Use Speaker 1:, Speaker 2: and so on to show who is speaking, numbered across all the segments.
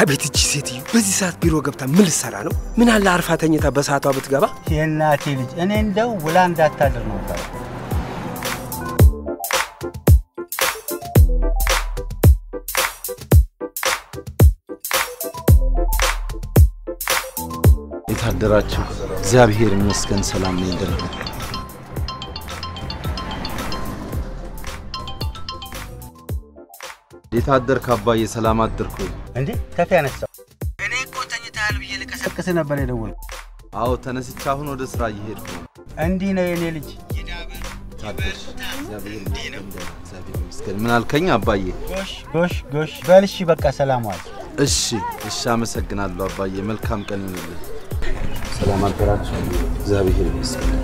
Speaker 1: አቤት እቺ ሴትዮ በዚህ ሰዓት ቢሮ ገብታ ምን ልትሰራ ነው? ምን አለ አርፋ ተኝታ በሰዓቷ ብትገባ።
Speaker 2: የእናቴ ልጅ እኔ እንደው ውላ እንዳታድር ነው ባለው።
Speaker 3: የታደራችሁ እግዚአብሔር ይመስገን ሰላም ነኝ ደህና ነኝ። የታደርክ አባዬ ሰላም አደርክ ወይ?
Speaker 2: እንዴ ከፍ ያነሳው እኔ እኮ ተኝተሃል ብዬ ልቀሰቅስ ነበር የደወልኩት።
Speaker 3: አዎ ተነስቼ አሁን ወደ ስራ እየሄድኩ ነው።
Speaker 2: እንዲህ ነው የኔ ልጅ።
Speaker 3: ታደርሽ እግዚአብሔር ይመስገን ደህና፣ እግዚአብሔር ይመስገን። ምን አልከኝ አባዬ?
Speaker 2: ጎሽ ጎሽ ጎሽ በል እሺ፣ በቃ ሰላም ዋል።
Speaker 3: እሺ እሺ፣ አመሰግናለሁ አባዬ። መልካም ቀን ይሁንልህ። ሰላም አደራችሁ። እግዚአብሔር ይመስገን።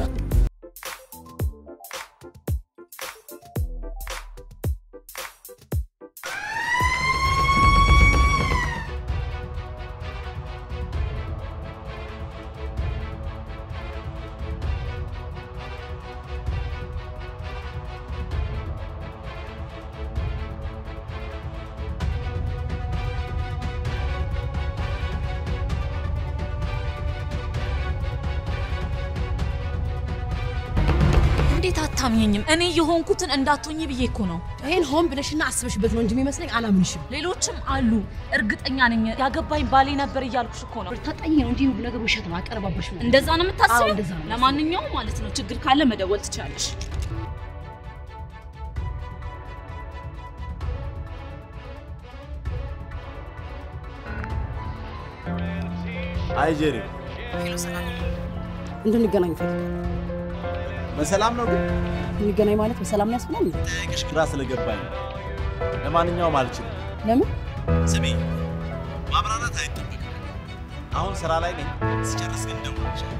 Speaker 4: እንዴት አታምኘኝም? እኔ የሆንኩትን እንዳትሆኝ ብዬ እኮ ነው።
Speaker 5: ይሄን ሆን ብለሽና አስበሽበት ነው እንጂ የሚመስለኝ አላምንሽም።
Speaker 4: ሌሎችም አሉ፣ እርግጠኛ ነኝ። ያገባኝ ባሌ ነበር እያልኩሽ እኮ ነው።
Speaker 5: ታጣኝ ነው እንጂ ሁሉ ነገር ውሸት ነው። አቀረባበሽ ነው።
Speaker 4: እንደዛ ነው
Speaker 5: አዎ፣
Speaker 4: የምታስበው?
Speaker 5: እንደዛ ነው።
Speaker 4: ለማንኛውም ማለት ነው ችግር ካለ መደወል ትችላለሽ።
Speaker 6: አይ ጄሪ፣
Speaker 5: እንድንገናኝ ፈልጋለሁ።
Speaker 6: በሰላም ነው ግን
Speaker 5: እንገናኝ ማለት በሰላም ነው ያስብላል እንዴ?
Speaker 6: ጠይቅሽ ግራ ስለገባኝ ነው። ለማንኛውም አልችልም።
Speaker 5: ለምን?
Speaker 6: ስሚ፣ ማብራራት አይጠበቅም። አሁን ስራ ላይ ነኝ። ስጨርስ ግን እደውልልሻለሁ።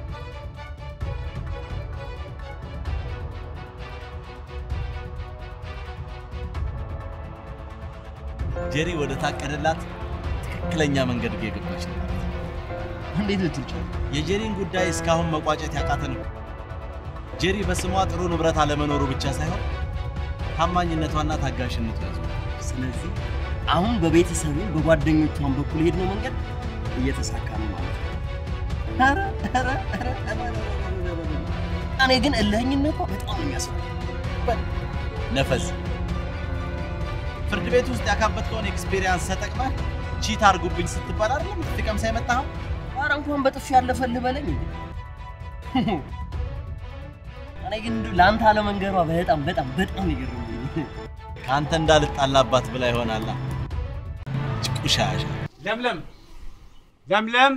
Speaker 6: ጄሪ ወደ ታቀደላት ትክክለኛ መንገድ እየገባች ነው። እንዴት ልትውጭ? የጄሪን ጉዳይ እስካሁን መቋጨት ያቃተን እኮ ጄሪ በስሟ ጥሩ ንብረት አለመኖሩ ብቻ ሳይሆን ታማኝነቷና ታጋሽነቷ ያዙ።
Speaker 7: ስለዚህ አሁን በቤተሰቡ በጓደኞቿን በኩል ሄድነው መንገድ እየተሳካ ነው ማለት ነው። ኧረ ኧረ ኧረ ኧረ ኧረ ኧረ ኧረ። እኔ ግን እልህኝነቷ በጣም ነው የሚያስፈራው።
Speaker 6: ነፈዝ ፍርድ ቤት ውስጥ ያካበትከውን ኤክስፔሪንስ ተጠቅመህ ቺት አድርጉብኝ ስትባል አይደለም ትቀምሳ የመጣኸው?
Speaker 7: ኧረ እንኳን በጥፊ ያለፈልህ በለኝ እንዴ። እኔ ግን እንደው ለአንተ አለመንገሯ በጣም በጣም በጣም ነው የገረመኝ።
Speaker 6: ከአንተ እንዳልጣላባት ብላ ይሆናላ። ጭቁሻሻ
Speaker 2: ለምለም ለምለም፣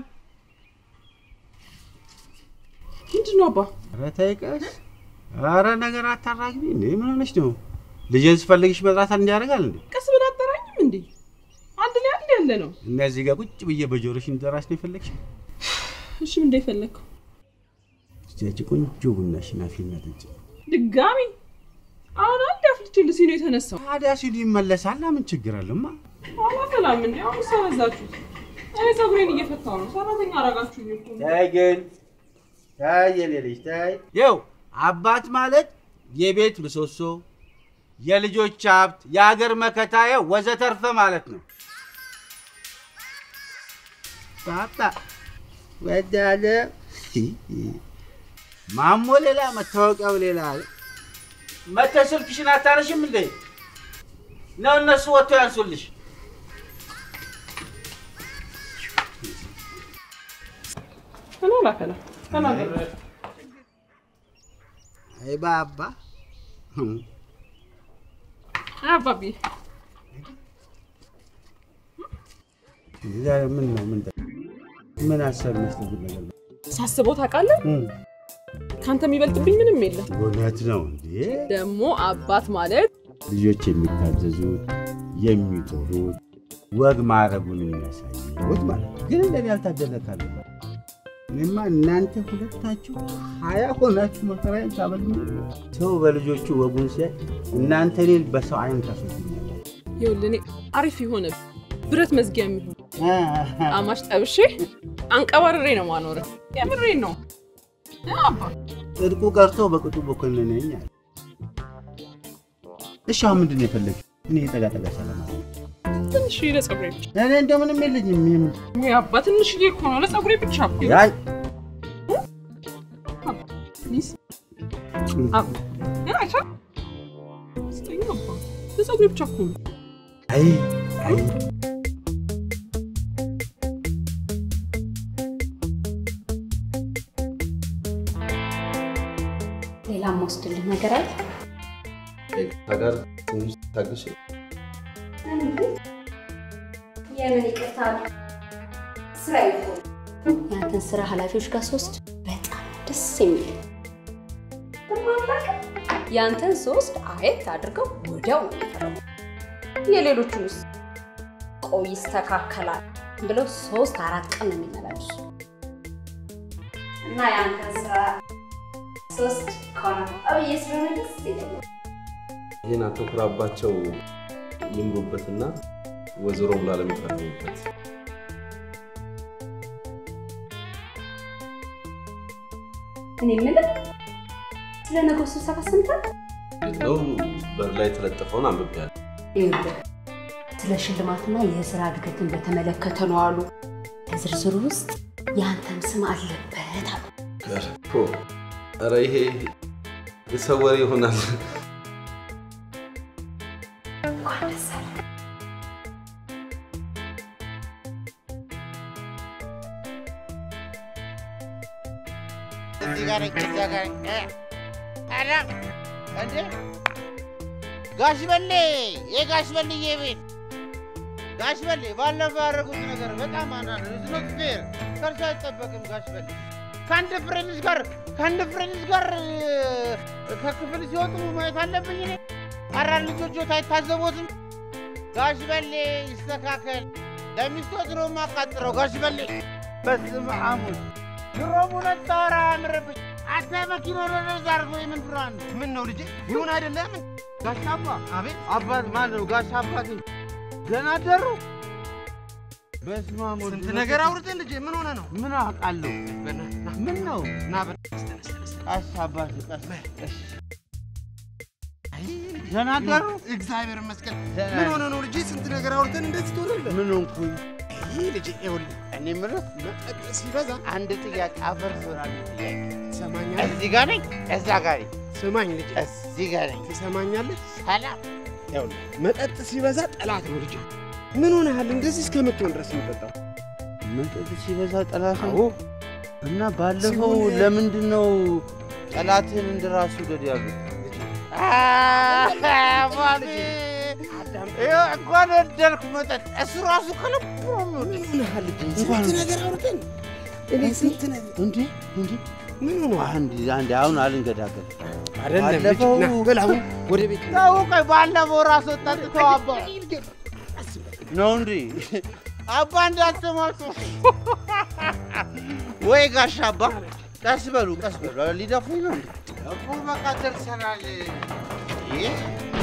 Speaker 5: ምንድን ነው አባ?
Speaker 2: ኧረ ተይ ቀስ። ኧረ ነገር አታራግቢ እንዴ! ምን ሆነሽ ነው? ልጄን ስፈልግሽ መጥራት እንዲያደርጋል እንዴ?
Speaker 5: ቀስ ብለህ አጠራኝም እንዴ? አንድ ላይ አንድ ያለ ነው።
Speaker 2: እነዚህ ጋር ቁጭ ብዬ በጆሮሽ እንድጠራሽ ነው የፈለግሽ?
Speaker 5: እሺ ምን እንደፈለግከው
Speaker 2: እስቲ ቆንጆ ቡናሽን አፊና ጠጪ።
Speaker 5: ድጋሚ? አሁን አንድ አፍልቼ ልሲ ነው የተነሳው።
Speaker 2: ታዲያ ሲሉ ይመለሳል። ምን ችግር አለማ?
Speaker 5: አላፈላም እንዴ? አሁን ሰበዛችሁት። እኔ ፀጉሬን እየፈታው ነው። ሰራተኛ አረጋችሁኝ እኮ።
Speaker 2: ታይ ግን ታይ የኔ ልጅ ታይ። ይኸው አባት ማለት የቤት ምሰሶ፣ የልጆች ሀብት፣ የሀገር መከታ ይኸው ወዘተርፈ ማለት ነው። ፓፓ ወዳለ ማሞ ሌላ መታወቂያው ሌላ አለ። መተህ ስልክሽን አታነሽም እንዴ? ነው እነሱ ወጥተው ያንሱልሽ።
Speaker 5: እኔ አላፈላም። ተናገር።
Speaker 2: አይ ባባ
Speaker 5: አባቢ
Speaker 2: ዛሬ ምን ነው ምን ምን አሰብ መስጠት ነገር ነው?
Speaker 5: ሳስበው ታውቃለህ፣ ከአንተ የሚበልጥብኝ ምንም የለም።
Speaker 2: እውነት ነው እንዴ?
Speaker 5: ደግሞ አባት ማለት
Speaker 2: ልጆች የሚታዘዙት የሚጦሩት ወግ ማዕረጉን የሚያሳዩት ማለት ነው። ግን እንደኔ ያልታደለካለ እኔማ እናንተ ሁለታችሁ ሀያ ሆናችሁ መከራዬን ታበሉኝ። ሰው በልጆቹ ወጉን ሲያይ እናንተ እኔን በሰው አይን ታስወግኛላችሁ።
Speaker 5: ይኸውልህ እኔ አሪፍ የሆነ ብረት መዝጊያ የሚሆን አማሽ ጠብሼ አንቀባርሬ ነው ማኖርህ። የምሬን ነው አባ።
Speaker 2: ጽድቁ ቀርቶ በቅጡ በኮነነኝ አለ። እሺ አሁን ምንድን ነው የፈለግሽው? እኔ ጠጋ ጠጋ ሰላም
Speaker 5: ትንሽዬ ለፀጉሬ ብቻ
Speaker 2: እኔ እንደምንም የለኝም። ይሄም
Speaker 5: ወይ አባ ትንሽዬ እኮ ነው ለፀጉሬ ብቻ እኮ
Speaker 2: ያይ
Speaker 5: ፕሊዝ አባ አቻ ስጠኝ አባ ለፀጉሬ ብቻ እኮ ነው
Speaker 2: አይ አይ
Speaker 8: ሌላ የምወስድልህ ነገር አለ?
Speaker 3: ጋር ትንሽ ታገሽ።
Speaker 8: የምን ይቅርታ ስራ ይሆ ያንተን ስራ ኃላፊዎች ጋር ሶስት በጣም ደስ የሚል ያንተን ሶስት አየት አድርገው ወዲያው ነው የሚፈረሙ። የሌሎቹንስ ቆይ ይስተካከላል ብለው ሶስት አራት ቀን ነው የሚመላለሱ እና ያንተን ስራ ሶስት ከሆነ አብዬ ስለሆነ ደስ ይለኛል።
Speaker 3: ይህን አትኩራባቸው ይምሩበትና ወይዘሮ ብላ ለሚፈርሙበት
Speaker 8: እኔ የምልህ ስለ ነገው ስብሰባ ሰምተሃል?
Speaker 3: ነው በር ላይ የተለጠፈውን አንብቤያለሁ።
Speaker 8: ይኸውልህ ስለ ሽልማትና የስራ እድገትን በተመለከተ ነው አሉ። ከዝርዝሩ ውስጥ የአንተም ስም አለበት አሉ።
Speaker 3: ገርፎ ኧረ ይሄ የሰው ወሬ ይሆናል።
Speaker 8: እንኳን ደስ አለህ።
Speaker 9: እዚህ ጋር ነኝ፣ እዛ ጋር ነኝ። እ፣ ታዲያ እንዴ ጋሽ በሌ የጋሽ በልዬ ቤት ጋሽ በሌ ባለፈው ያደረጉት ነገር በጣም አናዶ ዝኖት ፌር ከእርሱ አይጠበቅም። ጋሽ በሌ ከአንድ ፍሬንስ ጋር ከአንድ ፍሬንስ ጋር እ፣ ከክፍል ሲወጡ ማየት አለብኝ እኔ። አራት ልጆቹት አይታዘቦትም። ጋሽ በሌ ይስተካከል። ለሚስቶት ነው የማቃጥረው። ጋሽ በሌ በስመ አብ ወልድ ድሮም ሁለት ታወራ አያምርብኝ። አንተ መኪና ወደዛ አድርጎ የምን ብርሃን ነው? ምን ነው ልጄ ይሁን አይደለም? ጋሽ አባ አቤት፣ አባት ማን ነው? ጋሽ አባቴ ገና አደሩ። በስመ አብ ወልድ
Speaker 10: ስንት ነገር አውርተን ልጄ ምን ሆነ ነው?
Speaker 9: ምን አውቃለሁ? ምን ነው?
Speaker 10: ና በ
Speaker 9: ቀስ አባቴ ቀስ ቀስ። ገና አደሩ።
Speaker 10: እግዚአብሔር ይመስገን።
Speaker 9: ደህና
Speaker 10: ምን
Speaker 9: ነኝ።
Speaker 10: ሆነ ነው ልጄ? ስንት ነገር አውርተን እንደዚህ ትሆናለህ?
Speaker 9: ምን ሆንኩኝ?
Speaker 10: ይህ ልጄ ይኸውልህ፣
Speaker 9: እኔ የምልህ
Speaker 10: መጠጥ ሲበዛ
Speaker 9: አንድ ጥያቄ አፈር ስራል ጥያቄ
Speaker 10: ትሰማኛለህ?
Speaker 9: እዚህ ጋር ነኝ፣ እዛ ጋር ነኝ፣
Speaker 10: ስማኝ ልጄ፣
Speaker 9: እዚህ ጋር ነኝ።
Speaker 10: ትሰማኛለህ?
Speaker 9: ሰላም
Speaker 10: ይኸውልህ፣ መጠጥ ሲበዛ ጠላት ነው ልጄ። ምን ሆነሃል? እንደዚህ እስከምትሆን ድረስ የምጠጣው?
Speaker 9: መጠጥ ሲበዛ ጠላት ነው።
Speaker 10: አዎ፣
Speaker 9: እና ባለፈው
Speaker 10: ሲሆን-
Speaker 9: ለምንድን ነው ጠላትህን እንደ ራሱ ውደድ ያሉት? ባቢ ይኸው እንኳን ወደድኩ መጠጥ እሱ ራሱ ከልቡ ነው የሚወደው።
Speaker 10: ምን ሆነሃል ልጄ?
Speaker 9: እንኳን-
Speaker 10: ስንት ነገር አውርተን እኔ ስንት ነገር
Speaker 9: እንዴ እንዴ
Speaker 10: ምን ሆነሃል?
Speaker 9: አንድ አንድ አሁን አልንገዳገድ
Speaker 10: አይደለም ልጄ፣
Speaker 9: ባለፈው-
Speaker 10: ና በል አሁን ወደ ቤት ና።
Speaker 9: ተው ቆይ ባለፈው ራሱ ጠጥተው አባ ነው እንዴ አባ እንዳትሰማቸው ወይ ጋሽ አባ ቀስ በሉ ቀስ በሉ ሊደፉኝ ነው እንዴ እኮ በቃ ደርሰናል ይህ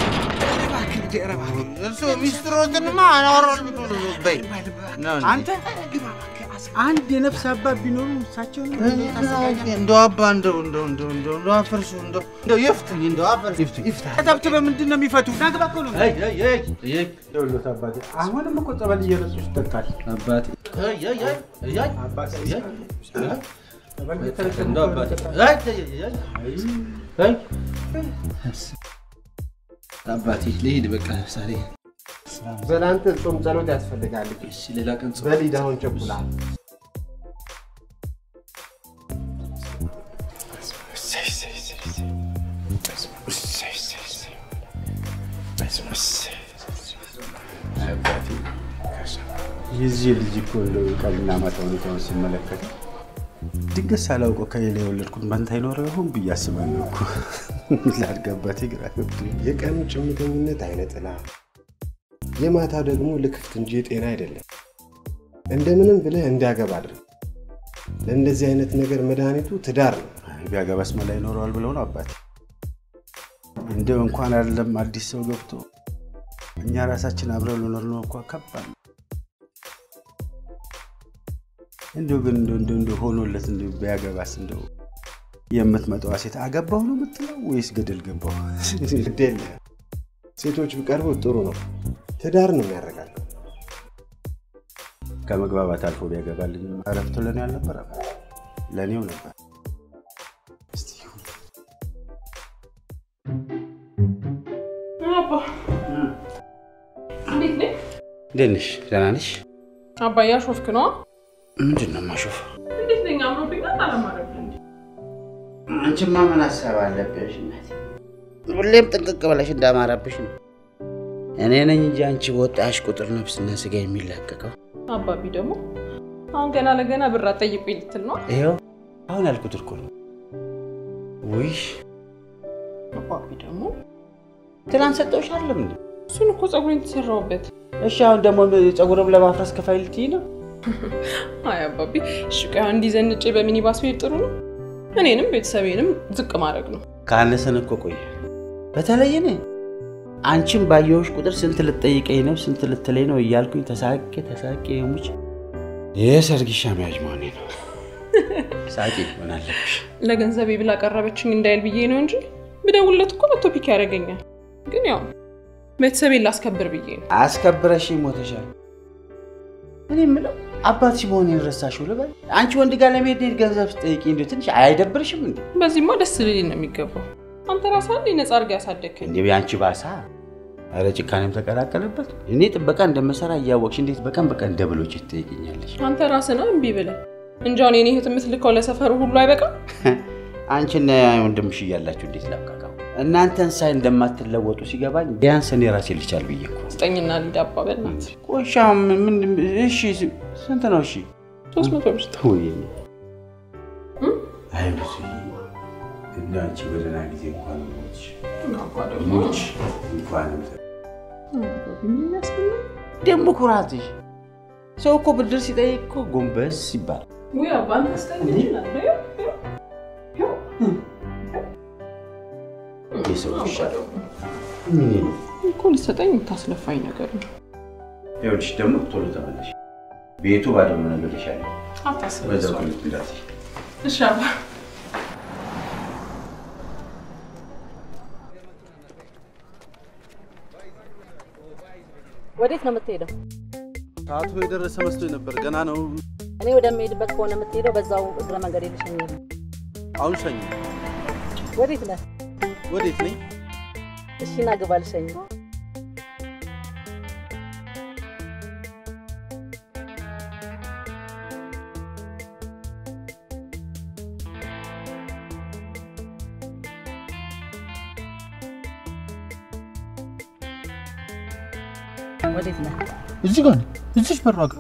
Speaker 9: እሱ ሚስትሮትንማ አናወራል በይ ነው እንዴ?
Speaker 2: አንተ አንድ የነፍስ አባት ቢኖሩ እሳቸው
Speaker 9: እንደው አባ እንደው እንደው እንደው እንደው እንደው አፈርሱ እንደው እንደው ይፍቱኝ እንደው አፈርሱ ይፍቱኝ
Speaker 2: ተተብትበ ምንድን ነው የሚፈቱ? ናግባ እኮ ነው
Speaker 9: አይ አይ አይ አይ
Speaker 2: ደውሎት አባቴ። አሁንም እኮ ጸበል እየረሱ ይጠጣል
Speaker 3: አባቴ
Speaker 9: አይ አይ አይ አይ
Speaker 2: አባቴ።
Speaker 9: አይ
Speaker 2: ጸበል እየተረጨ
Speaker 3: እንደው አባቴ
Speaker 9: አይ አይ አይ
Speaker 3: አባቴ ልሂድ በቃ ዛሬ።
Speaker 10: በል አንተ ጾም ጸሎት ያስፈልጋል ልጄ።
Speaker 3: እሺ ሌላ ቀን ጾም
Speaker 10: በል ሂድ አሁን ቸኩላል።
Speaker 2: የዚህ ልጅ እኮ እንደው ቀልና ማታ ሁኔታውን ስመለከት ድንገት ሳላውቀው ከሌላ የወለድኩት መንታ ይኖረው ይሆን ብዬ አስባለሁ እኮ ላድገባቴ ግራ ገብቶኝ።
Speaker 10: የቀኑ ጭምተኝነት አይነ ጥላ፣ የማታ ደግሞ ልክፍት እንጂ የጤና አይደለም። እንደምንም ብለህ እንዲያገባ አድርግ። ለእንደዚህ አይነት ነገር መድኃኒቱ ትዳር ነው።
Speaker 2: አይ፣ ቢያገባስ መላ ይኖረዋል ብለው ነው አባቴ። እንደው እንኳን አይደለም አዲስ ሰው ገብቶ እኛ ራሳችን አብረን ልኖር ነው እንኳ ከባድ ነው። እንደው ግን እንደው እንደው እንደው ሆኖለት እንደው ቢያገባስ እንደው የምትመጣዋ ሴት አገባሁ ነው የምትለው ወይስ ገደል ገባሁ?
Speaker 10: ግድ የለህም። ሴቶች ቢቀርቡ ጥሩ ነው። ትዳር ነው የሚያረጋግጠው።
Speaker 2: ከመግባባት አልፎ ቢያገባልኝ እረፍቱ ለእኔ አልነበረም፣ ለእኔው ነበር። እስቲ ይሁን።
Speaker 5: አባ እንዴት ነህ?
Speaker 2: እንዴት ነሽ? ደህና ነሽ?
Speaker 5: አባ እያሾፍክ ነዋ።
Speaker 2: ምንድን ነው የማሾፍ?
Speaker 5: እንዴት ነኝ? አምሮብኛል አላማረብኝ?
Speaker 2: አንቺማ ምን ሀሳብ አለብሽ እናቴ? ሁሌም ጥንቅቅ ብለሽ እንዳማረብሽ ነው። እኔ ነኝ እንጂ አንቺ በወጣሽ ቁጥር ነፍስና ስጋ የሚላቀቀው።
Speaker 5: አባቢ ደግሞ አሁን ገና ለገና ብር አትጠይቁኝ ልትል ነው?
Speaker 2: ይኸው አሁን ያልኩት እኮ ነው። ውይ
Speaker 5: አባቢ ደግሞ
Speaker 2: ትናንት ሰጠሁሽ አይደለም እንዴ?
Speaker 5: እሱን እኮ ፀጉሬን ተሰራሁበት።
Speaker 2: እሺ አሁን ደግሞ ፀጉርም ለማፍረስ ከፋይ ልትይ ነው?
Speaker 5: አይ አባቢ እሺ ቆይ እንዲህ ዘንጬ በሚኒባስ ብሄድ ጥሩ ነው? እኔንም ቤተሰቤንም ዝቅ ማድረግ ነው።
Speaker 2: ካነሰን እኮ ቆየ። በተለይ እኔ አንቺን ባየሁሽ ቁጥር ስንት ልትጠይቀኝ ነው ስንት ልትለኝ ነው እያልኩኝ ተሳቄ ተሳቄ የሙች የሰርግሻ መያዥ መሆኔ ነው። ሳቂ ምን አለብሽ?
Speaker 5: ለገንዘቤ ብላ ቀረበችኝ እንዳይል ብዬ ነው እንጂ ብደውልለት እኮ መቶ ፒክ ያደርገኛል። ግን ያው ቤተሰቤን ላስከብር ብዬ ነው።
Speaker 2: አስከብረሽ ሞተሻል። እኔ የምለው አባትሽ መሆኔን ረሳሽው ልበል? አንቺ ወንድ ጋር ለመሄድ እንዴት ገንዘብ ስጠይቂ እንዲ ትንሽ አይደብርሽም እንዴ?
Speaker 5: በዚህማ ደስ ልል ነው የሚገባው። አንተ ራስህ አንዴ ነፃ አድርገህ ያሳደግከኝ።
Speaker 2: እንዴ የአንቺ ባሳ። ኧረ ጭካኔም ተቀላቀለበት። እኔ ጥበቃ እንደምሰራ እያወቅሽ እንዴት በቀን በቀን ደብሎች ትጠይቅኛለሽ?
Speaker 5: አንተ ራስህ ነው እምቢ ብለህ እንጂ አሁን የኔ እህት የምትልከው ለሰፈሩ ሁሉ አይበቃም።
Speaker 2: አንቺና ወንድምሽ እያላችሁ እንዴት ላብቃቃው? እናንተን ሳይ እንደማትለወጡ ሲገባኝ ቢያንስ እኔ ራሴ ልቻል ብዬ እኮ
Speaker 5: ስጠኝና ሊድ አባ በእናትህ
Speaker 2: ቆሻ ምን እሺ ስንት ነው እሺ
Speaker 5: ሶስት መቶ ብር ስጠኝ።
Speaker 2: ውይ አይ ብዙ እንደ አንቺ በደህና ጊዜ እንኳን ሞች ሞች እንኳን ደግሞ ኩራትሽ ሰው እኮ ብድር ሲጠይቅ እኮ ጎንበስ ይባላል
Speaker 5: ውይ አባ አንተ ስጠኝ ትችላለህ።
Speaker 2: የሰው ይሻለው ምን ነው
Speaker 5: እኮ ልትሰጠኝ የምታስለፋኝ ነገር ነው።
Speaker 2: ይኸውልሽ ደግሞ ቶሎ ተመለሽ ቤቱ ባዶ ነው ነገር ይሻላል
Speaker 5: አታስብ።
Speaker 2: በዛው ሁለት እንዳት
Speaker 5: እሺ አባ
Speaker 11: ወዴት ነው የምትሄደው?
Speaker 3: ሰዓቱ የደረሰ መስሎኝ ነበር። ገና ነው።
Speaker 11: እኔ ወደምሄድበት ከሆነ የምትሄደው በዛው እግረ መንገድ ልሸኝ ነው።
Speaker 3: አሁን ሸኝ።
Speaker 11: ወዴት ነህ?
Speaker 3: ወዴት ነኝ?
Speaker 11: እሺ ና ግባ ልሸኝ። ወዴት ነህ?
Speaker 12: እዚህ ጋር እዚች በሯ ጋር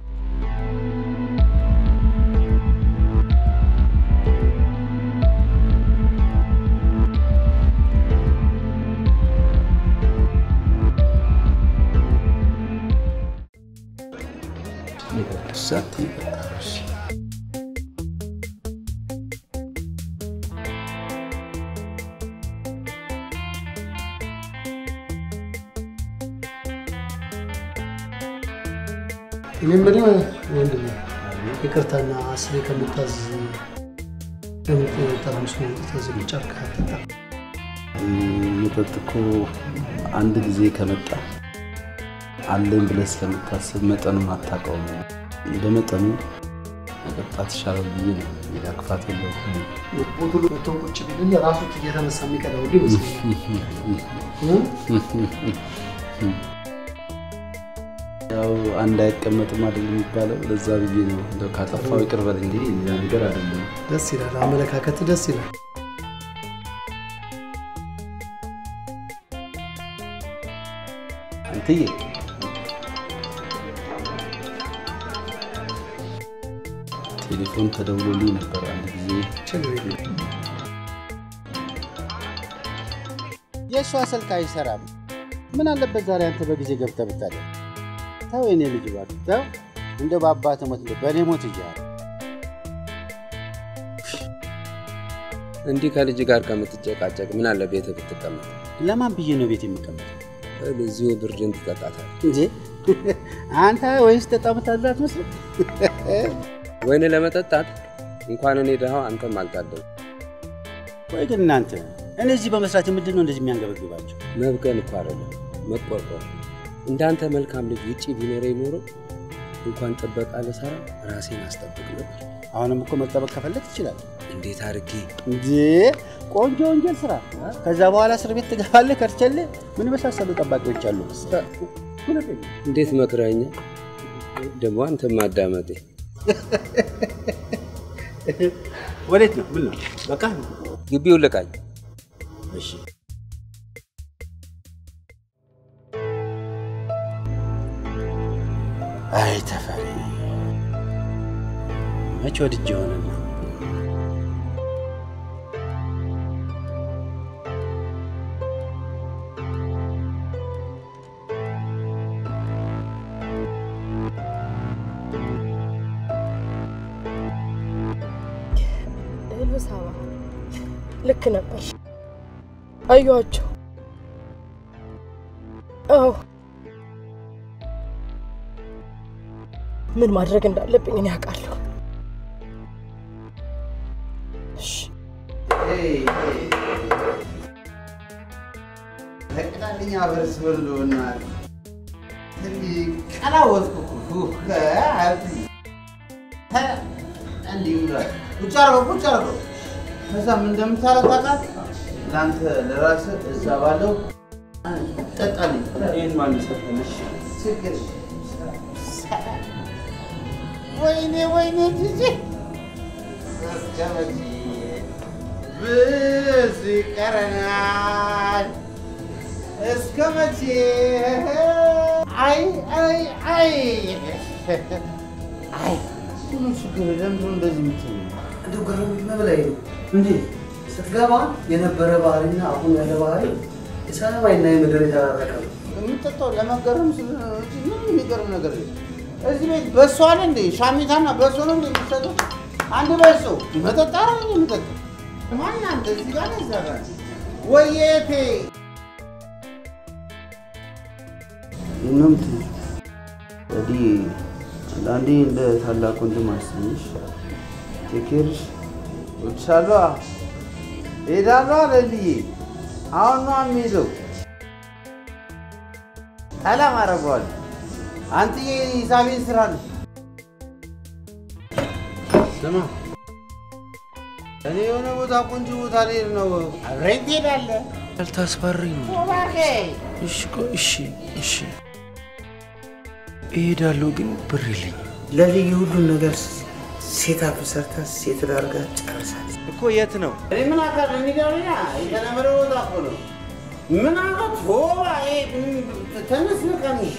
Speaker 13: እኔ የምልህ ወንድሜ ይቅርታና አስሬ ከምታዝ ለምን ጠርሙስ ማምጣት እዚህ ብቻ አትጠጣ?
Speaker 3: መጠጥ እኮ አንድ ጊዜ ከመጣ አለኝ ብለህ ስለምታስብ መጠኑን አታውቀውም። በመጠኑ መጠጣት ይሻላል ብዬ ነው። ሌላ ክፋት የለውም።
Speaker 13: ቦትሉ መቶ ቁጭ ቢልል ራሱ እየተነሳ የሚቀዳ ሁሉ ይመስለኛል።
Speaker 3: ያው አንድ አይቀመጥም አይደል የሚባለው? ለዛ ብዬ ነው። እንደው ካጠፋው ይቅር በለኝ እንጂ ሌላ ነገር አይደለም።
Speaker 13: ደስ ይላል፣ አመለካከት ደስ ይላል።
Speaker 3: አንትዬ ቴሌፎን ተደውሎልኝ ነበር አንድ ጊዜ።
Speaker 13: ችግር የለም።
Speaker 2: የእሷ ስልክ አይሰራም። ምን አለበት ዛሬ አንተ በጊዜ ገብተህ ብታደር? ተው የኔ ልጅ እባክህ ተው። እንደው በአባትህ ሞት እንደው በእኔ ሞት እያለ
Speaker 1: እንዲህ ከልጅ ጋር ከምትጨቃጨቅ ምን አለ ቤት ብትቀመጥ?
Speaker 2: ለማን ብዬ ነው ቤት የሚቀመጥ?
Speaker 1: እዚሁ ብርድን ትጠጣታል
Speaker 2: እንጂ አንተ ወይስ ጠጣ ምታድር አትመስልም?
Speaker 1: ወይን ለመጠጣት እንኳን እኔ ድሃው አንተም አልታደል።
Speaker 2: ቆይ ግን እናንተ እኔ እዚህ በመስራት ምንድን ነው እንደዚህ የሚያንገበግባቸው?
Speaker 1: መብቀል እኮ አይደለም መቆርቆር። እንዳንተ መልካም ልጅ ውጭ ቢኖረ ኖሮ
Speaker 10: እንኳን ጥበቃ ልሰራ ራሴን አስጠብቅ ነበር።
Speaker 2: አሁንም እኮ መጠበቅ ከፈለግ ትችላለህ።
Speaker 10: እንዴት አድርጌ
Speaker 2: እንጂ ቆንጆ ወንጀል ስራ። ከዛ በኋላ እስር ቤት ትገባለህ። ከርቸሌ ምን የመሳሰሉ ጠባቂዎች አሉ መሰለህ።
Speaker 10: እንዴት መክረኛ ደግሞ አንተ ማዳመጤ
Speaker 2: ወዴት ነው? ምን ነው? በቃ
Speaker 10: ግቢው ልቃኝ።
Speaker 2: እሺ አይ ተፈሪ መቼ ወድጄ ሆነና
Speaker 14: ሄሎ ሳባ፣ ልክ ነበር። አየኋቸው። አዎ፣ ምን ማድረግ እንዳለብኝ እኔ አውቃለሁ። እሺ
Speaker 2: ለቅጣልኛ በርስ በሎና ቀላወጥኩ እኮ ሀብት እንዲህ ብሏል። ቁጭ አድርገው ቁጭ አድርገው። ከዛ ምን እንደምታረግ ታውቃለህ? ለአንተ ለራስህ እዛ ባለው ጠጣልኝ። ይህን ማን ሰጠንሽ? ችግር ወይኔ ወይኔ ጂጂ እስከ መቼ ብዙ ይቀረናል? እስከ መቼ? አይ አይ አይ አይ ምን ችግር ለምንድን ነው እንደዚህ የምትለው?
Speaker 13: እንደው ግርም መብላይ ነው እንዴ ስትገባ የነበረ ባህሪና አሁን ያለ ባህሪ የሰማይና የምድር የተራረቀ ነው።
Speaker 2: የምጠጣው ለመገረም ስለሆነ ነው እንጂ ምንም የሚገርም ነገር የለም። እዚህ ቤት በሶ አለ እንዴ? ሻሚታና በሶ ነው እንዴ የሚሰጠው? አንድ በሶ መጠጣ ነው የምጠጣው። ማን አንተ እዚህ ጋር ነው እዛ ጋር ነው? ወየቴ
Speaker 15: የምት እዲ አንዳንዴ እንደ ታላቅ ወንድም አስብሽ ቴኬርሽ
Speaker 2: እወድሻለሁ፣ እሄዳለሁ አለ ልዬ። አሁን ነው የሚሄደው። ሰላም አደርገዋለሁ። አንተዬ ሂሳቤን ስራ ነው። ስማ እኔ የሆነ ቦታ ቆንጆ ቦታ ልሄድ ነው። አብረኝ ትሄዳለህ?
Speaker 1: አልታስፈሪኝ ነው።
Speaker 2: እባክህ
Speaker 1: እሺ ቆይ፣ እሺ እሺ እሄዳለሁ፣ ግን ብር የለኝም።
Speaker 13: ለልዩ ሁሉን ነገር ሴት አፕ ሰርታ ሴት ዳርጋ ጨርሳለች።
Speaker 1: እኮ የት ነው?
Speaker 2: እኔ ምን አውቃለሁ? የሚገርምህ የተለመደ ቦታ እኮ ነው። ምን አላት ሆባ ተነስ ነቀንሽ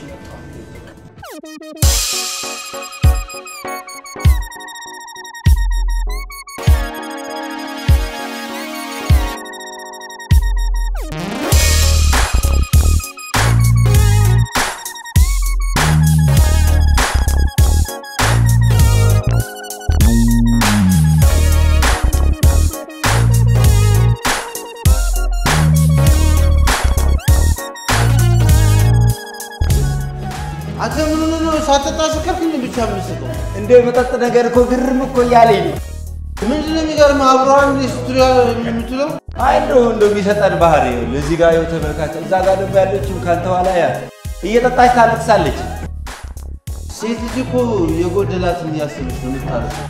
Speaker 2: አንተ ምን ሆነህ ነው ሳትጠጣ ስከርክ እንደ ብቻ የምትስቀው?
Speaker 1: እንደ መጠጥ ነገር እኮ ግርም እኮ እያለኝ ነው።
Speaker 2: ምንድን ነው የሚገርምህ? አብረዋል እንደ ስትሉ የምትለው
Speaker 1: አይ እንደው እንደው የሚሰጠን ባህሪ ይኸውልህ፣ እዚህ ጋር ይኸው ተመልካች፣ እዛ ጋር ደግሞ ያለችው ካንተ ኋላ ያ እየጠጣች ታለቅሳለች።
Speaker 2: ሴት ልጅ እኮ የጎደላትን እያሰበች ነው የምታረሰው።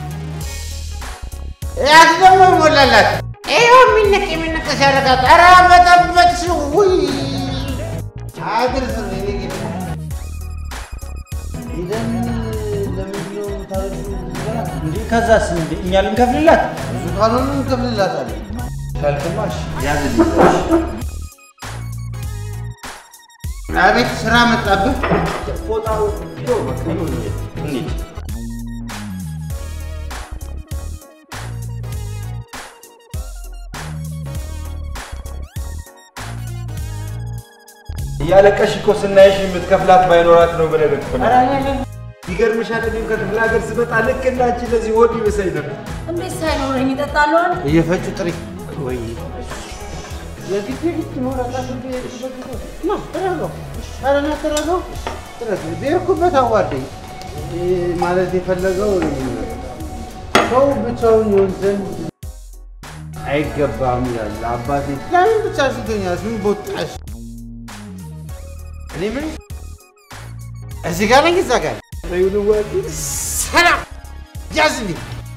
Speaker 2: ያት ደግሞ ሞላላት። ይኸው የሚነቅ የሚነቅ ሲያደርጋት ኧረ በጠበጥሽ ውይ አድርስ እኔ ጌታ ሄደን ለምንድን ነው የምታረሺው?
Speaker 6: እንዴ ከዛስ እንዴ እኛ ልንከፍልላት?
Speaker 2: ብዙ ካልሆነ እንከፍልላታለን።
Speaker 1: ካልክማሽ
Speaker 2: ያዝልኝ። አቤት ስራ መጣብህ።
Speaker 1: ፎጣው ይኸው በቃ ይኸው እንሂድ። እያለቀሽ እኮ ስናይሽ የምትከፍላት ባይኖራት ነው ብለህ እኮ ነው። ይገርምሻል፣ እኔም ከክፍለ ሀገር ስመጣ ልክ እንዳንቺ ለዚህ ሆድ ይብሰኝ ነበር።
Speaker 11: እንዴት ሳይኖረኝ ይጠጣሉ?
Speaker 2: እየፈጩ ጥሪ
Speaker 1: ወይ
Speaker 2: የግድ የግድ መውረቃት ና ተረጋው። ኧረ ና ተረጋው። ተረጋው። ብሄድኩበት አዋርደኝ ማለት የፈለገው ሰው ብቻውን ይሆን ዘንድ አይገባም ይላል አባቴ። ለምን ብቻ ስቶኛል? ምን ቦጣሽ? እኔ ምን እዚህ ጋር ነኝ እዛ ጋር
Speaker 9: ሰላም ያዝልኝ።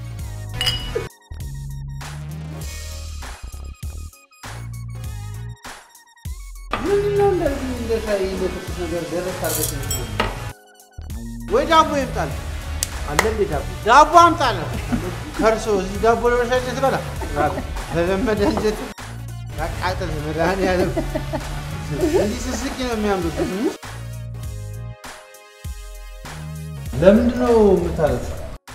Speaker 1: ምንድነው እንደዚህ እንደ ሻይ እንደ ትኩስ ነገር ደረስ አድርገሽ የምትበይው?
Speaker 9: ወይ ዳቦ ይምጣል
Speaker 1: አለ እንዴ ዳቦ?
Speaker 9: ዳቦ አምጣለ ከርሶ እዚህ ዳቦ ለመሻጨት በላ ተለመደ እንጀት ያቃጥል መድኃኒዓለም እንዲህ ስስቂ ነው የሚያምሩት።
Speaker 1: ለምንድን ነው የምታለቅሰው?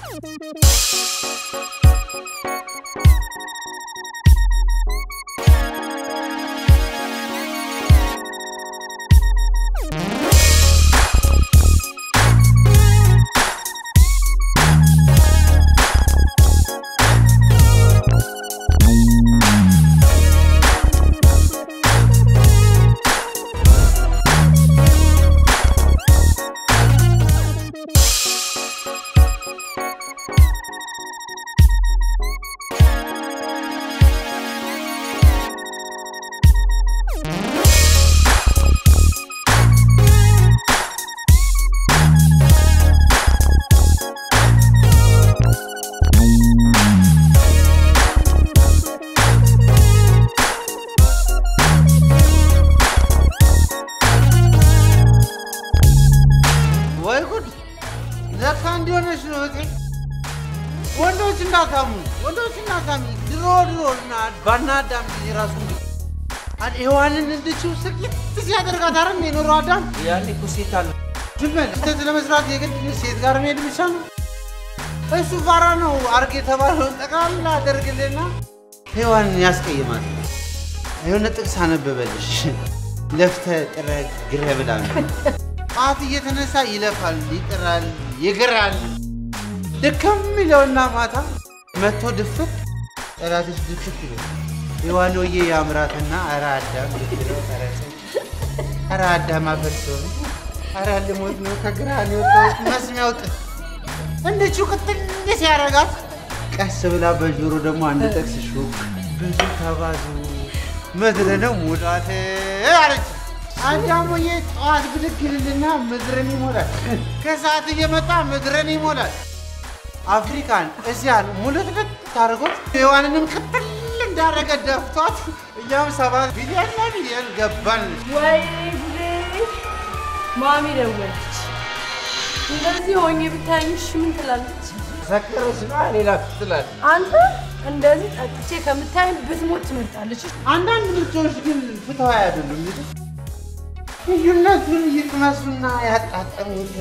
Speaker 9: ወይ ጉድ! ለካ እንዲሆነች ነው እቴ። ወንዶች እንዳታሙ፣ ወንዶች እንዳታሚ። ድሮ ድሮ እና ባናዳም ጊዜ ራሱ አድ ሔዋንን እንድችው ስቅይት ሲያደርጋት አረ የኖረው አዳም
Speaker 1: ያኔ እኮ ሴት አለ
Speaker 9: ዝም በል። ስህተት ለመስራት የግድ ሴት ጋር መሄድ ብቻ ነው። እሱ ፋራ ነው። አርግ የተባለውን ጠቅላላ አደርግልና ሔዋንን ያስቀይማል። የሆነ ጥቅስ አነበበልሽ። ለፍተህ ጥረህ ግረህ ብላ ነው። ጠዋት እየተነሳ ይለፋል፣ ይጥራል፣ ይግራል። ድክም ይለውና ማታ መጥቶ ድፍት ጠላትሽ ድፍት ይለው የዋኖዬ የአምራትና ኧረ አዳም ብትለው ኧረ ጽድቅ፣ ኧረ አዳም አፈርሰው ኧረ ልሞት ነው ከግራን የወጣሁት መስሚያው ጥጥ እንደችው ቅጥል ሲያረጋት ቀስ ብላ በጆሮ ደግሞ አንድ ጥቅስ ሹክ ብዙ ተባዙ ምድር ነው ሙላት አለች። አዳሙዬ ጠዋት ብድግ ይልና ምድርን ይሞላል። ከሰዓት እየመጣ ምድርን ይሞላል። አፍሪካን እስያን ሙልትልት ታደርጎት ሔዋንንም ቅጥል እንዳረገ ደፍቷት እኛም ሰባት ቢሊዮን ቢሊዮን ገባን።
Speaker 14: ወይ ጉዴ! ማሚ ደወለች። እንደዚህ ሆኜ ብታይሽ ምን ትላለች?
Speaker 1: ሰከረች ነው ሌላ ትላለች።
Speaker 14: አንተ እንደዚህ ጠጥቼ ከምታይ ብትሞት ትመርጣለች።
Speaker 9: አንዳንድ ምርጫዎች ግን ፍትሃዊ አይደሉም። ልዩነቱን ይቅመሱና ያጣጠሙት።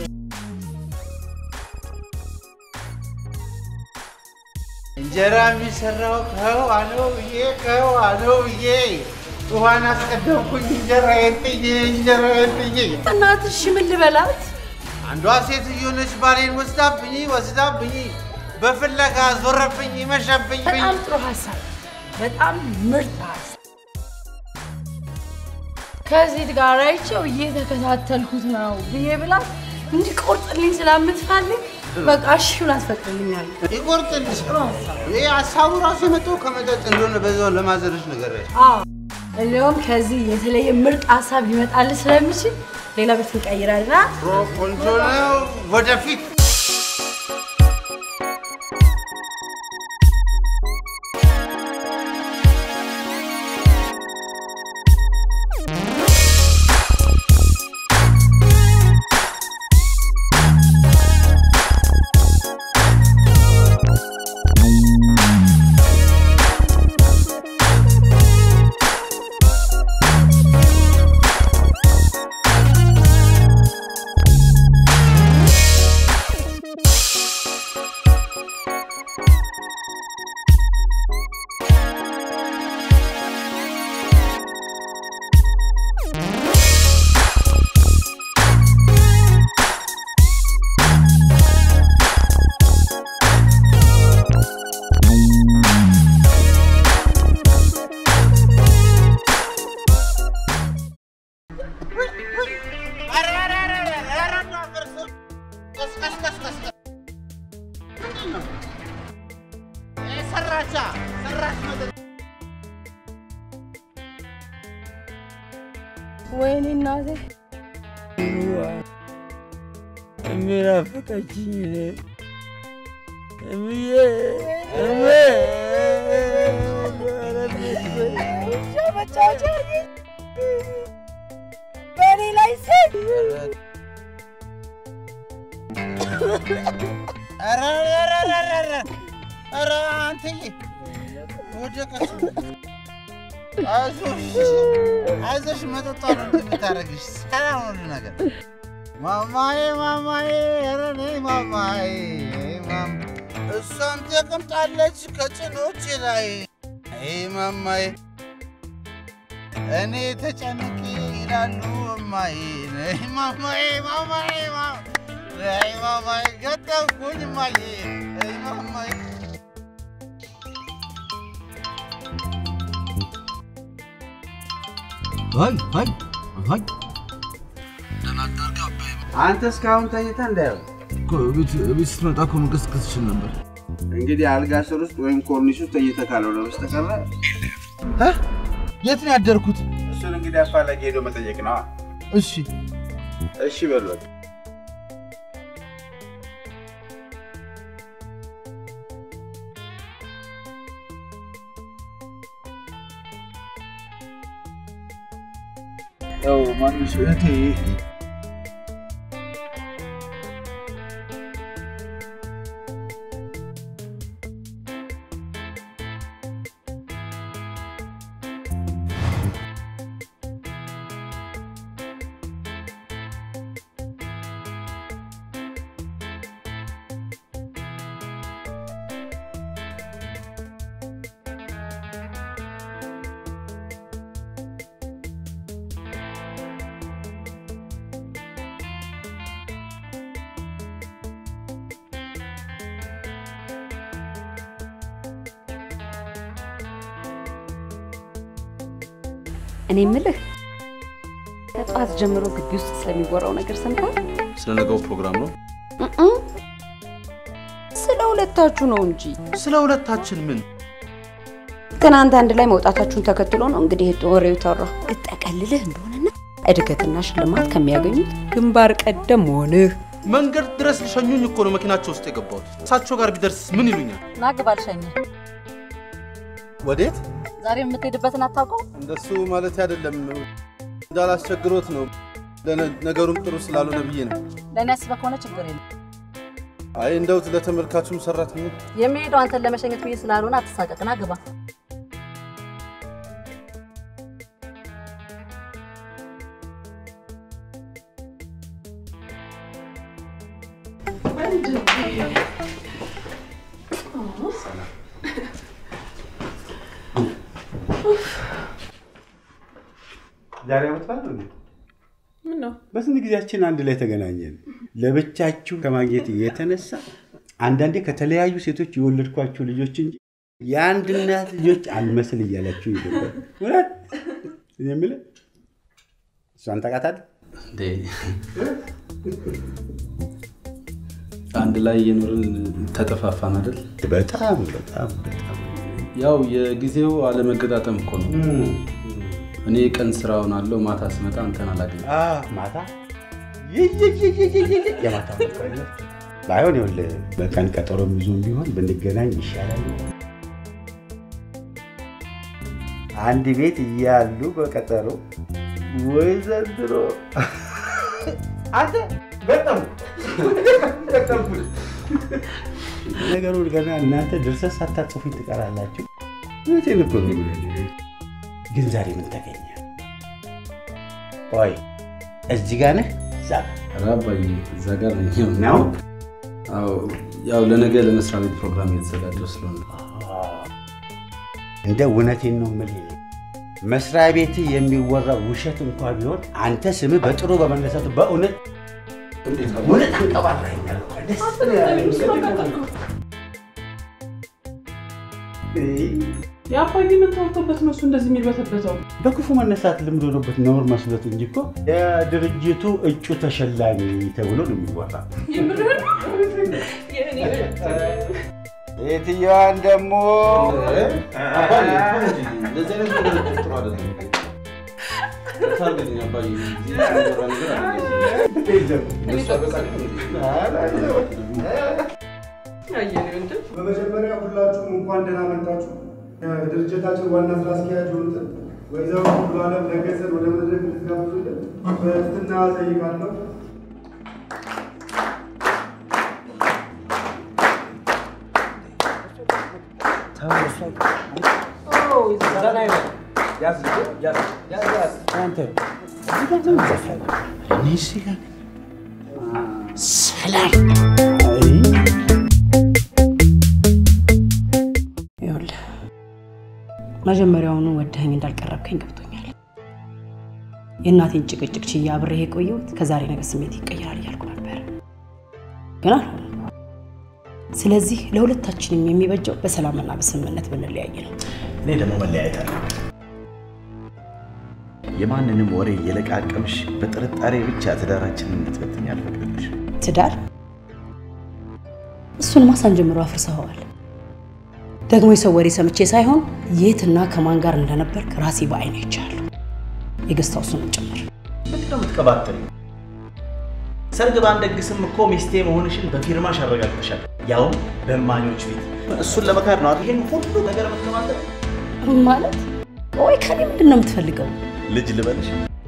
Speaker 9: እንጀራ የሚሰራው ከውሃ ነው ብዬ ከውሃ ነው ብዬ ውሃን አስቀደምኩኝ እንጀራዬን ጥዬ እንጀራዬን ጥዬ።
Speaker 14: እናትሽ ምን ልበላት?
Speaker 9: አንዷ ሴትዮ ነች ባሌን ወስዳብኝ ወስዳብኝ በፍለጋ ዞረብኝ መሸብኝ።
Speaker 14: በጣም ጥሩ ሀሳብ፣ በጣም ምርጥ ሀሳብ። ከሴት ጋር አይቼው እየተከታተልኩት ነው ብዬ ብላት እንዲቆርጥልኝ ስለምትፈልግ በቃ እሺ ብላ ትፈቅድልኛለች።
Speaker 9: ይቆርጥልሽ። ይህ ሀሳቡ ራሱ የመጣው ከመጠጥ እንደሆነ በዛው ለማዘርሽ ነገር
Speaker 14: አዎ እንዲሁም ከዚህ የተለየ ምርጥ ሀሳብ ሊመጣልህ ስለሚችል ሌላ ቤት እንቀይራልና
Speaker 9: ቆንጆ ነው። ወደፊት ሰራቻ ሰራች መጠጥ
Speaker 14: ወይኔ እናቴ
Speaker 1: እሜ
Speaker 2: ናፈቀችኝ እኔ እምዬ እሜ
Speaker 14: መጫወቻ በእኔ ላይ ሴት
Speaker 9: ኧረ ኧረ ኧረ ኧረ ኧረ አንተዬ ወደቀች። አይዞሽ አይዞሽ፣ መጠጧ ነው እንትን የምታደርግሽ። ሰላም ሁሉ ነገር ማማዬ ማማዬ ኧረ ነይ ማማዬ ማም እሷም ተቀምጣለች ከጭኖች ላይ አይ ማማዬ እኔ ተጨንቄ ይላሉ እማዬ ነይ ማማዬ ማማዬ ማ- ነይ ማማዬ ገጠምኩኝ እማዬ ነይ ማማዬ
Speaker 2: አይ አይ አይ አንተ እስካሁን ተኝተህ እንዳየው
Speaker 3: ቤት ስትመጣ እኮ መቀስቀስ ትችል ነበር።
Speaker 2: እንግዲህ አልጋ ስር ውስጥ ወይም ኮርኒስ ውስጥ ተኝተህ ካልሆነ በስተቀረ
Speaker 3: የት ነው ያደርኩት?
Speaker 2: እሱን እንግዲህ አፋላጊ ሄዶ መጠየቅ ነዋ።
Speaker 3: እሺ
Speaker 2: እሺ በሏል።
Speaker 3: ያው ማንሽ እህቴ
Speaker 8: እኔ የምልህ ከጠዋት ጀምሮ ግቢ ውስጥ ስለሚወራው ነገር ሰምተሃል?
Speaker 3: ስለ ነገው ፕሮግራም ነው።
Speaker 8: እም፣ ስለ ሁለታችሁ ነው እንጂ
Speaker 3: ስለ ሁለታችን ምን?
Speaker 8: ትናንት አንድ ላይ መውጣታችሁን ተከትሎ ነው እንግዲህ ወሬው ተወራ። ልጠቀልልህ እንደሆነና እድገትና ሽልማት ከሚያገኙት ግንባር ቀደም መሆንህ
Speaker 3: መንገድ ድረስ ሊሸኙኝ እኮ ነው መኪናቸው ውስጥ የገባሁት። እሳቸው ጋር ቢደርስ ምን ይሉኛል?
Speaker 11: ና ግባ ልሸኝህ።
Speaker 3: ወዴት?
Speaker 11: ዛሬ የምትሄድበትን አታውቀው?
Speaker 3: እንደሱ ማለት አይደለም። እንዳላስቸግሮት ነው። ለነ- ነገሩም ጥሩ ስላልሆነ ብዬ ነው።
Speaker 11: ለእኔ አስበህ ከሆነ ችግር የለም።
Speaker 3: አይ እንደው ለተመልካቹም ሰራተኛ
Speaker 11: የሚሄደው አንተን ለመሸኘት ብዬ ስላልሆነ አትሳቀቅ። ና ግባ።
Speaker 2: ዛሬ ዓመት በዓል ነው እንዴ?
Speaker 5: ምን ነው
Speaker 2: በስንት ጊዜያችን አንድ ላይ ተገናኘን። ለብቻችሁ ከማግኘት የተነሳ አንዳንዴ ከተለያዩ ሴቶች የወለድኳቸው ልጆች እንጂ የአንድ እናት ልጆች አልመስል እያላችሁ ይገባል። እውነት እኔ የምልህ እሷን ታውቃታለህ?
Speaker 3: እንዴ አንድ ላይ የኖርን ተጠፋፋን አይደል?
Speaker 2: በጣም በጣም በጣም
Speaker 3: ያው የጊዜው አለመገጣጠም እኮ ነው። እኔ ቀን ስራውን አለው ማታ ስመጣ አንተን አላገኝም።
Speaker 2: ማታ ይይይይይይይ የማታ መቀነት ባይሆን ይኸውልህ በቀን ቀጠሮ ይዞም ቢሆን ብንገናኝ ይሻላል። አንድ ቤት እያሉ በቀጠሮ ወይ ዘንድሮ አንተ በጣም በጣምኩት። ነገሩ ገና እናንተ ድርሰት ሳታጽፉኝ ትቀራላችሁ። እውነቴን እኮ ነው የምልህ። ግን ዛሬ ምን ተገኘ? ቆይ እዚህ ጋር ነህ? እዛ ጋር?
Speaker 3: ኧረ አባዬ እዛ ጋር ነኝ።
Speaker 2: ነው?
Speaker 3: አዎ፣ ያው ለነገ ለመስሪያ ቤት ፕሮግራም እየተዘጋጀው ስለሆነ
Speaker 2: እንደ እውነቴን ነው የምልህ። መስሪያ ቤት የሚወራው ውሸት እንኳ ቢሆን አንተ ስምህ በጥሩ በመነሳቱ በእውነት እውነት አንቀባራኛል። ደስ ነው ያለኝ።
Speaker 5: የአባዬ ምን ተወቶበት ነው እሱ እንደዚህ የሚልበተበተው?
Speaker 2: በክፉ መነሳት ልምድ ሆኖበት ነውር መስሎት እንጂ እኮ የድርጅቱ እጩ ተሸላሚ ተብሎ ነው የሚወራ። የትኛዋን ደግሞ
Speaker 3: እንደዚህ አይነት ነገር ጥሩ አይደለም። ታርገኝ አባዬ፣ እዚህ የሚወራ ነገር አይደለም።
Speaker 10: በመጀመሪያ ሁላችሁም እንኳን ደህና መጣችሁ። ድርጅታችን ዋና ስራ አስኪያጅ የሆኑትን ወይዘሮ ሙሉዓለም ለገሰን ወደ መድረክ እንድትጋብዙልን በትህትና እጠይቃለሁ።
Speaker 7: ሰላም
Speaker 11: ይኸውልህ መጀመሪያውኑ ወደኸኝ እንዳልቀረብከኝ ገብቶኛል። የእናቴን ጭቅጭቅ ችዬ አብሬህ የቆየሁት ከዛሬ ነገ ስሜት ይቀየራል እያልኩ ነበር፣ ግን አልሆነም። ስለዚህ ለሁለታችንም የሚበጀው በሰላምና በስምምነት ብንለያይ ነው።
Speaker 6: እኔ ደግሞ መለያየት አለ የማንንም ወሬ እየለቃቀምሽ በጥርጣሬ ብቻ ትዳራችንን እንድትበትኝ አልፈቅድልሽ።
Speaker 11: ትዳር እሱንማ ሳንጀምሮ አፍርሰኸዋል። ደግሞ የሰው ወሬ ሰምቼ ሳይሆን የትና ከማን ጋር እንደነበርክ ራሴ በአይኔ አይቻለሁ፣ የገስት ሃውሱንም ጭምር።
Speaker 6: ምንድን ነው የምትቀባጥሪው? ሰርግ ባንደግስም እኮ ሚስቴ መሆንሽን በፊርማሽ አረጋግጠሻል፣ ያውም በእማኞች ፊት። እሱን ለመካድ ነው አይደል ይሄን ሁሉ ነገር የምትቀባጥር?
Speaker 11: ማለት ወይ ከኔ ምንድን ነው የምትፈልገው?
Speaker 6: ልጅ ልበልሽ?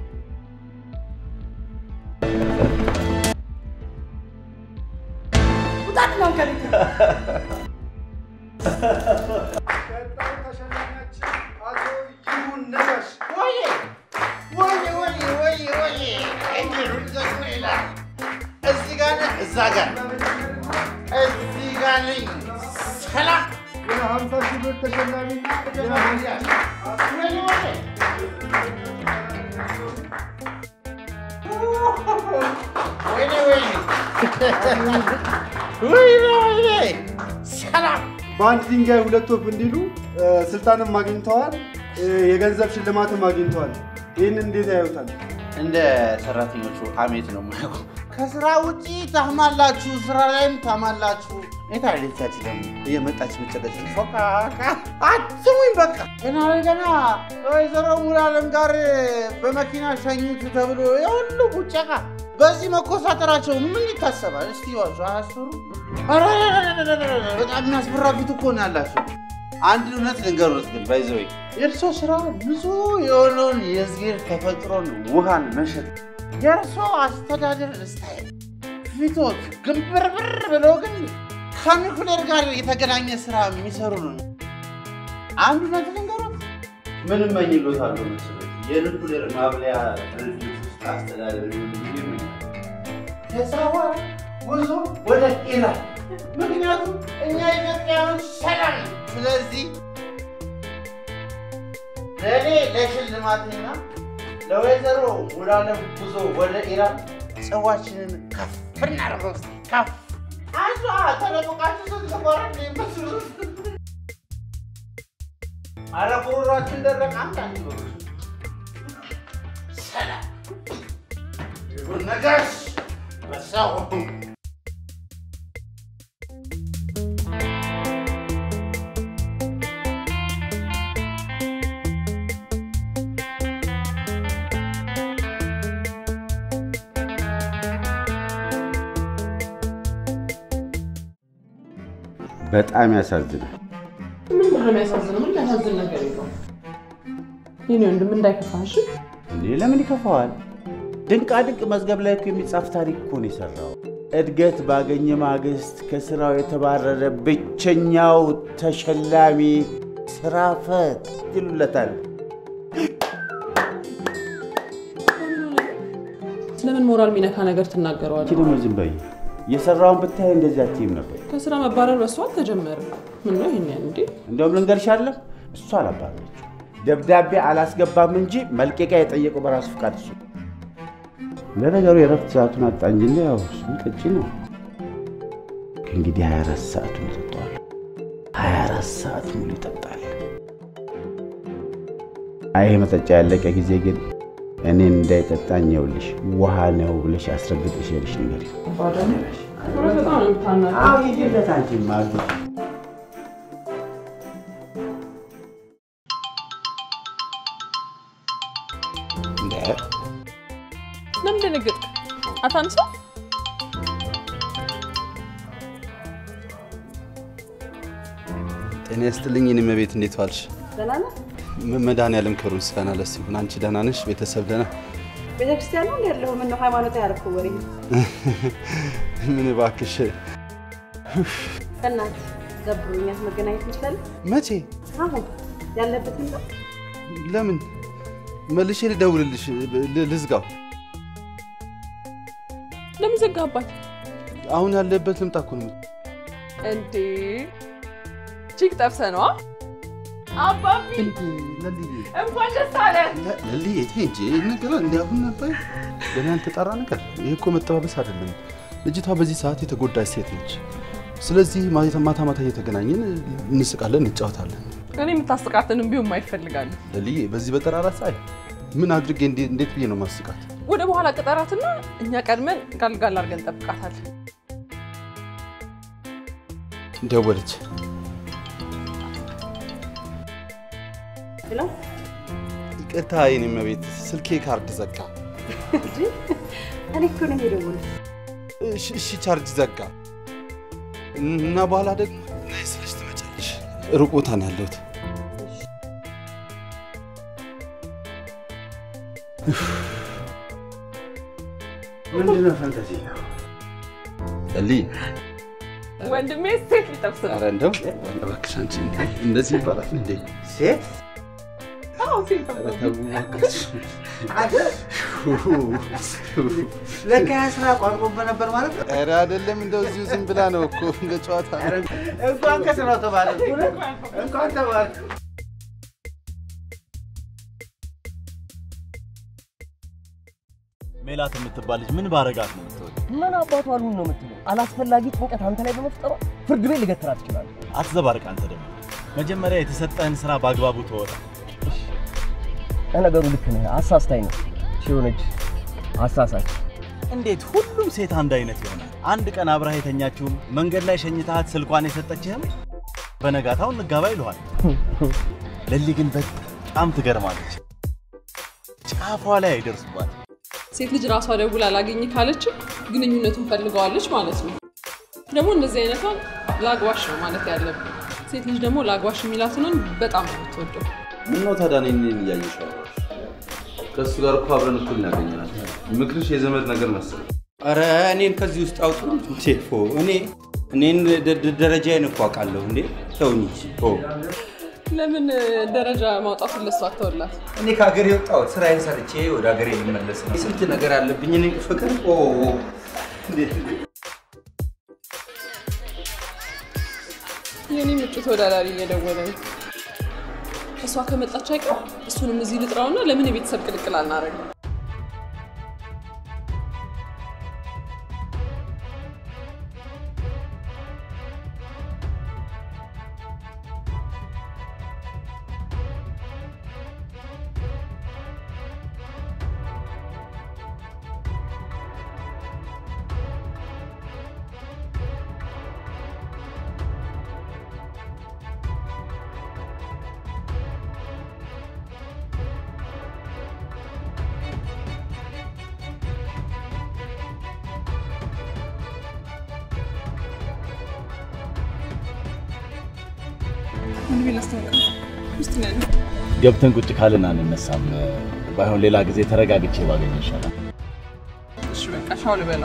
Speaker 14: ውጣልኝ አሁን ከቤት
Speaker 9: ወይዬ ወይዬ ወይዬ ወይዬ ወይዬ እግሩን ዘግቶ ይላል። እዚህ ጋር ነህ፣ እዛ ጋር እዚህ ጋር ነኝ። ሰላም
Speaker 10: የሀምሳ ሺህ ብር ተሸላሚና
Speaker 9: ወይኔ ወይኔ ወይኔ ወይኔ ወይኔ ወይኔ ሰላም
Speaker 10: በአንድ ድንጋይ ሁለት ወፍ እንዲሉ እ፣ ስልጣንም አግኝተዋል፣ እ፣ የገንዘብ ሽልማትም አግኝተዋል። ይህን እንዴት ያዩታል?
Speaker 9: እንደ ሰራተኞቹ አሜት ነው የማየው። ከስራ ውጪ ታማላችሁ፣ ስራ ላይም ታማላችሁ። የታለቻች ደግሞ እየመጣች መጨቀጭ ፎቃቃ አትሙኝ። በቃ ገና ገና ወይዘሮ ሙሉዓለም ጋር በመኪና ሸኙት ተብሎ የሁሉ ቡጨቃ በዚህ መኮሳተራቸው ምን ይታሰባል? እስቲ ዋሱ አያስፈሩ? ኧረ በጣም የሚያስፈራ ፊት እኮ ነው ያላቸው። አንድ እውነት ልንገሩት ግን ባይዘወይ የእርሶ ስራ ንጹህ የሆነውን የእግዚአብሔር ተፈጥሮን ውሃን መሸጥ የእርሶ አስተዳደር ስታይል ፊቶት ግንብርብር ብለው ግን ከኒኩሌር ጋር የተገናኘ ስራ የሚሰሩ ነው። አንድ እውነት ልንገሩት ምን እመኝሎታለሁ መሰለኝ የኒኩሌር ማብለያ ድርጅት ውስጥ አስተዳደር የስራ ጉዞ ወደ ኢራን ምክንያቱም እኛ ኢትዮጵያኖች ሰላም ነው። ስለዚህ ለእኔ ለሽልማትና ለወይዘሮ ሙሉዓለም ጉዞ ወደ ኢራን ጽዋችንን ከፍ እናድርገው። እስኪ ከፍ አዟ ተደብቃችሁ ስትቆረ መስሉ አረ ጉሮሯችን ደረቅ። አንድ አንድ በሉ ሰላም ይሁን ነጋሽ በሰው
Speaker 2: በጣም ያሳዝናል።
Speaker 5: ምን ነው የሚያሳዝነው? ምን የሚያሳዝን ነገር የለውም። የኔ ወንድም እንዳይከፋህ እሺ?
Speaker 2: እንዴ ለምን ይከፋዋል? ድንቃ ድንቅ መዝገብ ላይ እኮ የሚጻፍ ታሪክ እኮ ነው የሰራው። እድገት ባገኘ ማግስት ከስራው የተባረረ ብቸኛው ተሸላሚ ስራ ፈት ይሉለታል።
Speaker 5: ለምን ሞራል የሚነካ ነገር ትናገረዋለህ?
Speaker 2: አንቺ ደግሞ ዝም በይ። የሰራውን ብታይ እንደዚህ አትይም ነበር።
Speaker 5: ከስራ መባረር በሷ አልተጀመረም። ምን ነው ይሄን ያህል እንዴ?
Speaker 2: እንደውም ልንገርሽ አይደለም እሱ አላባረረችው። ደብዳቤ አላስገባም እንጂ መልቀቂያ የጠየቀው በራሱ ፍቃድ እሱ። ለነገሩ የረፍት ሰዓቱን አጣ እንጂ እንደ ያው እሱም ጠጪ ነው። ከእንግዲህ 24 ሰዓቱን ይጠጣዋል። 24 ሰዓት ሙሉ ይጠጣል። አይ ይሄ መጠጫ ያለቀ ጊዜ ግን እኔን እንዳይጠጣኝ ይኸውልሽ ውሃ ነው ብለሽ አስረግጠሽ ሄደሽ ንገሪው።
Speaker 5: በጣም ነው የምታናግረው።
Speaker 2: አዎ ሂጂለት አንቺማ አግቢ።
Speaker 5: ለምን ደነገጥክ? አታንሳው።
Speaker 3: ጤና ይስጥልኝ የኔ እመቤት፣ እንዴት ዋልሽ?
Speaker 11: ደህና ነህ?
Speaker 3: መ- መድኃኒዓለም ክብሩ ምስጋና ለእሱ ይሁን። አንቺ ደህና ነሽ? ቤተሰብ ደህና?
Speaker 11: ቤተክርስቲያን ነው ያለው? ምነው ሃይማኖት ያደረኩ ወሬ
Speaker 3: ምን እባክሽ።
Speaker 11: በእናትህ ደብሮኛል። መገናኘት እንችላለን?
Speaker 3: መቼ?
Speaker 11: አሁን ያለበትን ነው
Speaker 3: ለምን? መልሼ ልደውልልሽ፣ ል- ልዝጋው።
Speaker 5: ለምን ዘጋባት
Speaker 3: አሁን ያለበት ልምጣ እኮ ነው።
Speaker 5: እንዴ? ቺክ ጠብሰህ ነዋ። አባቢ እንኳን ደስ አለ።
Speaker 3: ለልዬ ተይ እንጂ ይህ ነገር እንዲያሁን ነበር ገና ያልተጣራ ነገር። ይህ እኮ መጠባበስ አይደለም። ልጅቷ በዚህ ሰዓት የተጎዳች ሴት ነች። ስለዚህ ማታ ማታ ማታ እየተገናኘን እንስቃለን፣ እንጫወታለን።
Speaker 5: እኔ የምታስቃትንም ቢሆን ማይፈልጋሉ።
Speaker 3: ለልዬ በዚህ በጠራራ ፀሐይ ምን አድርጌ እንዴ- እንዴት ብዬ ነው ማስቃት?
Speaker 5: ወደ በኋላ ቅጠራትና እኛ ቀድመን ጋልጋል አድርገን እንጠብቃታለን።
Speaker 3: ደወለች።
Speaker 11: ብለው
Speaker 3: ይቅርታ የኔ እመቤት፣ ስልኬ ካርድ ዘጋ።
Speaker 11: እንጂ እኔ እኮ ነኝ የደወልኩት።
Speaker 3: እሺ እሺ፣ ቻርጅ ዘጋ እና በኋላ ደግሞ ነይ ስልሽ ትመጫለሽ። ሩቅ ቦታ ነው ያለሁት።
Speaker 2: ምንድን ነው ፈንታዚ?
Speaker 3: ለልዬ
Speaker 5: ወንድሜ ሴት ሊጠብስ ነው።
Speaker 3: ኧረ እንደው እባክሽ አንቺ እንደዚህ ይባላል እንዴ?
Speaker 2: ሴት
Speaker 5: አዎ ሴት
Speaker 3: ኧረ ተው እባክሽ።
Speaker 2: ለካ ያ ስራ ቋጥሮበት ነበር ማለት ነው።
Speaker 3: ኧረ አይደለም፣ እንደው እዚሁ ዝም ብላ ነው እኮ እንደ ጨዋታ ነው።
Speaker 2: እንኳን ከስራው ተባለ፣ እንኳን ተባለ።
Speaker 6: ሜላት የምትባል ልጅ ምን ባረጋት ነው የምትወድ?
Speaker 7: ምን አባቷ አሉን ነው የምትለው? አላስፈላጊ ጭንቀት አንተ ላይ በመፍጠሯ ፍርድ ቤት ልገትራት ትችላለህ።
Speaker 6: አትዘባርቅ። አንተ ደግሞ መጀመሪያ የተሰጠህን ስራ በአግባቡ ተወጣ።
Speaker 7: ለነገሩ ልክ ነህ፣ አሳስታኝ ነው ሲሆነች አሳሳች።
Speaker 6: እንዴት ሁሉም ሴት አንድ አይነት ይሆናል? አንድ ቀን አብረህ የተኛችውም መንገድ ላይ ሸኝታት ስልኳን የሰጠችህም በነጋታው እንጋባ ይለዋል። ለሊ ግን በጣም ትገርማለች። ጫፏ ላይ አይደርሱባት።
Speaker 5: ሴት ልጅ ራሷ ደውላ አላገኝ ካለች ግንኙነቱን ፈልገዋለች ማለት ነው። ደግሞ እንደዚህ አይነቷን ላግባሽ ነው ማለት ያለብን። ሴት ልጅ ደግሞ ላግባሽ የሚላትን በጣም ነው የምትወደው።
Speaker 3: ምነው ታዲያ እኔን እኔን እያየሽ አወራሽ? ከእሱ ጋር እኮ አብረን እኩል ነው ያገኘናት። ምክርሽ የዘመድ ነገር መሰለኝ።
Speaker 2: ኧረ እኔን ከዚህ ውስጥ አውጡ። ቴፎ እኔ እኔን ደ- ደ- ደረጃዬን እኮ አውቃለሁ እንዴ። ተውኝ እንጂ ኦ
Speaker 5: ለምን ደረጃ ማውጣቱን ለሷ አተውላት?
Speaker 2: እኔ ከሀገር የወጣሁት ስራዬን ሰርቼ ወደ ሀገሬ ልመለስ ነው። ስንት ነገር አለብኝ እኔ ፍቅር ኦ እንዴት
Speaker 5: የኔ ምጩ ተወዳዳሪ እየደወለ ነው። እሷ ከመጣች አይቀር እሱንም እዚህ ልጥራውና ለምን የቤተሰብ ቅልቅል አናደርግም? ምን ቢል አስተዋውቅ ውስጥ ነው ያለው።
Speaker 6: ገብተን ቁጭ ካልን አንነሳም። ባይሆን ሌላ ጊዜ ተረጋግቼ ባገኝ ይሻላል።
Speaker 5: እሺ በቃ ሻው ልበላ።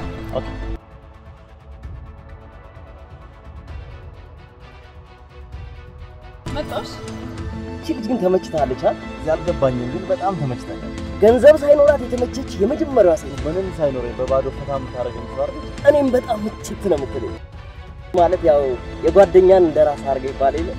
Speaker 5: መጣሽ?
Speaker 7: እቺ ልጅ ግን ተመችታለች አይደል?
Speaker 6: እዚህ አልገባኝም፣ ግን በጣም ተመችተኛል።
Speaker 7: ገንዘብ ሳይኖራት የተመቸች የመጀመሪያዋ ሴት
Speaker 6: ምንም ሳይኖረኝ በባዶ ፈታ የምታደርገኝ ሰው አይደለች።
Speaker 7: እኔም በጣም ምችት ነው የምትለኝ። ማለት ያው የጓደኛን እንደ ራስ አድርገህ ይባል የለ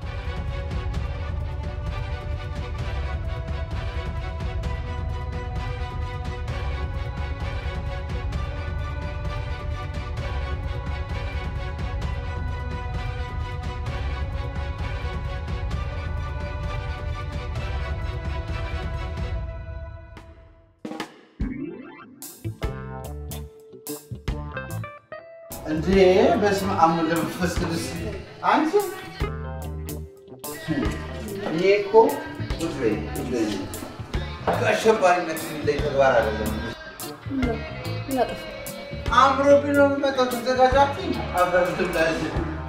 Speaker 2: እንዴ በስመ አብ ወወልድ ወመንፈስ ቅዱስ አንቺ እኔ እኮ ቁጭ በይ ቁጭ በይ ከአሸባሪነት የሚለይ ተግባር አይደለም።
Speaker 11: ምን አጠፋ?
Speaker 9: አምሮብኝ ነው የምመጣው። ተዘጋጃችሁኝ? አፈር ትብላለች።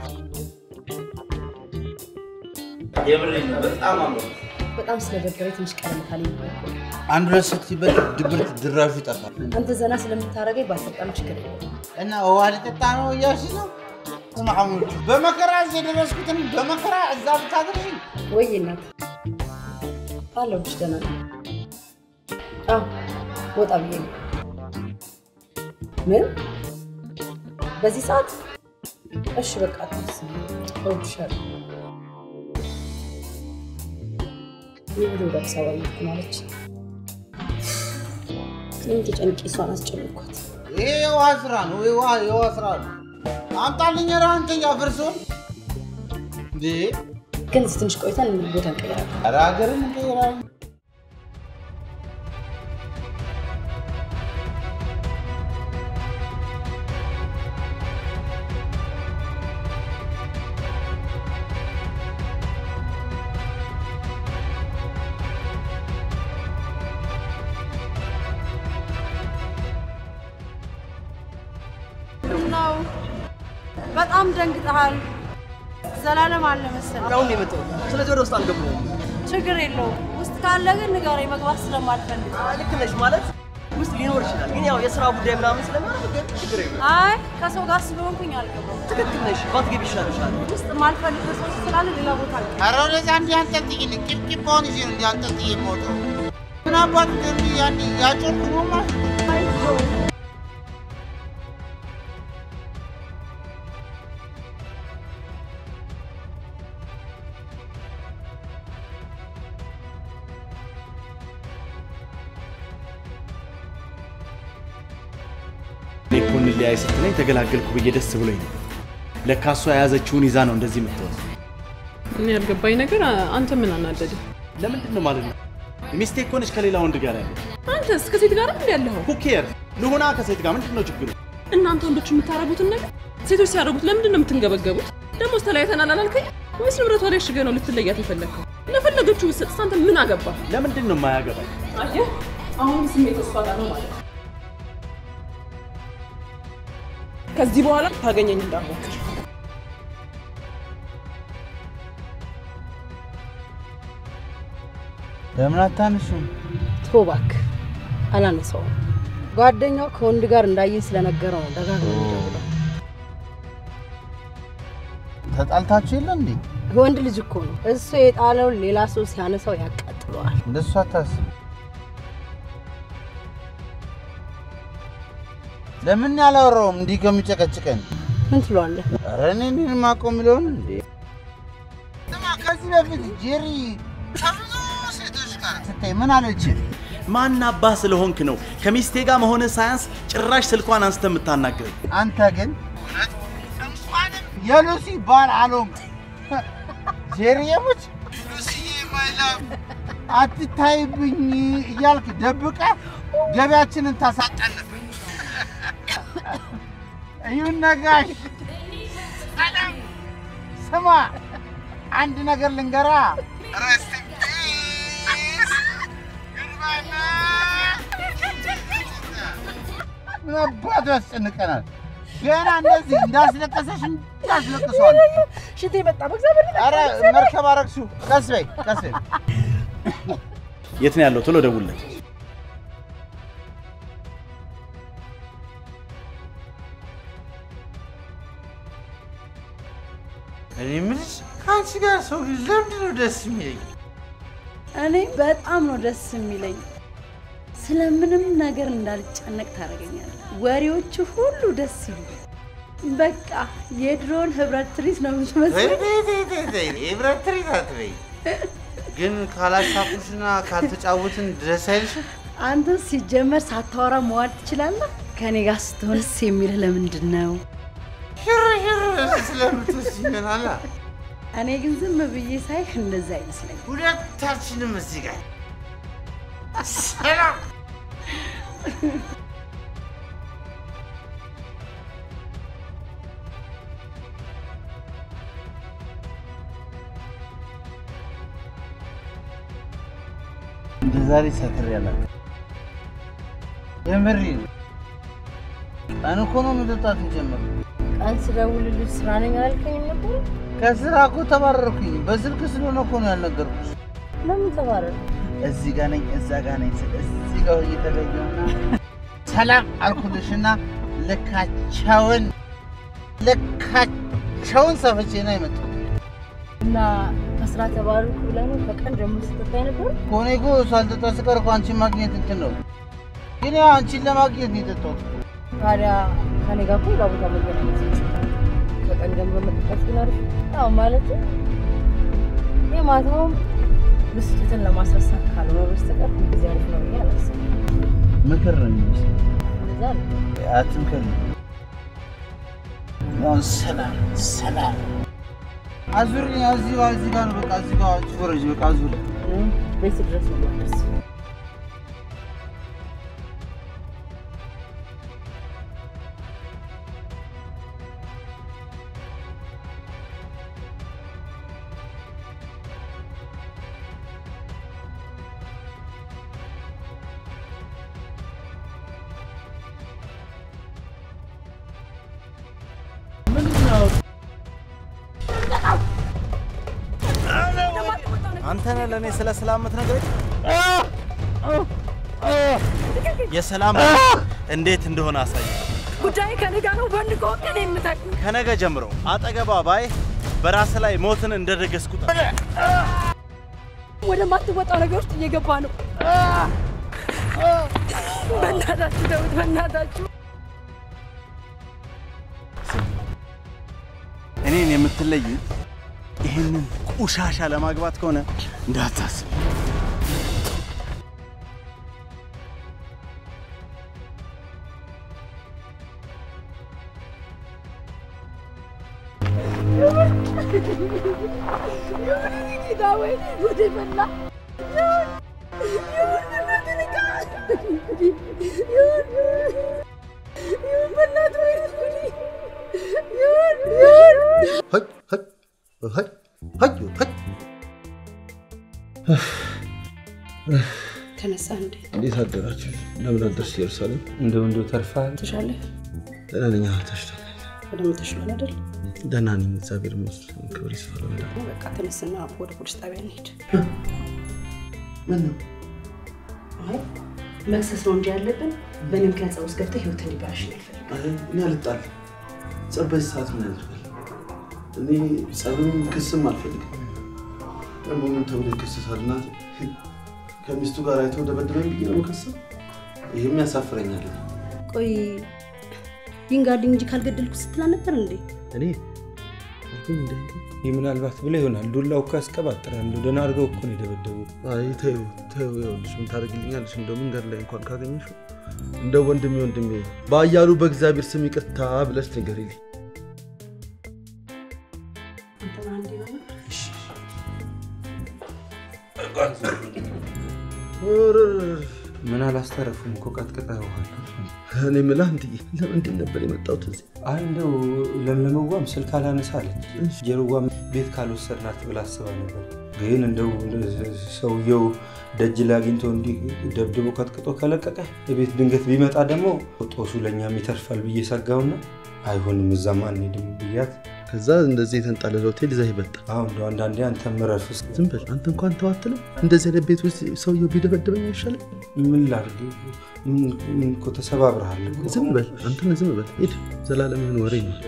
Speaker 9: የምሬን ነው፣ በጣም አምሮ
Speaker 11: በጣም ስለደበረኝ ትንሽ ቀለም ካለኝ
Speaker 9: አንድ ሁለት ስትይበት ድብርት ድራሹ ይጠፋል።
Speaker 11: አንተ ዘና ስለምታደርገኝ ባልሰጣም ችግር የለም።
Speaker 9: እና ውሃ ልጠጣ ነው እያልሽ ነው? ማሙድ በመከራ እዚህ የደረስኩትን በመከራ እዛ ብታደርሽኝ
Speaker 11: ወይ እናት አለሁልሽ። ደህና ነኝ። አዎ ወጣ ብዬ ነው። ምን በዚህ ሰዓት? እሺ በቃ አትስ እወድሻለሁ። ይህ ወደ አዲስ አበባ እየሄድኩ ነው አለች። እኔም ተጨንቄ እሷን አስጨነኳት።
Speaker 9: ይሄ የውሃ ስራ ነው። የውሃ የውሃ ስራ ነው። አምጣልኝ ኧረ አንተ እያፈርሰውን እንዴ!
Speaker 11: ግን እዚህ ትንሽ ቆይተን ቦታ እንቀይራለን።
Speaker 9: ኧረ ሀገርን እንቀይራለን።
Speaker 14: ነው በጣም ደንግጠሃል። ዘላለም አለ መሰለኝ።
Speaker 7: አሁን የመጣው ስለዚህ ወደ ውስጥ አልገባሁም።
Speaker 14: ችግር የለውም። ውስጥ ካለ ግን ንገረኝ፣ መግባት ስለማልፈልግ።
Speaker 7: ልክ ነሽ ማለት ውስጥ ሊኖር ይችላል፣ ግን ያው የስራ ጉዳይ ምናምን ስለማደርግ ችግር የለም።
Speaker 14: አይ ከሰው ጋር ስለሆንኩኝ አልገባም።
Speaker 7: ትክክል ነሽ፣ ባትገቢ ይሻልሻል።
Speaker 14: ውስጥ የማልፈልገው ሰው ስላለ ሌላ ቦታ አልገባም።
Speaker 9: ኧረ ወደዛ እንዲህ አንጠልጥይኝ። ቂብቂባውን ይዤ ነው እንዲህ አንጠልጥዬ የምወጣው። ምን አባት እንዲህ ያን ያጮልኩ ነው ማለት ነው።
Speaker 6: እኔ እኮ እንለያይ ስትለኝ ተገላገልኩ ብዬ ደስ ብሎኝ ነው። ለካ እሷ የያዘችውን ይዛ ነው እንደዚህ የምትወስድ።
Speaker 5: እኔ ያልገባኝ ነገር አ- አንተ ምን አናደደ?
Speaker 6: ለምንድን ነው ማለት ነው? ሚስቴ እኮ ነች ከሌላ ወንድ ጋር ያለ
Speaker 5: አንተስ ከሴት ጋር እንዲ ያለኸው?
Speaker 6: ኩኬር ልሁና ከሴት ጋር ምንድን ነው ችግሩ?
Speaker 5: እናንተ ወንዶች የምታረጉትን ነገር ሴቶች ሲያደርጉት ለምንድን ነው የምትንገበገቡት? ደግሞ ተለያይተናል አላልከኝ ወይስ ንብረቷ ላይ ሽገህ ነው ልትለያት የፈለግከው? ለፈለገችው ብትሰጥ አንተ ምን አገባ?
Speaker 6: ለምንድን ነው የማያገባኝ?
Speaker 5: አየህ፣ አሁን ስሜት እሷ ጋር ነው ማለት ነው። ከዚህ በኋላ ታገኘኝ እንዳትሞክር።
Speaker 9: ለምን አታንሹም?
Speaker 11: ተው እባክህ፣ አላነሳውም። ጓደኛው ከወንድ ጋር እንዳየኝ ስለነገረው ነው ደጋግሞ የሚደውለው።
Speaker 9: ተጣልታችሁ የለ እንዴ?
Speaker 11: ወንድ ልጅ እኮ ነው። እሱ የጣለውን ሌላ ሰው ሲያነሳው ያቃጥለዋል።
Speaker 9: እንደሱ አታስብ። ለምን ያላወራውም እንዲህ ከሚጨቀጭቀን?
Speaker 11: ምን ትለዋለህ?
Speaker 9: ኧረ እኔ እኔን የማውቀው የሚለውን እንዴ ስማ፣ ከዚህ በፊት ጄሪ ከብዙ ሴቶች ጋር ስታይ ምን አለች?
Speaker 6: ማን አባህ ስለሆንክ ነው ከሚስቴ ጋር መሆንህ ሳያንስ ጭራሽ ስልኳን አንስተ የምታናግረኝ?
Speaker 9: አንተ ግን እንኳንም የሉሲ ባል አልሆንክ። ጄሪ የሙች ሉሲዬ ማይ ላቭ አትታይብኝ እያልክ ደብቀ ገቢያችንን ታሳጣን ነበር። እዩን ነጋሽ ሰላም፣ ስማ አንድ ነገር ልንገራ ረስት ምን አባቱ ያስጨንቀናል? ገና እንደዚህ እንዳስለቀሰሽ እንዳስለቅሰዋል።
Speaker 11: ሽቴ መጣ። በእግዚአብሔር
Speaker 9: ኧረ መርከብ አረግሽው። ቀስ በይ ቀስ በይ።
Speaker 6: የት ነው ያለው? ቶሎ ደውልለት።
Speaker 9: እኔ የምልሽ ከአንቺ ጋር ሰው ልጅ ለምንድን ነው ደስ የሚለኝ?
Speaker 14: እኔ በጣም ነው ደስ የሚለኝ። ስለምንም ነገር እንዳልጨነቅ ታደርገኛለህ። ወሬዎቹ ሁሉ ደስ ይሉ። በቃ የድሮን ህብረት ትርኢት ነው የምትመስለው።
Speaker 9: የብረት ትርኢት አትበይ። ግን ካላሳቁሽና ካልተጫወትን ደስ አይልሽም?
Speaker 14: አንተ ሲጀመር ሳታወራ መዋል ትችላለህ። ከኔ ጋር ስትሆን ደስ የሚልህ ለምንድን ነው?
Speaker 9: ሽር ሽር ስለምትወስጂ ይሆናላ።
Speaker 14: እኔ ግን ዝም ብዬ ሳይህ እንደዛ አይመስለኝም።
Speaker 9: ሁለታችንም እዚህ ጋር ሰላም እንደ ዛሬ ሰክሬ አላውቅም። የምሬ ነው። ቀን እኮ ነው መጠጣት የጀመርኩት።
Speaker 16: ቀን ስደውልልሽ ስራ ነኝ አላልከኝም ነበር?
Speaker 9: ከስራ እኮ ተባረርኩኝ። በስልክ ስለሆነ እኮ ነው ያልነገርኩሽ።
Speaker 16: ለምን ተባረር?
Speaker 9: እዚህ ጋር ነኝ እዛ ጋር ነኝ ስል እዚህ ጋር ሆኜ ተገኘሁና ሰላም አልኩልሽና ልካቸውን ልካቸውን ሰፍቼ ነው የመጣሁት።
Speaker 16: እና ከስራ ተባረርኩ ብለህ ነው ከቀን ጀምሮ ስትጠጣ ነበር?
Speaker 9: ከሆነ እኮ ሳልጠጣ ስቀር እኮ አንቺን ማግኘት እንትን ነው። ግን ያው አንቺን ለማግኘት ነው የጠጣሁት።
Speaker 16: ታዲያ ከኔ ጋር እኮ ሌላ ቦታ መገናኘት ይችላል። ከቀን ጀምሮ መጠጣት ግን አሪፍ ነው። ያው ማለት የማታውም ብስጭትን ለማስረሳት ካልሆነ በስተቀር ጊዜ አሪፍ ነው ብዬ አላስብም።
Speaker 9: ምክር ነው የሚመስለው።
Speaker 16: እንደዛ ነው።
Speaker 9: አትምከሪ። ያው ሰላም ሰላም አዙሪኝ። እዚህ ጋር እዚህ ጋር ነው በቃ እዚህ ጋር ዞረጅ በቃ አዙሪ።
Speaker 16: እኔም ቤት ድረስ ነው የማደርስ።
Speaker 6: አንተ ነህ ለእኔ ስለ ሰላም የምትነግረኝ? የሰላም እንዴት እንደሆነ አሳይ።
Speaker 14: ጉዳይ ከኔ ጋር ነው። በን ከወቅ እኔ የምታቅ
Speaker 6: ከነገ ጀምሮ አጠገቧ ባይ በራስ ላይ ሞትን እንደደገስኩ
Speaker 14: ወደማትወጣው ነገር ውስጥ እየገባ ነው። በእናታችሁ ደውት፣ በእናታችሁ
Speaker 6: እኔን የምትለይ ይህንን ቆሻሻ ለማግባት ከሆነ እንዳታስብ።
Speaker 14: ጌታ ወይ ጉድ ፈላ። ይሁን በእናትህ ንቃ። ይሁን ይሁን በእናትህ ወይ ጉድ ይሁን ይሁን
Speaker 11: ተነሳ እንዴ?
Speaker 3: እንዴት አደራችሁ? እንደምን አደርሽ ኢየሩሳሌም?
Speaker 2: እንደው እንደው ተርፋል።
Speaker 11: ተሻለ?
Speaker 3: ደህና ነኝ። አዎ፣ ተሽሎኛል።
Speaker 11: በደንብ ተሽሏል አይደል?
Speaker 3: ደህና ነኝ፣ እግዚአብሔር ይመስገን። ክብር ይስፋ ለመድኃኒዓለም።
Speaker 11: በቃ ተነስና ወደ ፖሊስ ጣቢያ እንሂድ።
Speaker 3: ምን ነው?
Speaker 11: አይ መክሰስ ነው እንጂ ያለብን በእኔ ምክንያት ጸብ ውስጥ ገብተህ ህይወት እንዲበላሽ ነው አልፈልግም።
Speaker 3: አይ፣ እኔ አልጣልም። ጸብ በዚህ ሰዓት ምን ያደርጋል? እኔ ጸብም ክስም አልፈልግም። ደግሞ ምን ተብሎ ይከሰሳል? እናቴ ከሚስቱ ጋር አይተው ደበደበኝ ብዬ ነው የምከሰው? ይህም ያሳፍረኛል።
Speaker 11: ቆይ ይንጋልኝ እንጂ ካልገደልኩ ስትል ነበር እንዴ?
Speaker 2: እኔ ይህ ምናልባት ብለህ ይሆናል። ዱላው እኮ ያስቀባጥራል። እንደው ደህና አድርገው እኮ ነው የደበደቡ።
Speaker 3: አይ ተይው ተይው፣ ይኸውልሽ ምን ታደርግልኛለሽ? እንደው መንገድ ላይ እንኳን ካገኘሽው እንደ ወንድሜ ወንድሜ በአያሉ በእግዚአብሔር ስም ይቅርታ ብለሽ ንገሪልኝ።
Speaker 2: ምን አላስተረፉም እኮ ቀጥቅጠውሃል።
Speaker 3: እኔ የምልህ አንትዬ ለምንድን ነበር የመጣሁት እዚህ?
Speaker 2: አይ እንደው ለምለመዋም ስልክ አላነሳለች። ጀርዋም ቤት ካልወሰድናት ብላ አስባ ነበር። ግን እንደው ሰውየው ደጅ ላይ አግኝቶ እንዲህ ደብድቦ ቀጥቅጦ ከለቀቀ ቤት ድንገት ቢመጣ ደግሞ ጦሱ ለእኛም ይተርፋል ብዬ ሰጋውና አይሆንም እዛም አንሄድም ብያት
Speaker 3: ከዛ እንደዚህ የተንጣለለ ሆቴል ይዘህ ይመጣ።
Speaker 2: አሁን እንደው አንዳንዴ አንተ ምረፍ እስኪ።
Speaker 3: ዝም በል አንተ እንኳን ተው አትልም? እንደዚህ አይነት ቤት ውስጥ ሰውየው ቢደበደበኝ አይሻልም?
Speaker 2: ምን ላድርግ? ምን እኮ ተሰባብረሃል እኮ።
Speaker 3: ዝም በል አንተ ዝም በል ሂድ። ዘላለምህን ወሬ ነው።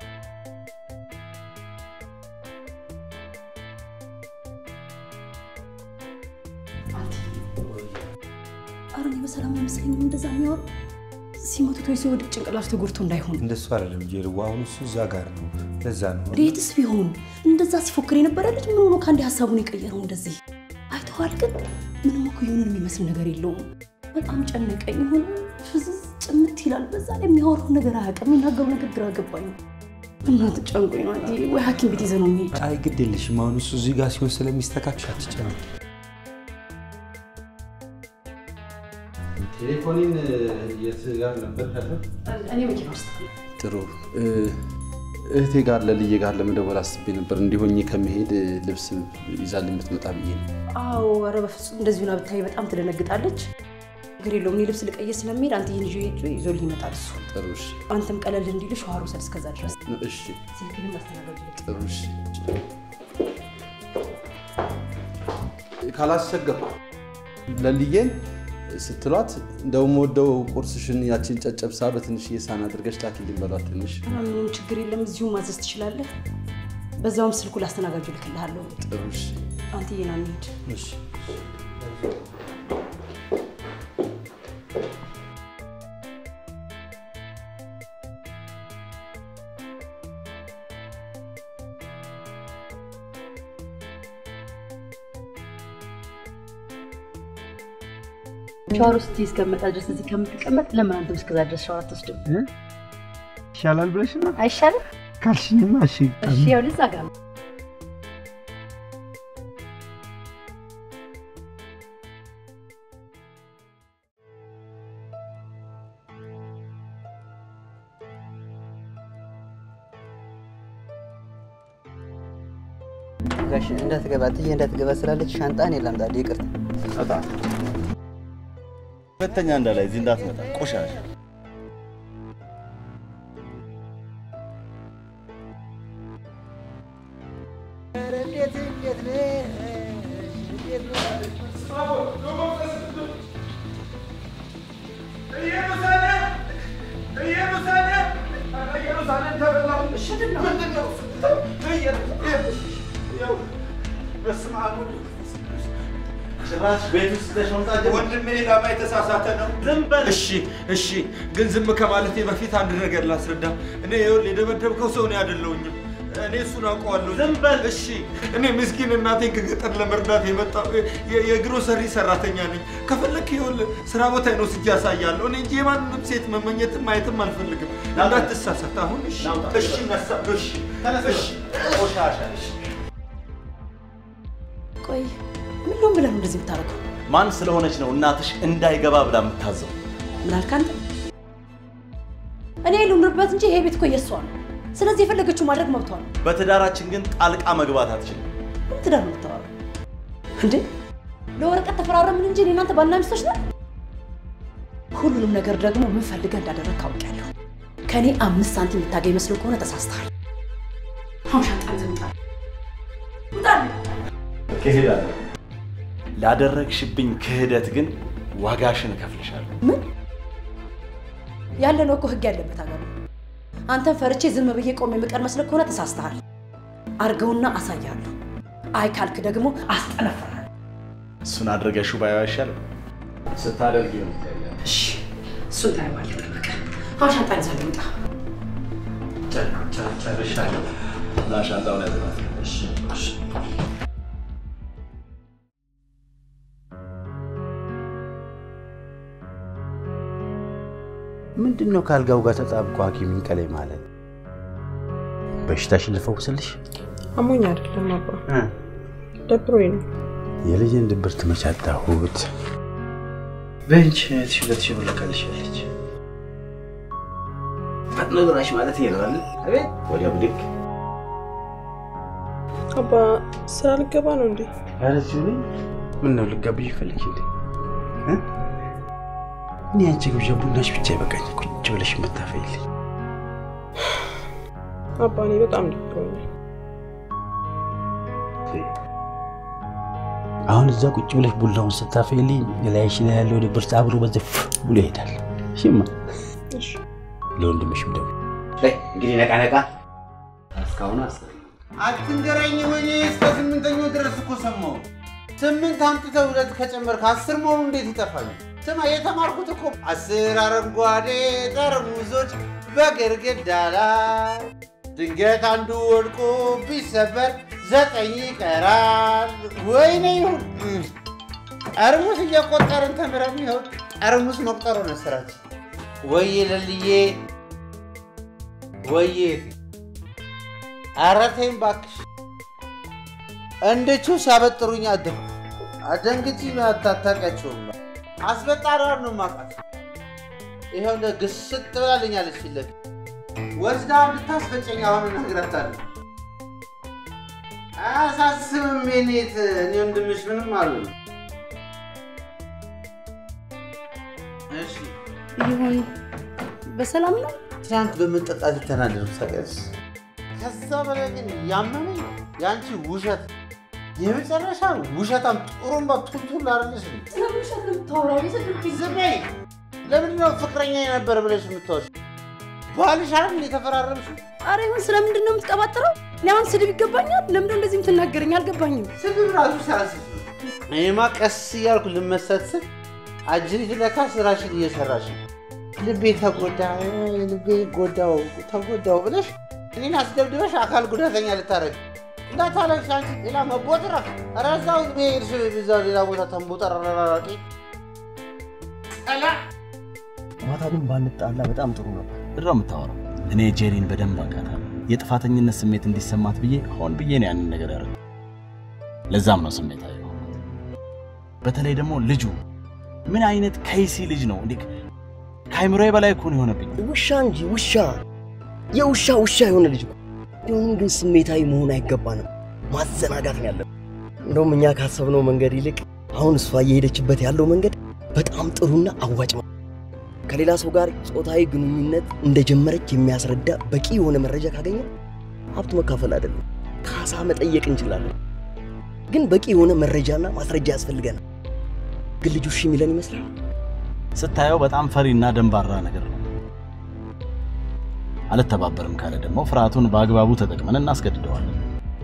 Speaker 11: ኧረ እኔ በሰላም አይመስለኝም እንደዛ የሚያወሩ ሲመቱት ወይ ሲወድቅ ጭንቅላቱ ተጎድቶ እንዳይሆን
Speaker 2: እንደሱ አይደለም ጀርዋ። አሁን እሱ እዛ ጋር ነው። ለዛ ነው
Speaker 11: ሬትስ ቢሆን እንደዛ ሲፎክር የነበረ ልጅ ምን ሆኖ ከአንዴ ሀሳቡን የቀየረው እንደዚህ አይተዋል። ግን ምንም እኮ ይሁን የሚመስል ነገር የለውም። በጣም ጨነቀኝ። የሆነ ፍዝዝ ጭምት ይላል። በዛ ላይ የሚያወራው ነገር አያውቅም። የሚናገረው ነገር ግራ ገባኝ። እናት ጨንቆኝ ነው። አንዴ ወይ ሐኪም ቤት ይዘህ ነው የሚሄድ።
Speaker 2: አይ ግድ የለሽም። አሁን እሱ እዚህ ጋር ሲሆን ስለሚስተካከል አትጨነቂ።
Speaker 3: ቴሌፎኒን የት ጋር ነበር ያለው?
Speaker 11: እኔ መኪና ውስጥ
Speaker 3: ጥሩ እህቴ ጋር ለልዬ ጋር ለመደወል አስቤ ነበር። እንዲሆኝ ከመሄድ ልብስ ይዛልኝ ብትመጣ ብዬ ነው።
Speaker 11: አዎ፣ ኧረ በፍጹም እንደዚሁ ና ብታይ በጣም ትደነግጣለች። ችግር የለውም። እኔ ልብስ ልቀይር ስለሚሄድ አንተ ይህን ይዞ ሄዶ ይዞልህ ይመጣል እሱ።
Speaker 3: ጥሩ እሺ፣
Speaker 11: አንተም ቀለል እንዲል ሻወር ውሰድ እስከዛ ድረስ።
Speaker 3: እሺ፣
Speaker 11: ስልክንም አስተናጋጅ
Speaker 3: ጥሩ እሺ። ካላስቸገርኩ ለልዬን ስትሏት እንደውም ወደው ቁርስሽን ያችን ጨጨብሳ በትንሽዬ ሳህን አድርገሽ ላኪልኝ በሏት። ትንሽ
Speaker 11: ምንም ችግር የለም። እዚሁ ማዘዝ ትችላለህ። በዛውም ስልኩ ላስተናጋጁ ልክልሃለሁ።
Speaker 3: ጥሩ እሺ፣
Speaker 11: አንተ ይና እንሂድ።
Speaker 3: እሺ።
Speaker 14: ሻወር ውስጥ እስከመጣ ድረስ እዚህ ከምትቀመጥ ለምን አንተም እስከዛ ድረስ ሻወር አትወስድም?
Speaker 1: ይሻላል ብለሽ ነው
Speaker 14: አይሻልም?
Speaker 1: ካልሽኝማ እሺ።
Speaker 14: እሺ፣ ያው ልዛ ጋር ነው።
Speaker 15: ጋሽ እንዳትገባ ጥዬ እንዳትገባ ስላለች ሻንጣ እኔ ላምጣልህ። ይቅርታ።
Speaker 6: እጣ ሁለተኛ እንዳላይ እዚህ እንዳትመጣ ቆሻሻ።
Speaker 9: እንዴት እንዴት ነህ? እንዴት
Speaker 6: ጭራሽ ቤት ውስጥ ይዘሽ መምጣት ጀመርሽ?
Speaker 1: ወንድሜ ላማ የተሳሳተ ነው።
Speaker 6: ዝም በል።
Speaker 1: እሺ እሺ፣ ግን ዝም ከማለቴ በፊት አንድ ነገር ላስረዳ። እኔ ይኸውልህ የደበደብከው ሰው እኔ አይደለሁኝም። እኔ እሱን አውቀዋለሁ።
Speaker 6: ዝም በል።
Speaker 1: እሺ፣ እኔ ምስኪን እናቴን ከገጠር ለመርዳት የመጣሁ የ- የግሮሰሪ ሰራተኛ ነኝ። ከፈለክ ይኸውልህ ስራ ቦታ ነው ስጄ አሳያለሁ። እኔ እንጂ የማንንም ሴት መመኘትም ማየትም አልፈልግም። እንዳትሳሳት አሁን። እሺ እሺ፣ ነሳ እሺ እሺ፣
Speaker 6: ቆሻሻ እሺ።
Speaker 11: ቆይ ምን ነው ብለህ ነው እንደዚህ የምታደርገው?
Speaker 6: ማን ስለሆነች ነው እናትሽ እንዳይገባ ብላ የምታዘው?
Speaker 11: ምን አልክ አንተ? እኔ ልኑርበት እንጂ ይሄ ቤት እኮ የእሷ ነው። ስለዚህ የፈለገችው ማድረግ መብቷ ነው።
Speaker 6: በትዳራችን ግን ጣልቃ መግባት አትችልም።
Speaker 11: ምን ትዳር ነው የምታወራው እንዴ? ለወረቀት ተፈራረምን እንጂ እኔ እናንተ ባልና ሚስቶች ነን። ሁሉንም ነገር ደግሞ ምን ፈልገህ እንዳደረግ ካውቂያለሁ። ከእኔ አምስት ሳንቲም የምታገኝ መስሎ ከሆነ ተሳስተሃል። አሁን ሻንጣን ይዘህ ውጣ። ውጣልኝ።
Speaker 6: ክህደት ላደረግሽብኝ ክህደት ግን ዋጋሽን እከፍልሻለሁ።
Speaker 11: ምን ያለ ነው እኮ ህግ ያለበት ሀገር ነው። አንተን ፈርቼ ዝም ብዬ ቆሜ የምቀር መስለህ ከሆነ ተሳስተሃል። አርገውና አሳያለሁ። አይ ካልክ ደግሞ አስጠነፍራለሁ።
Speaker 6: እሱን አድርገሽው ባየው አይሻልም? ስታደርጊ ነው
Speaker 11: እሺ፣ እሱን ታየዋለህ። ጠበቀ። አሁን ሻንጣን ይዘህ ውጣ።
Speaker 6: ጨርሻለሁ። ና ሻንጣውን ያዘናት። እሺ እሺ
Speaker 2: ምንድን ነው ከአልጋው ጋር ተጣብቆ ሐኪም ይንቀለኝ ማለት? በሽታሽን ልፈውስልሽ?
Speaker 5: አሞኝ አይደለም አባ፣ ደብሮኝ ነው።
Speaker 2: የልጅን ድብርት መች አጣሁት?
Speaker 15: በእንች እህትሽ ሁለት ሺህ ብር ልካልሻለች። ፈጥኖ ድራሽ ማለት ይሄ ነው አይደል? አቤት
Speaker 2: ወዲያ ብድግ
Speaker 5: አባ ስራ ልገባ ነው እንዴ?
Speaker 2: ኧረ እዚሁ ነኝ። ምን ነው ልጋብዥ ፈለግሽ እንዴ? እ? እኔ አንቺ ግብዣ ቡናሽ ብቻ ይበቃኝ። ቁጭ ብለሽ የምታፈይልኝ
Speaker 5: አባ እኔ በጣም ደብሮኛል።
Speaker 2: አሁን እዛ ቁጭ ብለሽ ቡናውን ስታፈይልኝ የላይሽ ላይ ያለው ድብርት አብሮ በዘፍ ብሎ ይሄዳል። እሺማ
Speaker 5: እሺ
Speaker 2: ለወንድምሽም ደውል።
Speaker 15: እንግዲህ ነቃ ነቃ። እስካሁን አስር
Speaker 9: አትንገረኝ ወይኔ እስከ ስምንተኛው ድረስ እኮ ሰማሁ። ስምንት አምጥተህ ሁለት ከጨመርክ አስር መሆኑ እንዴት ይጠፋል? ስማ የተማርኩት እኮ አስር አረንጓዴ ጠርሙሶች በግድግዳ ላይ ድንገት አንዱ ወድቆ ቢሰበር ዘጠኝ ይቀራል። ወይኔ ይሁን ጠርሙስ እየቆጠርን ተምረን ይኸው ጠርሙስ መቁጠሩ ነው ስራችን። ወዬ ለልዬ ወዬ ኧረ ተይኝ እባክሽ። እንድቹ ሲያበጥሩኝ አደንኩ። አደንግጪ አታታውቂያቸውም። አስበጣሪዋን ነው የማውቃት። ይኸው እንደ ግስጥ ብላልኛለች ፊት ለፊት ወስዳ እንድታስፈጨኝ አሁን እነግራታለሁ። አያሳስብም የኔት እኔ ወንድምሽ ምንም አሉ
Speaker 14: ይሁን በሰላም ነው?
Speaker 2: ትናንት በመጠጣት የተናደዱ ታውቂያለሽ?
Speaker 9: ከዛ በላይ ግን ያመመኝ የአንቺ ውሸት የመጨረሻ ውሸታም ጥሩምባ ቱልቱል አይደለሽ እንዴ?
Speaker 14: ስለምንሸት የምታወራው የሰደብኝ
Speaker 9: ዝም በይ። ለምንድን ነው ፍቅረኛ የነበረ ብለሽ የምታወሽ? ባልሽ አይደል እንደ የተፈራረምሽው?
Speaker 14: ኧረ ይሁን ስለምንድን ነው የምትቀባጥረው? እኔ አሁን ስድብ ይገባኛል? ለምንድን ነው እንደዚህ የምትናገረኝ? አልገባኝም።
Speaker 9: ስድብ ራሱ ሲያንስሽ ነው። እኔማ ቀስ እያልኩ ልመሰት ስል አጅሪት ለካ ስራሽን እየሰራሽ ነው። ልቤ ተጎዳ፣ ልቤ ጎዳው ተጎዳው ብለሽ እኔን አስደብድበሽ አካል ጉዳተኛ ልታረግ እንዳታለቅሽ አንቺ ሌላ መቦጥረፍ ኧረ እዛው ብሄድሽ እዛው ሌላ ቦታ ተንቦጠረራቂ
Speaker 6: ማታ ግን ባንጣላ በጣም ጥሩ ነበር። ምንድን ነው የምታወራው? እኔ ጄሪን በደንብ አውቃታለሁ። የጥፋተኝነት ስሜት እንዲሰማት ብዬ ሆን ብዬ ነው ያንን ነገር ያደረገው። ለዛም ነው ስሜት አየ በተለይ ደግሞ ልጁ ምን አይነት ከይሲ ልጅ ነው እንዴ! ከአይምሮዬ በላይ እኮ ነው የሆነብኝ።
Speaker 7: ውሻ እንጂ ውሻ፣ የውሻ ውሻ የሆነ ልጅ ነው። ቢሆንም ግን ስሜታዊ መሆን አይገባንም። ማዘናጋት ነው ያለብን። እንደውም እኛ ካሰብነው መንገድ ይልቅ አሁን እሷ እየሄደችበት ያለው መንገድ በጣም ጥሩና አዋጭ ነው። ከሌላ ሰው ጋር ጾታዊ ግንኙነት እንደጀመረች የሚያስረዳ በቂ የሆነ መረጃ ካገኘ ሀብት መካፈል አይደለም ካሳ መጠየቅ እንችላለን። ግን በቂ የሆነ መረጃና ማስረጃ ያስፈልገናል። ግን ልጁ እሺ የሚለን ይመስላል።
Speaker 6: ስታየው በጣም ፈሪና ደንባራ ነገር ነው። አልተባበርም ካለ ደግሞ ፍርሃቱን በአግባቡ ተጠቅመን እናስገድደዋለን።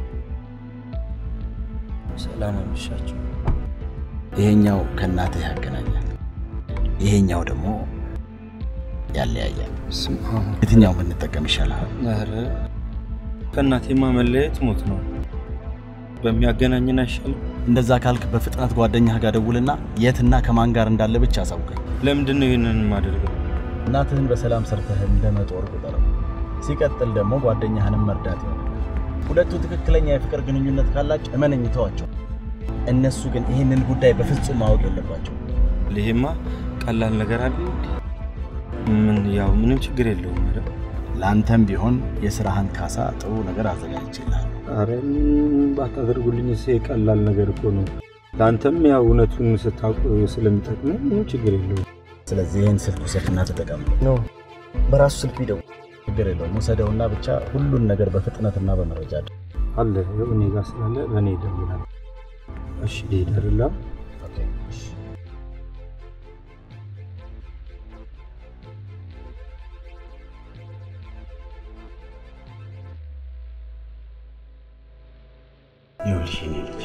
Speaker 15: ሰላም አመሻችሁ።
Speaker 6: ይሄኛው ከእናትህ ያገናኛል፣ ይሄኛው ደግሞ ያለያያል። የትኛው ብንጠቀም ይሻላል?
Speaker 15: ኧረ ከእናቴማ መለየት ሞት ነው። በሚያገናኝን አይሻልም?
Speaker 6: እንደዛ ካልክ በፍጥነት ጓደኛህ ጋር ደውልና የትና ከማን ጋር እንዳለ ብቻ አሳውቀኝ።
Speaker 15: ለምንድን ነው ይህንን የማደርገው?
Speaker 6: እናትህን በሰላም ሰርተህ እንደ መጦር ቁጠረው። ሲቀጥል ደግሞ ጓደኛህንም መርዳት ይሆናል። ሁለቱ ትክክለኛ የፍቅር ግንኙነት ካላቸው እመነኝ ተዋቸው። እነሱ ግን ይህንን ጉዳይ በፍጹም ማወቅ የለባቸው።
Speaker 15: ይሄማ ቀላል ነገር አለ። ምን ያው ምንም ችግር የለውም አይደል?
Speaker 6: ለአንተም ቢሆን የስራህን ካሳ ጥሩ ነገር አዘጋጅቼልሃለሁ።
Speaker 15: አረ ባታደርጉልኝ እሴ ቀላል ነገር እኮ ነው። ለአንተም ያው እውነቱን ስታውቅ ስለሚጠቅም ምንም ችግር የለውም።
Speaker 6: ስለዚህ ይህን ስልክ ውሰድና ተጠቀም።
Speaker 7: ነው በራሱ ስልክ ቢደውል
Speaker 6: ችግር የለውም። ውሰደውና ብቻ ሁሉን ነገር በፍጥነትና በመረጃ አድርግ።
Speaker 15: አለ ይኸው እኔ ጋር ስላለ በእኔ ይደውላል። እሺ ልሂድ አይደለ?
Speaker 2: ይኸውልሽ የኔ ልጅ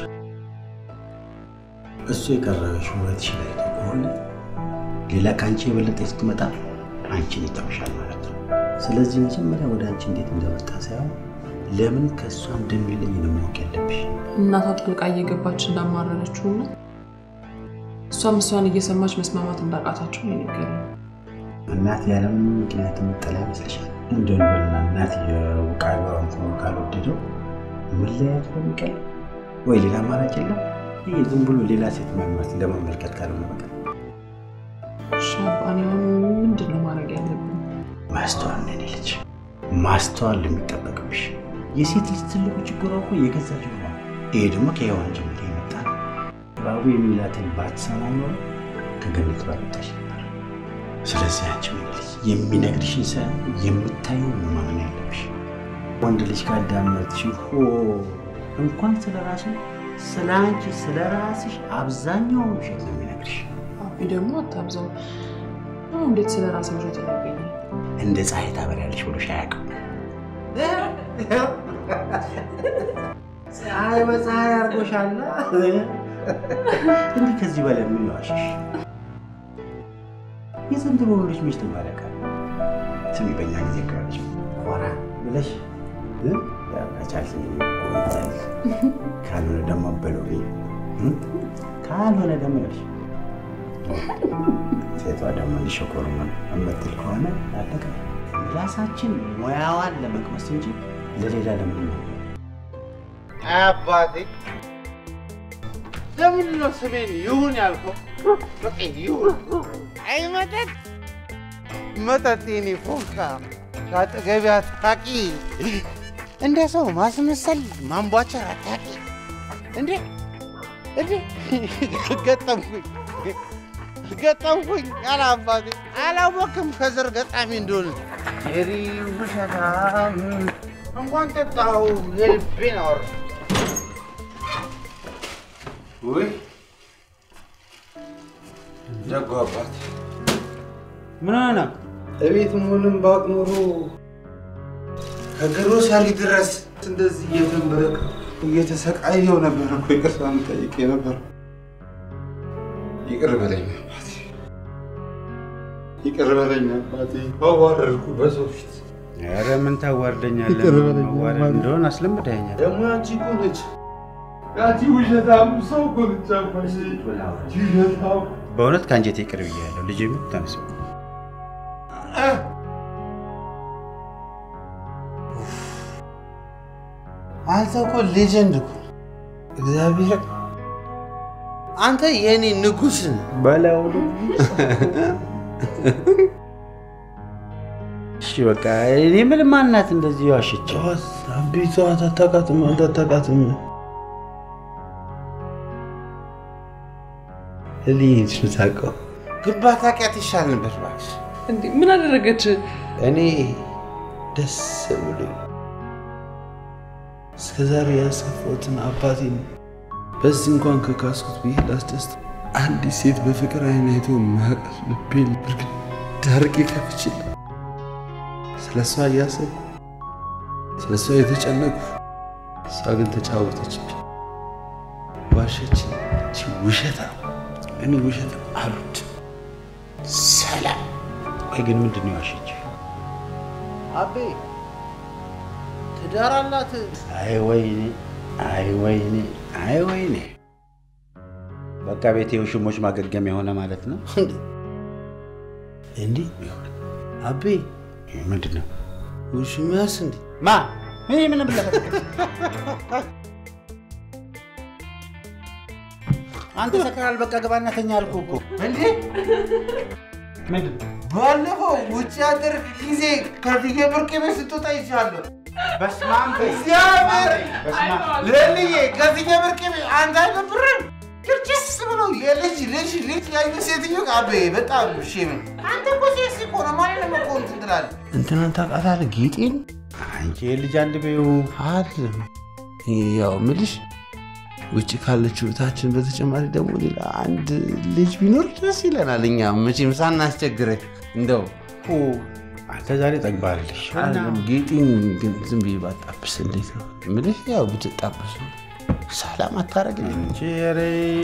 Speaker 2: እሱ የቀረበሽ ውበትሽ ላይ ከሆነ ሌላ ከአንቺ የበለጠ ስትመጣ አንቺን ይተውሻል ማለት ነው። ስለዚህ መጀመሪያ ወደ አንቺ እንዴት እንደመጣ ሳይሆን ለምን ከእሷ እንደሚለኝ ነው ማወቅ ያለብሽ።
Speaker 5: እናቷ ጥልቃ እየገባች እንዳማረረችው እና እሷም እሷን እየሰማች መስማማት እንዳቃታቸው ነው የነገረኝ።
Speaker 2: እናት ያለምን ምክንያት የምጠላ ይመስልሻል? እንደው በልና እናት የውቃቢዋን ሆኖ ካልወደደው መለያየት በሚቀል ወይ ሌላ አማራጭ የለም። ይህ ዝም ብሎ ሌላ ሴት መመት ለመመልከት ካልሆነ በቀር
Speaker 5: እሺ አባ፣ እኔ አሁን ምንድን ነው ማድረግ ያለብን?
Speaker 2: ማስተዋል ነው የኔ ልጅ፣ ማስተዋል የሚጠበቅብሽ። የሴት ልጅ ትልቁ ችግሯ እኮ የገዛ ጆሮ ነው። ይሄ ደግሞ ከሔዋን ጀምሮ የመጣ ነው። እባቡ የሚላትን ባትሰማ ኖሮ ከገነት ባልወጣሽ ነበር። ስለዚህ አንቺ ምን ልጅ የሚነግርሽን ሳይሆን የምታየውን ነው ማመን ያለብሽ። ወንድ ልጅ ካዳመጥሽ ሆ እንኳን ስለ ራሱ ስለ አንቺ ስለ ራስሽ አብዛኛውን ውሸት ነው የሚነግርሽ።
Speaker 5: አቢ ደግሞ አታብዛው። አሁን እንዴት ስለ ራሴ ውሸት ይነግረኛል?
Speaker 2: እንደ ፀሐይ ታበሪያለሽ ብሎሽ አያውቅም። ፀሐይ በፀሐይ አድርጎሻላ። እንዲህ ከዚህ በላይ ምን ዋሽሽ? የዘንድሮ ወንዶች ሚስት ማለቃ ስሚ፣ በእኛ ጊዜ ከሆነች ኮራ ብለሽ ከቻልሽ ቆይታል፣ ካልሆነ ደግሞ በሎቤ ካልሆነ ደግሞ ይኸውልሽ ሴቷ ደግሞ እንዲሸኮሩ እምትል ከሆነ አለቀ። ራሳችን ሙያዋን ለመቅመስ እንጂ ለሌላ ለምን
Speaker 9: አባቴ ለምንድን ነው ስሜን ይሁን ያልከው? በቃ ይሁን። አይ መጠጥ መጠጥ የኔ ፎንካ ከአጠገቤ አታቂ። እንደ ሰው ማስመሰል ማንቧቸር አታቂ። እንዴ እንዴ ገጠምኩኝ ገጠምኩኝ። ኧረ አባቴ አላወቅም ከዘር ገጣሚ እንደሆነ ጄሪ ውሸታም እንኳን ጠጣሁ የልቤን አወራ
Speaker 2: ውይ ደጎ አባት ምን ሆነ? እቤት መሆንም ባውቅ ኖሮ ከግሮሰሪ ድረስ እንደዚህ እየተንበረከ እየተሰቃየው ነበር እኮ ይቅርታ የምጠይቅ ነበር። ይቅር በለኝ አባቴ፣ ይቅር በለኝ አባቴ። አዋረድኩ በሰው ፊት። ኧረ ምን ታዋርደኛለህ?
Speaker 3: ይቅር በለኝ
Speaker 2: መዋረድ
Speaker 3: አባቴ።
Speaker 2: እንደሆነ አስለምደኸኛል።
Speaker 3: ደግሞ ያንቺ እኮ ነች ያንቺ ውሸታም ሰው እኮ ነች አባቴ። ውሸታም
Speaker 2: በእውነት ከአንጀቴ ይቅር ብያለሁ። ልጄ ምን ተነስ
Speaker 9: አንተ እኮ ሌጀንድ እኮ እግዚአብሔር አንተ የእኔ ንጉሥ ነህ።
Speaker 2: በለው እሺ በቃ እኔ ምን ማናት እንደዚህ ዋሸች?
Speaker 3: አቤቷ አታውቃትም፣ አንተ አታውቃትም።
Speaker 2: ልጅ ምታውቀው
Speaker 9: ግን ባታውቂያት ይሻል ነበር እባክሽ።
Speaker 5: እንዴ ምን አደረገች?
Speaker 3: እኔ ደስ ብሎኝ እስከ ዛሬ ያሰፋሁትን አባቴን በዚህ እንኳን ከካስኩት ብዬ ላስደስት አንዲት ሴት በፍቅር አይን አይቶ ማያውቃት ልቤን ብርግድ አድርጌ ከፍችል ስለ እሷ እያሰብኩ ስለ እሷ የተጨነቁ እሷ ግን ተጫወተችብኝ፣ ዋሸችኝ። እቺ ውሸታም እኔ ውሸታም አሉት
Speaker 2: ሰላም ወይ ግን ምንድን ነው ያሸች?
Speaker 9: አቤ ትዳር አላት።
Speaker 2: አይ ወይኔ፣ አይ ወይኔ፣ አይ ወይኔ። በቃ ቤቴ የውሽሞች ማገገሚያ የሆነ ማለት ነው።
Speaker 9: እንዲህ አቤ
Speaker 2: ምንድን ነው
Speaker 9: ውሽሚያስ እንዴ
Speaker 2: ማ እኔ ምን ብለህ አንተ ሰክራል። በቃ ግባና ተኛ አልኩህ እኮ።
Speaker 9: እንዴ ባለፈው ውጭ ያደር ጊዜ ከፍዬ ብርቅ ቤት ስትወጣ ይቻለሁ።
Speaker 2: በስመ አብ በይ።
Speaker 9: እግዚአብሔር
Speaker 2: በስመ አብ።
Speaker 9: ለልዬ ከፍዬ ብርቅ ቤት አንተ አይደብርም? ጭርጭስ ብለው የልጅ ልጅ ልጅ ያዩ ሴትዮ አቤ በጣም ሼም አንተ እኮ ሴት እኮ ነው ማለት ነው እኮ እንትን ትላለህ። እንትናን ታውቃታለህ? ጌጤን
Speaker 2: አንቺ የልጅ አንድ በይው
Speaker 3: አይደለም ያው ምልሽ ውጭ ካለችው እህታችን በተጨማሪ ደግሞ ሌላ አንድ ልጅ ቢኖር ደስ ይለናል። እኛ መቼም ሳናስቸግርህ እንደው
Speaker 2: አንተ ዛሬ ጠግባለሽ።
Speaker 3: አይደለም ጌጤን ግን ዝም ብዬ ባጣብስ እንዴት ነው ምልሽ? ያው ብትጣብሱ ሰላም አታረግልኝ
Speaker 2: እንጂ ኧረ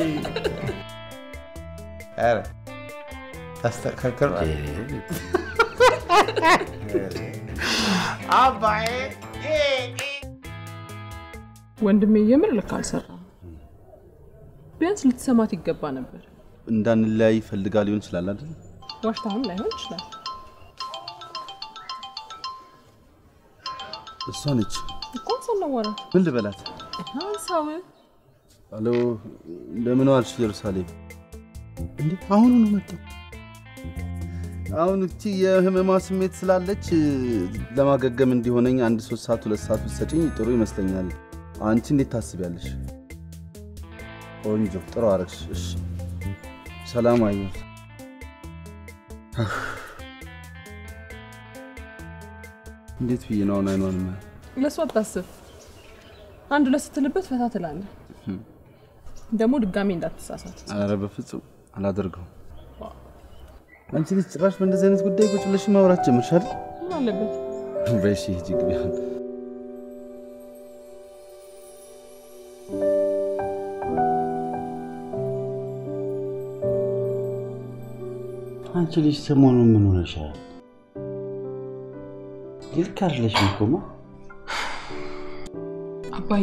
Speaker 3: ኧረ ታስተካከል አባዬ
Speaker 5: ወንድሜ የምር ልክ አልሰራም። ቢያንስ ልትሰማት ይገባ ነበር።
Speaker 3: እንዳንለያይ ፈልጋ ሊሆን ይችላል አይደል?
Speaker 5: ዋሽታህም ላይሆን ይችላል።
Speaker 3: እሷ ነች።
Speaker 5: እኮ ሰነወረ
Speaker 3: ምን ልበላት?
Speaker 5: ሀሳብ
Speaker 3: አሎ፣ እንደምን ዋልሽ ኢየሩሳሌም? እንዴ አሁኑ ነው መጣው። አሁን እቺ የህመማ ስሜት ስላለች ለማገገም እንዲሆነኝ አንድ ሶስት ሰዓት ሁለት ሰዓት ብትሰጪኝ ጥሩ ይመስለኛል። አንቺ እንዴት ታስቢያለሽ? ቆንጆ ጥሩ አረግሽ። እሺ ሰላም አየሁ። እንዴት ብዬ ነው አሁን አይኗን የማየው?
Speaker 5: ለእሱ አታስብ። አንድ ሁለት ስትልበት ፈታ ትላለህ። ደግሞ ድጋሜ እንዳትሳሳት።
Speaker 3: ኧረ በፍጹም አላደርገውም። አንቺ ልጅ ጭራሽ በእንደዚህ አይነት ጉዳይ ቁጭ ብለሽ ማውራት ጀመርሽ አይደል?
Speaker 5: ምን አለበት?
Speaker 3: በሺ ሂጂ ግቢ አሁን።
Speaker 2: አንቺ ልጅ ሰሞኑን ምን ሆነሻል? ልክ አይደለሽም እኮ ማ
Speaker 5: አባዬ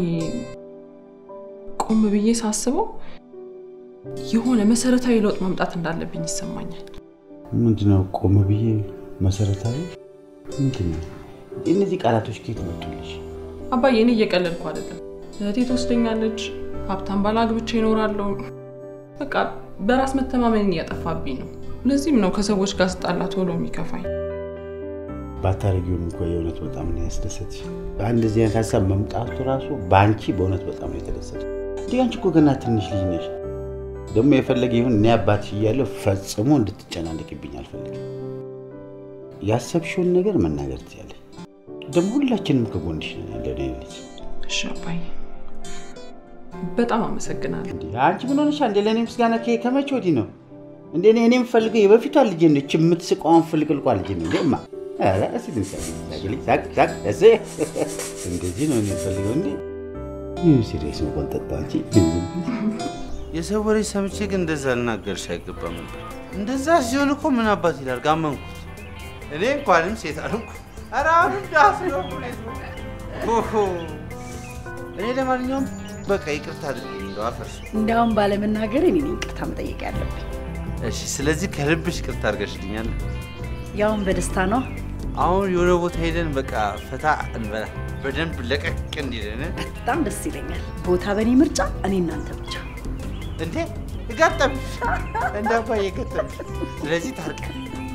Speaker 5: ቆም ብዬ ሳስበው የሆነ መሰረታዊ ለውጥ ማምጣት እንዳለብኝ ይሰማኛል።
Speaker 2: ምንድነው? ቆም ብዬ መሰረታዊ ምንድን ነው? እነዚህ ቃላቶች ከየት መጡልሽ?
Speaker 5: አባዬ እኔ እየቀለድኩ አይደለም። እህቴ ትወስደኛለች፣ ሀብታም ባል አግብቼ እኖራለሁ። በቃ በራስ መተማመንን እያጠፋብኝ ነው። ለዚህም ነው ከሰዎች ጋር ስጣላ ቶሎ የሚከፋኝ።
Speaker 2: ባታረጊውም እኮ የእውነት በጣም ነው ያስደሰትሽ። እንደዚህ አይነት ሀሳብ መምጣቱ ራሱ በአንቺ በእውነት በጣም ነው የተደሰተ። እንዲህ አንቺ እኮ ገና ትንሽ ልጅ ነሽ። ደግሞ የፈለገ ይሁን እኔ አባትሽ እያለሁ ፈጽሞ እንድትጨናነቅብኝ አልፈልግም። ያሰብሽውን ነገር መናገር ትችያለሽ። ደግሞ ሁላችንም ከጎንሽ ነን ያለን የኔ ልጅ።
Speaker 5: እሺ አባዬ፣ በጣም አመሰግናለሁ።
Speaker 2: አንቺ ምን ሆነሻ እንዴ? ለእኔ ምስጋና ከ- ከመቼ ወዲህ ነው እንዴ? እኔ እኔ የምፈልገው የበፊቷ ልጄ ነች፣ የምትስቀዋን ፍልቅልቋ ልጄ ነው እንዴ? እማ ኧረ እስኪ ትንሽ ሳቅ፣ ሳቅልኝ፣ ሳቅ ሳቅ። እሴ እንደዚህ ነው እኔ የምፈልገው እንዴ? ይህ ሲሪየስ መሆን ጠጣ አንቺ
Speaker 9: የሰው ወሬ ሰምቼ ግን እንደዛ ልናገርሽ አይገባም ነበር። እንደዛ ሲሆን እኮ ምን አባት ይላል ጋመንኩት። እኔ እንኳንም ሴት አልኩ። ኧረ አሁንም ዳስ ነው ኦሆ። እኔ ለማንኛውም በቃ ይቅርታ አድርጊልኝ እንደው አፈርሽ።
Speaker 11: እንዲያውም ባለመናገር እኔ ነኝ ይቅርታ መጠየቅ ያለብኝ።
Speaker 9: እሺ፣ ስለዚህ ከልብሽ ይቅርታ አድርገሽልኛል።
Speaker 11: ያውን በደስታ ነው።
Speaker 9: አሁን የሆነ ቦታ ሄደን በቃ ፈታ እንበላ በደንብ ለቀቅ እንዲለን
Speaker 11: በጣም ደስ ይለኛል። ቦታ በእኔ ምርጫ፣ እኔ እናንተ ብቻ።
Speaker 9: እንዴ ገጠምሽ፣ እንደ አባዬ ገጠምሽ። ስለዚህ ታርቀን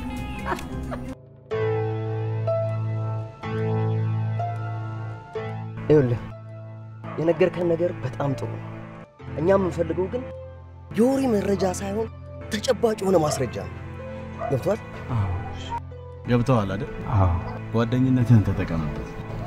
Speaker 7: ይኸውልህ የነገርከን ነገር በጣም ጥሩ ነው። እኛ የምንፈልገው ግን የወሬ መረጃ ሳይሆን ተጨባጭ የሆነ ማስረጃ ነው። ገብቷል?
Speaker 6: ገብተዋል አይደል? ጓደኝነትህን ተጠቀምበት።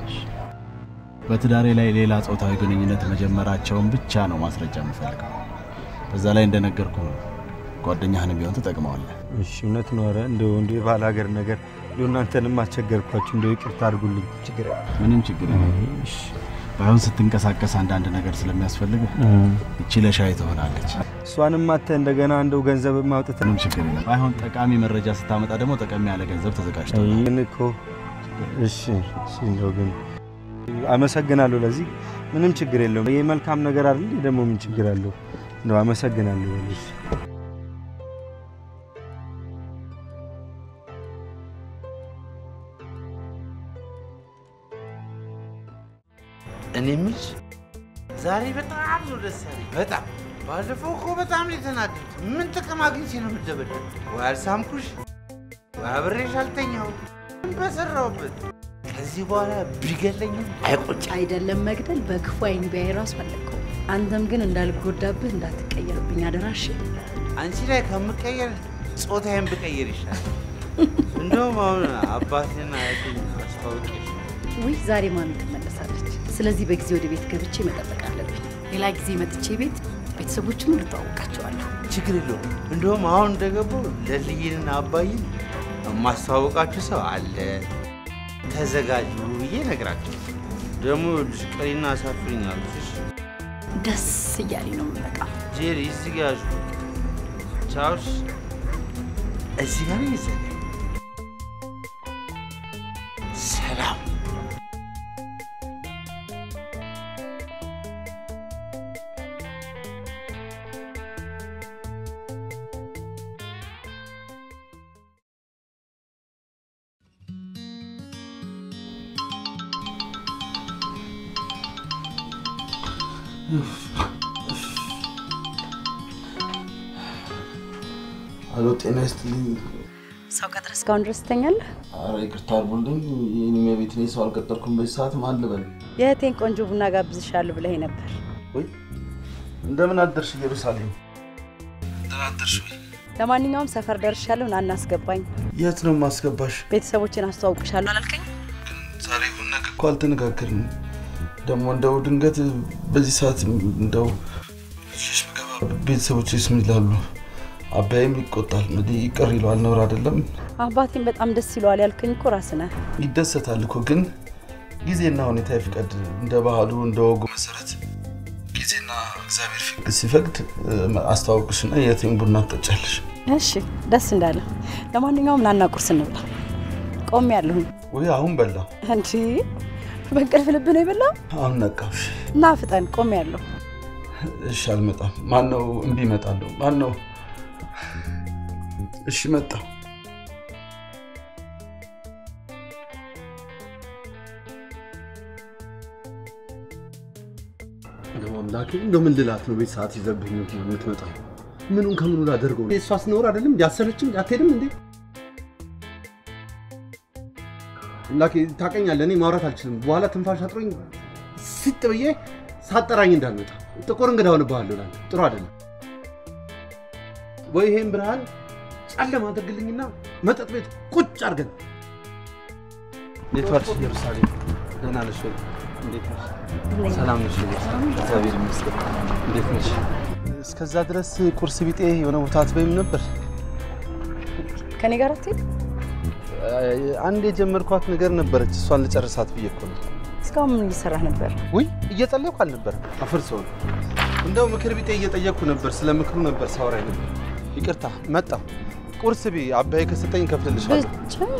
Speaker 6: በትዳሬ ላይ ሌላ ጾታዊ ግንኙነት መጀመራቸውን ብቻ ነው ማስረጃ የምፈልገው። በዛ ላይ እንደነገርኩ ጓደኛህንም ቢሆን ትጠቅመዋለህ።
Speaker 15: እሺ እውነት ነው። ኧረ እንደው እንደው የባህል ሀገር ነገር እንደው እናንተንም አስቸገርኳችሁ። እንደው ይቅርታ አድርጉልኝ። ችግር
Speaker 6: ምንም ችግር የለም። ባይሆን ስትንቀሳቀስ አንዳንድ ነገር ስለሚያስፈልግ እቺ ለሻይ ትሆናለች።
Speaker 15: እሷንም ማተ እንደገና እንደው ገንዘብ ማውጣት
Speaker 6: ምንም ችግር የለም። ባይሆን ጠቃሚ መረጃ ስታመጣ ደግሞ ጠቀሚ ያለ ገንዘብ ተዘጋጅቷል።
Speaker 15: ግን እኮ እሺ እሺ እንደው ግን አመሰግናለሁ። ለዚህ ምንም ችግር የለውም። ይህ መልካም ነገር አይደል? ደግሞ ምን ችግር አለው? እንደው አመሰግናለሁ። እሺ
Speaker 9: እኔ የምልሽ ዛሬ በጣም ነው ደስ ያለኝ። በጣም ባለፈው እኮ በጣም ነው የተናደድኩት። ምን ጥቅም አግኝቼ ነው የምደበደብ? ወይ አልሳምኩሽ፣ ወይ አብሬሽ አልተኛው፣ ምን በሰራሁበት። ከዚህ በኋላ ቢገለኝም አይቆጭ
Speaker 11: አይደለም መግደል በክፉ አይን ቢያይ ራሱ አለቀው። አንተም ግን እንዳልጎዳብህ እንዳትቀየርብኝ አደራሽ።
Speaker 9: አንቺ ላይ ከምቀየር ጾታዬን ብቀየር ይሻላል። እንደውም አሁን አባቴና አያቴን አስተዋውቄሽ
Speaker 11: ውይ ዛሬ ማሚ ትመለሳለች። ስለዚህ በጊዜ ወደ ቤት ገብቼ መጠበቅ አለብኝ። ሌላ ጊዜ መጥቼ ቤት ቤተሰቦችን ሁሉ እተዋወቃቸዋለሁ።
Speaker 9: ችግር የለውም። እንደውም አሁን እንደገባሁ ለልይንና አባይን የማስተዋወቃችሁ ሰው አለ ተዘጋጁ ብዬ እነግራቸው። ደግሞ ይኸውልሽ ቀሪና አሳፍሪኝ አሉሽ።
Speaker 11: ደስ እያለኝ ነው የምመጣው።
Speaker 9: ጄሪ እዚህ ጋ ያዥ። ቻውሽ እዚህ ጋር ነው የዘጋ ሰላም
Speaker 3: አሎ፣ ጤና ይስጥልኝ።
Speaker 11: ሰው ቀጥረህ እስካሁን ድረስ ትተኛለህ?
Speaker 3: ኧረ ይቅርታ አድርጉልኝ። የእኔ ቤት እኔ ሰው አልቀጠርኩም። በዚህ ሰዓት ማን ልበል?
Speaker 11: የእህቴን ቆንጆ ቡና ጋብዝሻለሁ ብለኸኝ ነበር።
Speaker 3: ወይ እንደምን አደርሽ ኢየሩሳሌም? ደህና አደርሽ ወይ?
Speaker 11: ለማንኛውም ሰፈር ደርሻለሁ፣ ና እናስገባኝ።
Speaker 3: የት ነው የማስገባሽ?
Speaker 11: ቤተሰቦችን አስተዋውቅሻለሁ አላልከኝ?
Speaker 3: ዛሬ ይሁን ነገ እኮ አልተነጋገርንም። ደግሞ እንደው ድንገት በዚህ ሰዓት እንደው ሸሽ ብገባ ቤተሰቦችስ ምን ይላሉ? አባይም ይቆጣል፣ እንግዲህ ይቅር ይለዋል። ነውር አይደለም።
Speaker 11: አባቴን በጣም ደስ ይለዋል ያልከኝ እኮ ራስህ ነህ።
Speaker 3: ይደሰታል እኮ ግን ጊዜና ሁኔታ ይፍቀድ። እንደ ባህሉ እንደ ወጉ መሰረት ጊዜና እግዚአብሔር ፊ- ሲፈቅድ እ፣ አስተዋውቅሽና የቴን ቡና ትጠጫለሽ።
Speaker 11: እሺ፣ ደስ እንዳለ። ለማንኛውም ናና ቁርስ እንብላ። ቆሜ ያለሁኝ
Speaker 3: ወይ አሁን በላ
Speaker 11: እንዲ በእንቅልፍ ልብ ነው የበላው?
Speaker 3: አሁን ነቃሽ።
Speaker 11: ና ፍጠን፣ ቆሜ ያለሁ።
Speaker 3: እሺ አልመጣም። ማን ነው እምቢ እመጣለሁ? ማን ነው? እሺ መጣ።
Speaker 12: እንደው አምላኬ እንደው ምን ልላት ነው? ቤት ሰዓት ይዘብኝ ነው የምትመጣው። ምኑን ከምኑ ላደርገው? እሷ ስኖር አይደለም እንዲ አሰለችም አትሄድም እንዴ? አምላኬ ታውቀኛለህ፣ እኔ ማውራት አልችልም። በኋላ ትንፋሽ አጥሮኝ ሲጥ ብዬ ሳጠራኝ እንዳልመጣ ጥቁር እንግዳ ሆንብሃለሁ። ላንተ ጥሩ አይደለም።
Speaker 3: ወይ ይሄን ብርሃን ጨለማ አድርግልኝና መጠጥ ቤት ቁጭ አድርገን። እንዴት ዋልሽ ኢየሩሳሌም? ደህና ነሽ ወይ? እንዴት ነሽ? ሰላም ነሽ ወይ? እግዚአብሔር ይመስገን። እንዴት ነሽ? እስከዛ ድረስ ቁርስ ቢጤ የሆነ ቦታ አትበይም ነበር?
Speaker 11: ከኔ ጋር አትሄድ?
Speaker 3: አንድ የጀመርኳት ነገር ነበረች፣ እሷን ልጨርሳት ብዬ እኮ ነው።
Speaker 11: እስካሁን ምን እየሰራህ ነበር?
Speaker 3: ውይ እየጸለይኩ አልነበረም፣ አፈር ሰው ነው። እንደው ምክር ቢጤ እየጠየቅኩ ነበር፣ ስለ ምክሩ ነበር ሳወራ ነበር። ይቅርታ መጣሁ። ቁርስ ቢ አባዬ ከሰጠኝ እከፍልልሻለሁ።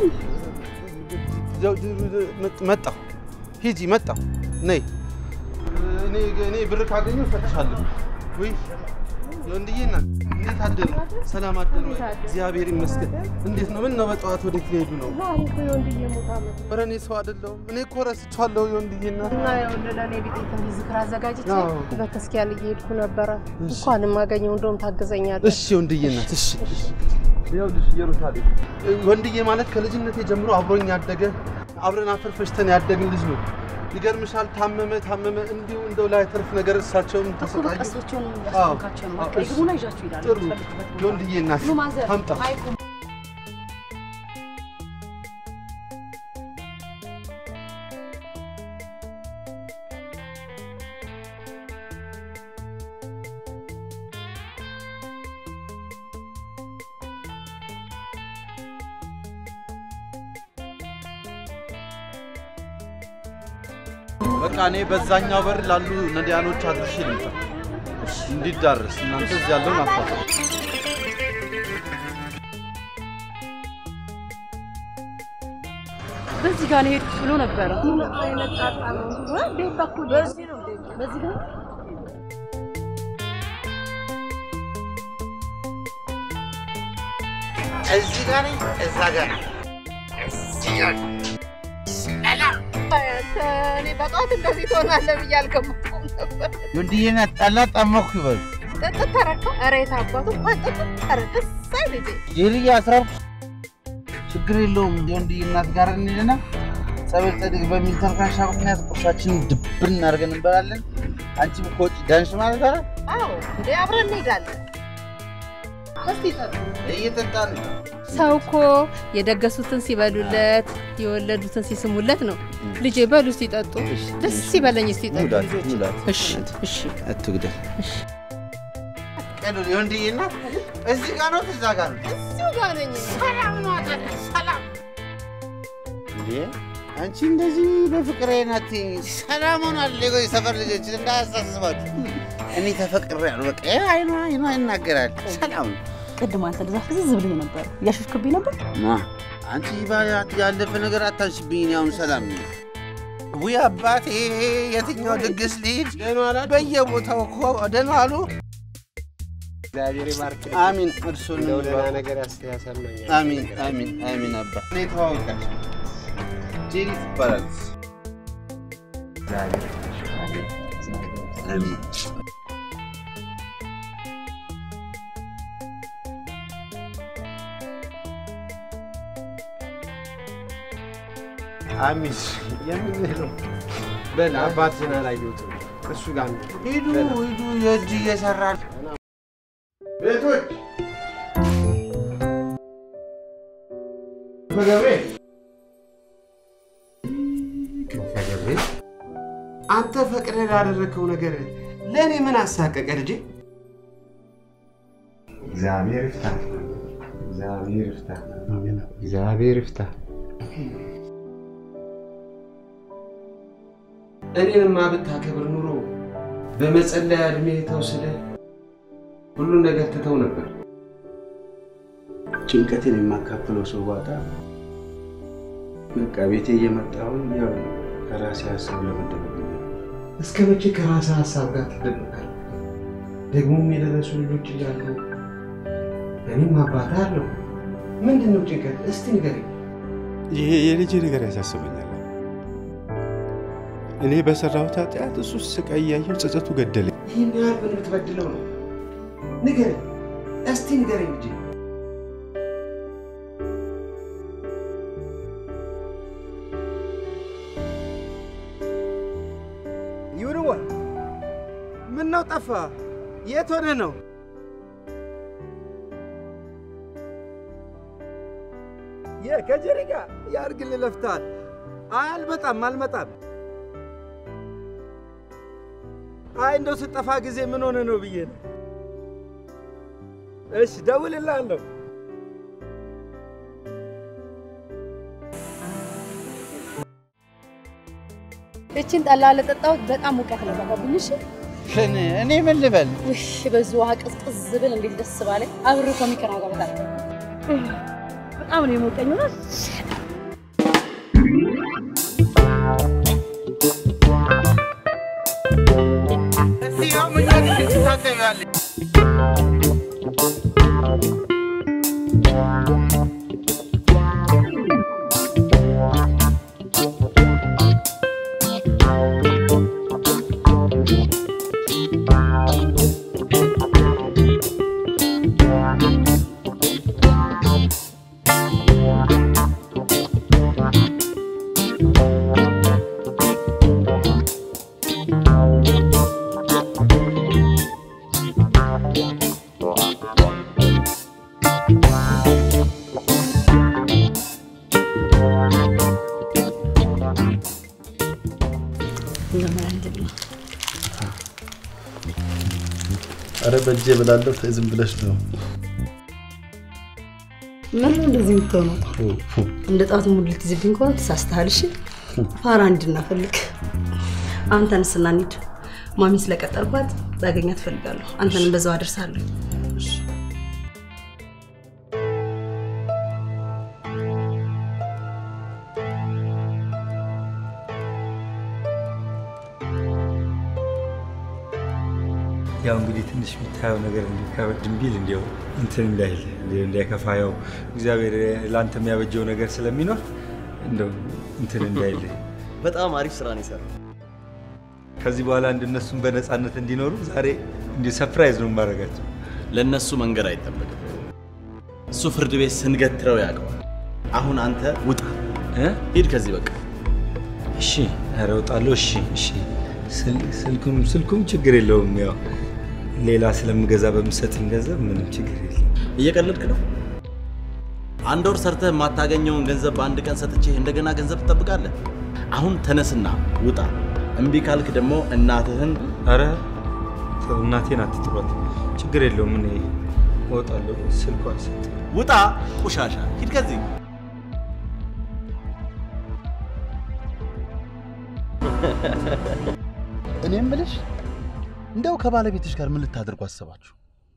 Speaker 3: መጣሁ። ሂጂ፣ መጣሁ። ነይ። እኔ እኔ ብር ካገኘሁ እሰጥሻለሁ። ውይ ወንድዬ እናት እንዴት አደሩ? ሰላም አደሩ? እግዚአብሔር ይመስገን። እንዴት ነው? ምን ነው በጠዋት ወዴት ሊሄዱ ነው? ኧረ እኔ ሰው አይደለሁም። እኔ እኮ ረስቼዋለሁ የወንድዬ እናት።
Speaker 16: እና ይኸውልህ ለእኔ ቤት ትንሽ ዝክር አዘጋጅቼ
Speaker 3: አዎ።
Speaker 16: በተስኪያን እየሄድኩ ነበረ። እንኳን የማገኘው እንደውም ታግዘኛለህ።
Speaker 3: እሺ ወንድዬ እናት፣ እሺ ይኸውልሽ ኢየሩሳሌም ወንድዬ ማለት ከልጅነቴ ጀምሮ አብሮኝ ያደገ አብረን አፈር ፈጭተን ያደግን ልጅ ነው። ይገርምሻል፣ ታመመ ታመመ እንዲሁ እንደው ላይ ተርፍ ነገር እሳቸውም ተሰቃዩ።
Speaker 11: በቃ እሳቸውን
Speaker 3: አዎ፣
Speaker 11: ያስታውካቸው ነው።
Speaker 3: አዎ፣
Speaker 11: በቃ
Speaker 3: እሺ።
Speaker 11: ይግቡና ይዣችሁ ይሄዳሉ።
Speaker 3: ጥሩ
Speaker 11: የምትፈልጉበት ቦታ።
Speaker 3: የወንድዬ እናት
Speaker 11: ኑ ማዘር፣
Speaker 3: አምጣ
Speaker 11: አይቁም።
Speaker 3: በቃ እኔ በዛኛው በር ላሉ ነዳያኖች አድርሼ ልምጣ እንዲዳረስ። እናንተ እዚህ ያለውን አፋታ
Speaker 11: በዚህ ጋር ነው የሄድኩት ብሎ ነበረ።
Speaker 16: በዚህ ነው
Speaker 11: በዚህ ጋር
Speaker 9: እዚህ ጋር ነኝ፣ እዛ ጋር ነኝ። እዚህ ጋር ነኝ።
Speaker 16: እኔ በጠዋት እንደዚህ ትሆናለህ ብዬ አልገመትኩም ነበር።
Speaker 9: ወንድዬ ናት ጠላ ጠመኩ ይበሉ
Speaker 16: ጥጥት ተረከው ኧረ የት አባቱ እንኳን ጥጥት ተረከ እሰይ ልጄ
Speaker 9: ጄሪያ አስራብ ችግር የለውም። የወንድዬ እናት ጋር እንሂድና ጸበል ጸድቅ በሚል ተልካሻ ምክንያት ቁርሳችንን ድብን እናድርገን እንበላለን። አንቺም ከውጭ ዳንሽ ማለት አለ
Speaker 16: አዎ እንዴ አብረን እንሄዳለን። እስቲ ጠጡ።
Speaker 9: እየጠጣን ነው።
Speaker 16: ሰው እኮ የደገሱትን ሲበሉለት የወለዱትን ሲስሙለት ነው። ልጄ በሉ እስቲ ጠጡ። ደስ ይበለኝ እስቲ ጠጡ
Speaker 9: ሙላት
Speaker 16: ልጆች።
Speaker 9: ሙላት
Speaker 16: እሺ እሺ
Speaker 9: አትጉደል። ቀሉ የወንድዬ እናት እዚህ ጋር ነው እዛ ጋር ነው
Speaker 16: እዚሁ ጋር ነኝ። ሰላም ነው አጠነ ሰላም
Speaker 9: እንዴ አንቺ እንደዚህ በፍቅሬ ናት። ሰላም ሆናል። ሌጎ የሰፈር ልጆች እንዳያሳስባችሁ እኔ ተፈቅሬያለሁ። በቃ ይሄ አይኗ አይኗ ይናገራል። ሰላም ነው።
Speaker 11: ቅድም አንተ እንደዛ ፍዝዝ ብለህ ነበር። እያሾፍክብኝ ነበር።
Speaker 9: ማ አንቺ ባ- ያለፈ ነገር አታንሽብኝ። እኔ አሁን ሰላም ነኝ። ውይ አባቴ የትኛው ድግስ ልሂድ? በየቦታው እኮ ደህና አሉ።
Speaker 10: እግዚአብሔር ይባርክ።
Speaker 9: አሚን። እርሱን
Speaker 10: እንደው ደህና ነገር ያስ- ያሰማኛል።
Speaker 9: አሚን አሚን አሚን። አባ እኔ ተዋወቃቸው ጄሪ ትባላለች። አሚን።
Speaker 10: አሚስ የምንለው በል አባትህን አላየሁትም። እሱ ጋር ነው።
Speaker 9: ሂዱ ሂዱ፣ የእጅ እየሰራ
Speaker 10: ቤቶች ገብርኤል ክንፈ ገብርኤል አንተ ፈቅደህ ላደረግከው ነገር ለእኔ ምን አሳቀቀ ልጄ? እግዚአብሔር ይፍታ፣ እግዚአብሔር ይፍታ፣ እግዚአብሔር ይፍታ። እኔንማ ብታከብር ኑሮ በመጸለያ እድሜ ተውስደህ ሁሉን ነገር ትተው ነበር።
Speaker 2: ጭንቀትን የማካፍለው ሰው ባጣ በቃ ቤቴ እየመጣሁኝ ያው ከራሴ ሀሳብ ለመደበቅ ነው።
Speaker 10: እስከ መቼ ከራስህ ሀሳብ ጋር ትደበቃለህ? ደግሞም የደረሱ ልጆች እያሉ እኔም አባት አለው። ምንድን ነው ጭንቀት? እስቲ ንገረኝ።
Speaker 2: ይሄ የልጅ ነገር ያሳስበኛል። እኔ በሰራሁት ኃጢአት እሱ ስቃይ እያየሁ ጸጸቱ ገደለኝ።
Speaker 10: ይህን ያህል ምን ብትበድለው ነው? ንገረኝ፣ እስቲ ንገረኝ ልጄ።
Speaker 2: ይሁንዋ ምን ነው ጠፋ? የት ሆነ ነው?
Speaker 15: ከጀሪ ጋር ያርግልህ ለፍተሃል። አይ አልመጣም አልመጣም። አይ እንደው ስጠፋ ጊዜ ምን ሆነ ነው ብዬ ነው። እሺ ደውልልሃለሁ።
Speaker 11: እችን ጠላ ለጠጣሁት በጣም ሙቀት ነው ባባብኝ። እሺ
Speaker 9: እኔ ምን ልበል?
Speaker 11: ውይ በዚህ ውሃ ቅዝቅዝ ብል እንዴት ደስ ባለኝ። አብሬ ከሚቀና ጋር በጣም በጣም ነው የሞቀኝ። ነው
Speaker 3: አረ በእጄ ብላለሁ። ተይ ዝም ብለሽ ነው።
Speaker 11: ምን ነው እንደዚህ የምትሆነው? እንደ ጣቱ ሙድ ልትይዝብኝ ከሆነ ተሳስተሃል። እሺ ፋራ እንድናፈልግ አሁን ተነስና እንሂድ። ማሚ ስለቀጠርኳት ላገኛት እፈልጋለሁ። አንተንም በዛው አደርሳለሁ።
Speaker 15: ያው እንግዲህ ትንሽ የምታየው ነገር እንዲከበድም ቢል እንዲያው እንትን እንዳይል እንዲያው እንዳይከፋ ያው እግዚአብሔር ለአንተ የሚያበጀው ነገር ስለሚኖር እንደው እንትን እንዳይል
Speaker 6: በጣም አሪፍ ስራ ነው የሰራው።
Speaker 15: ከዚህ በኋላ እንድነሱም በነፃነት እንዲኖሩ ዛሬ እንዲሁ ሰርፕራይዝ ነው የማደርጋቸው።
Speaker 6: ለእነሱ መንገድ አይጠበቅም። እሱ ፍርድ ቤት ስንገትረው ያውቀዋል። አሁን አንተ ውጣ፣ ሂድ ከዚህ በቃ።
Speaker 15: እሺ፣ ኧረ እወጣለሁ። እሺ፣ እሺ። ስል- ስልኩም ስልኩም ችግር የለውም። ያው ሌላ ስለምገዛ በምሰጥኝ ገንዘብ ምንም ችግር የለም።
Speaker 6: እየቀለድክ ነው? አንድ ወር ሰርተህ የማታገኘውን ገንዘብ በአንድ ቀን ሰጥቼ እንደገና ገንዘብ ትጠብቃለህ? አሁን ተነስና ውጣ። እምቢ ካልክ ደግሞ እናትህን
Speaker 15: ኧረ ተው፣ እናቴን አትጥሯት። ችግር የለውም። እኔ እወጣለሁ። ስልኳን ሰጥ
Speaker 6: ውጣ። ቆሻሻ ሂድ ከዚህ።
Speaker 3: እኔ የምልሽ እንደው ከባለቤትሽ ጋር ምን ልታደርጉ አሰባችሁ?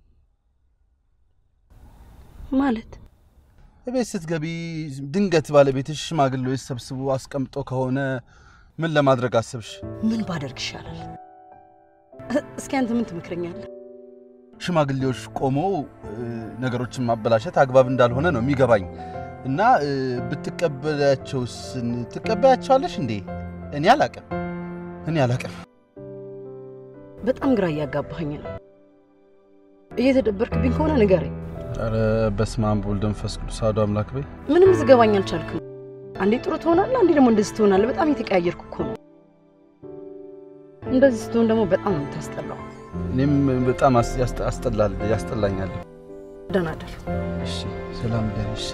Speaker 11: ማለት
Speaker 3: ቤት ስትገቢ ድንገት ባለቤትሽ ሽማግሌዎች ሰብስቦ አስቀምጦ ከሆነ ምን ለማድረግ አሰብሽ?
Speaker 11: ምን ባደርግ ይሻላል? እስኪ አንተ ምን ትመክረኛለህ?
Speaker 3: ሽማግሌዎች ቆመው እ፣ ነገሮችን ማበላሸት አግባብ እንዳልሆነ ነው የሚገባኝ እና እ፣ ብትቀበያቸውስ ትቀበያቸዋለሽ እንዴ? እኔ አላቅም፣ እኔ አላቅም።
Speaker 11: በጣም ግራ እያጋባኸኝ ነው። እየተደበርክብኝ ከሆነ ንገረኝ።
Speaker 3: ኧረ በስመ አብ ወወልድ ወመንፈስ ቅዱስ አሐዱ አምላክ በይ።
Speaker 11: ምንም ልትገባኝ አልቻልክም። አንዴ ጥሩ ትሆናለህ፣ አንዴ ደግሞ እንደዚህ ትሆናለህ። በጣም የተቀያየርኩ እኮ ነው። እንደዚህ ስትሆን ደግሞ በጣም ነው የምታስጠላው።
Speaker 3: እኔም በጣም አስ- ያስጠ- አስጠላል ያስጠላኛል።
Speaker 11: ደህና እደር።
Speaker 3: እሺ፣ ሰላም ደር። እሺ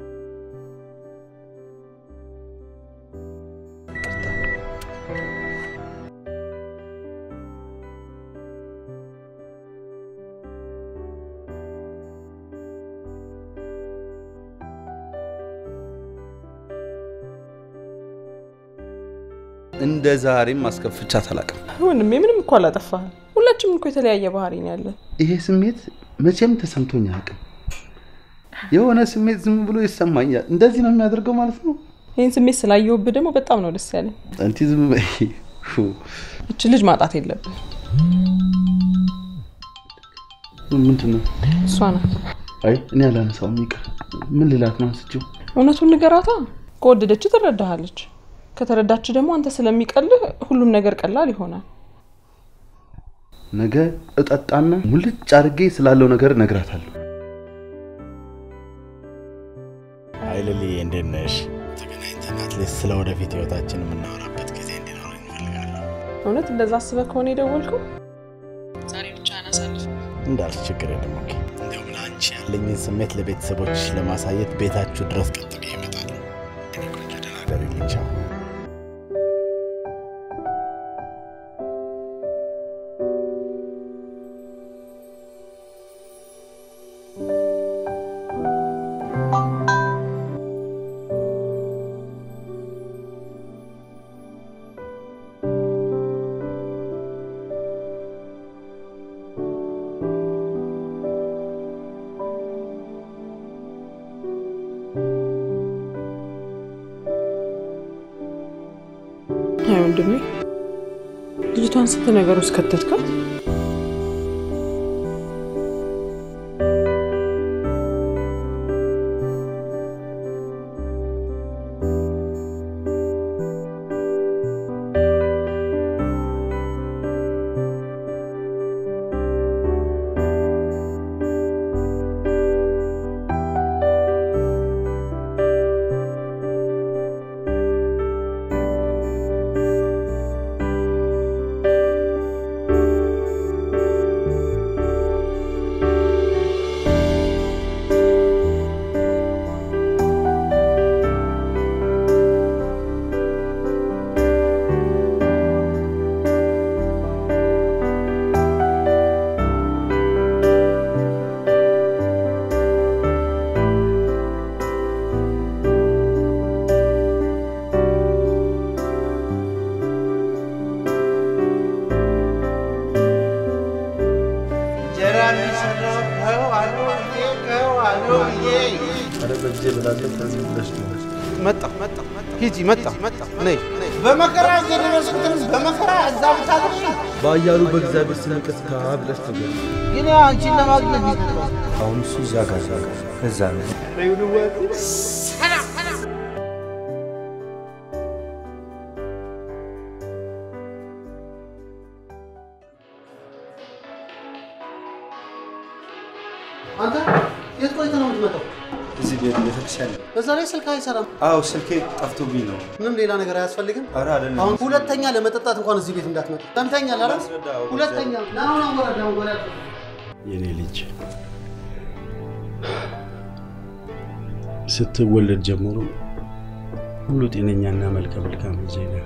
Speaker 3: እንደ ዛሬም አስከፍቻት አላውቅም።
Speaker 5: ወንድሜ ምንም እኮ አላጠፋህም። ሁላችንም እኮ የተለያየ ባህሪ ነው ያለን።
Speaker 3: ይሄ ስሜት መቼም ተሰምቶኝ አያውቅም። የሆነ ስሜት ዝም ብሎ ይሰማኛል። እንደዚህ ነው የሚያደርገው ማለት ነው።
Speaker 5: ይህን ስሜት ስላየሁብህ ደግሞ በጣም ነው ደስ ያለኝ።
Speaker 3: አንቲ ዝም በይ። ፉ።
Speaker 5: እች ልጅ ማጣት የለብን።
Speaker 3: ምንድን ነው?
Speaker 5: እሷ ናት።
Speaker 3: አይ እኔ አላነሳውም፣ ይቅር። ምን ልላት ነው አንስቼው?
Speaker 5: እውነቱን ንገራታ። ከወደደች ትረዳሃለች። ከተረዳች ደግሞ አንተ ስለሚቀልህ ሁሉም ነገር ቀላል ይሆናል።
Speaker 3: ነገ እጠጣና ሙልጭ አድርጌ ስላለው ነገር እነግራታለሁ።
Speaker 6: አይ ልልዬ፣ እንዴት ነሽ? ተገናኝተን አትሊስት ስለ ወደፊት ህይወታችን የምናወራበት ጊዜ እንዲኖረን እፈልጋለሁ።
Speaker 5: እውነት እንደዛ አስበህ ከሆነ የደወልከው ዛሬ ብቻህን አሳልፍ።
Speaker 6: እንዳልሽ ችግር የለም። ኦኬ። እንደውም ለአንቺ ያለኝን ስሜት ለቤተሰቦችሽ ለማሳየት ቤታችሁ ድረስ ቀጥ ብዬ
Speaker 2: ደርልኝ። ቻው።
Speaker 5: አይ ወንድሜ፣ ልጅቷን ስንት ነገር ውስጥ ከተትካት።
Speaker 9: እንጀራ የሚሰራው ከው አለውዬ ከው አለውዬ
Speaker 3: ኧረ በጊዜ ብላለች። ከዚህ ብለሽ ነው
Speaker 9: መጣ መጣ ሂጂ መጣ መጣ ነይ በመከራ የደረስኩትን በመከራ እዛ ብታድርሽ
Speaker 3: በአያሉ በእግዚአብሔር ስም ይቅርታ ብለሽ ነገር
Speaker 9: ግን ያው አንቺን ለማግኘት ነው።
Speaker 15: አሁን እሱ እዛ ጋር እዛ ጋር እዛ ነው።
Speaker 13: አንተ የት ቆይተህ ነው የምትመጣው?
Speaker 15: እዚህ ቤት ቤተክርስቲያን ነው።
Speaker 13: በዛ ላይ ስልክ አይሰራም።
Speaker 15: አዎ ስልኬ ጠፍቶብኝ ነው።
Speaker 13: ምንም ሌላ ነገር አያስፈልግም።
Speaker 15: ኧረ አይደለም።
Speaker 13: አሁን ሁለተኛ ለመጠጣት እንኳን እዚህ ቤት እንዳትመጣ። ሰምተኛል አይደል? ሁለተኛ ና አሁን አወራድ አሁን ወደ
Speaker 2: የኔ ልጅ ስትወለድ ጀምሮ ሁሉ ጤነኛና መልከ መልካም ልጅ ነህ።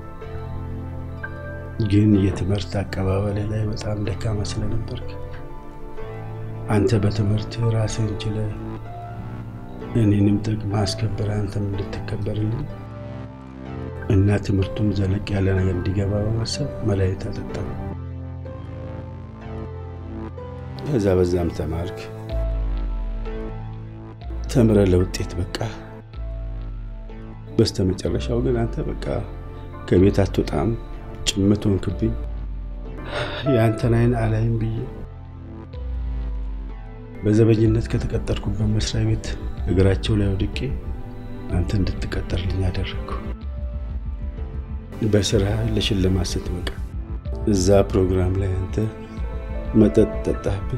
Speaker 2: ግን የትምህርት አቀባበል ላይ በጣም ደካማ ስለነበርክ አንተ በትምህርት ራስህን ችለህ እኔንም ጥቅም አስከበር አንተም እንድትከበርልኝ እና ትምህርቱም ዘለቅ ያለ ነገር እንዲገባ በማሰብ መድኃኒት አጠጣሁ። ከዛ በዛም ተማርክ፣ ተምረ ለውጤት በቃ። በስተ መጨረሻው ግን አንተ በቃ ከቤት አትወጣም፣ ጭምት ሆንክብኝ። የአንተን አይን አላይም ብዬ በዘበኝነት ከተቀጠርኩበት መስሪያ ቤት እግራቸው ላይ ወድቄ አንተ እንድትቀጠርልኝ አደረግኩ። በስራ ለሽልማት ስትበቃ እዛ ፕሮግራም ላይ አንተ መጠጥ ጠጣህብኝ።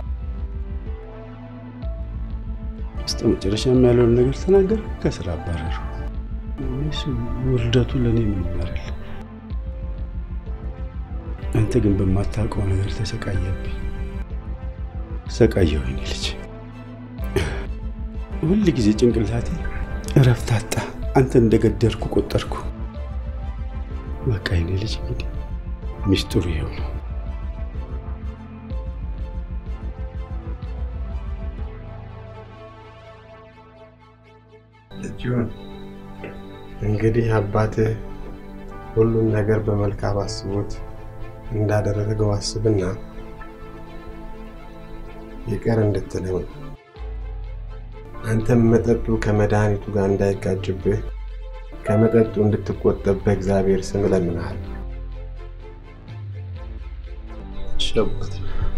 Speaker 2: እስከ መጨረሻም ያለውን ነገር ተናገር፣ ከስራ አባረሩ። ወይስ ውርደቱ ለእኔ ምን ይመራል? አንተ ግን በማታውቀው ነገር ተሰቃየብኝ። ሰቃየሁ የኔ ልጅ። ሁል ጊዜ ጭንቅላቴ እረፍት አጣ። አንተ እንደገደልኩ ቆጠርኩ። በቃ የኔ ልጅ እንግዲህ ሚስጥሩ ይኸው ነው።
Speaker 10: ልጅሁን እንግዲህ አባትህ ሁሉም ነገር በመልካም አስቦት እንዳደረገው አስብና ይቅር እንድትለው አንተም መጠጡ ከመድኃኒቱ ጋር እንዳይጋጭብህ ከመጠጡ እንድትቆጠብ በእግዚአብሔር ስም እለምንሃለሁ።
Speaker 3: እሺ አባቴ።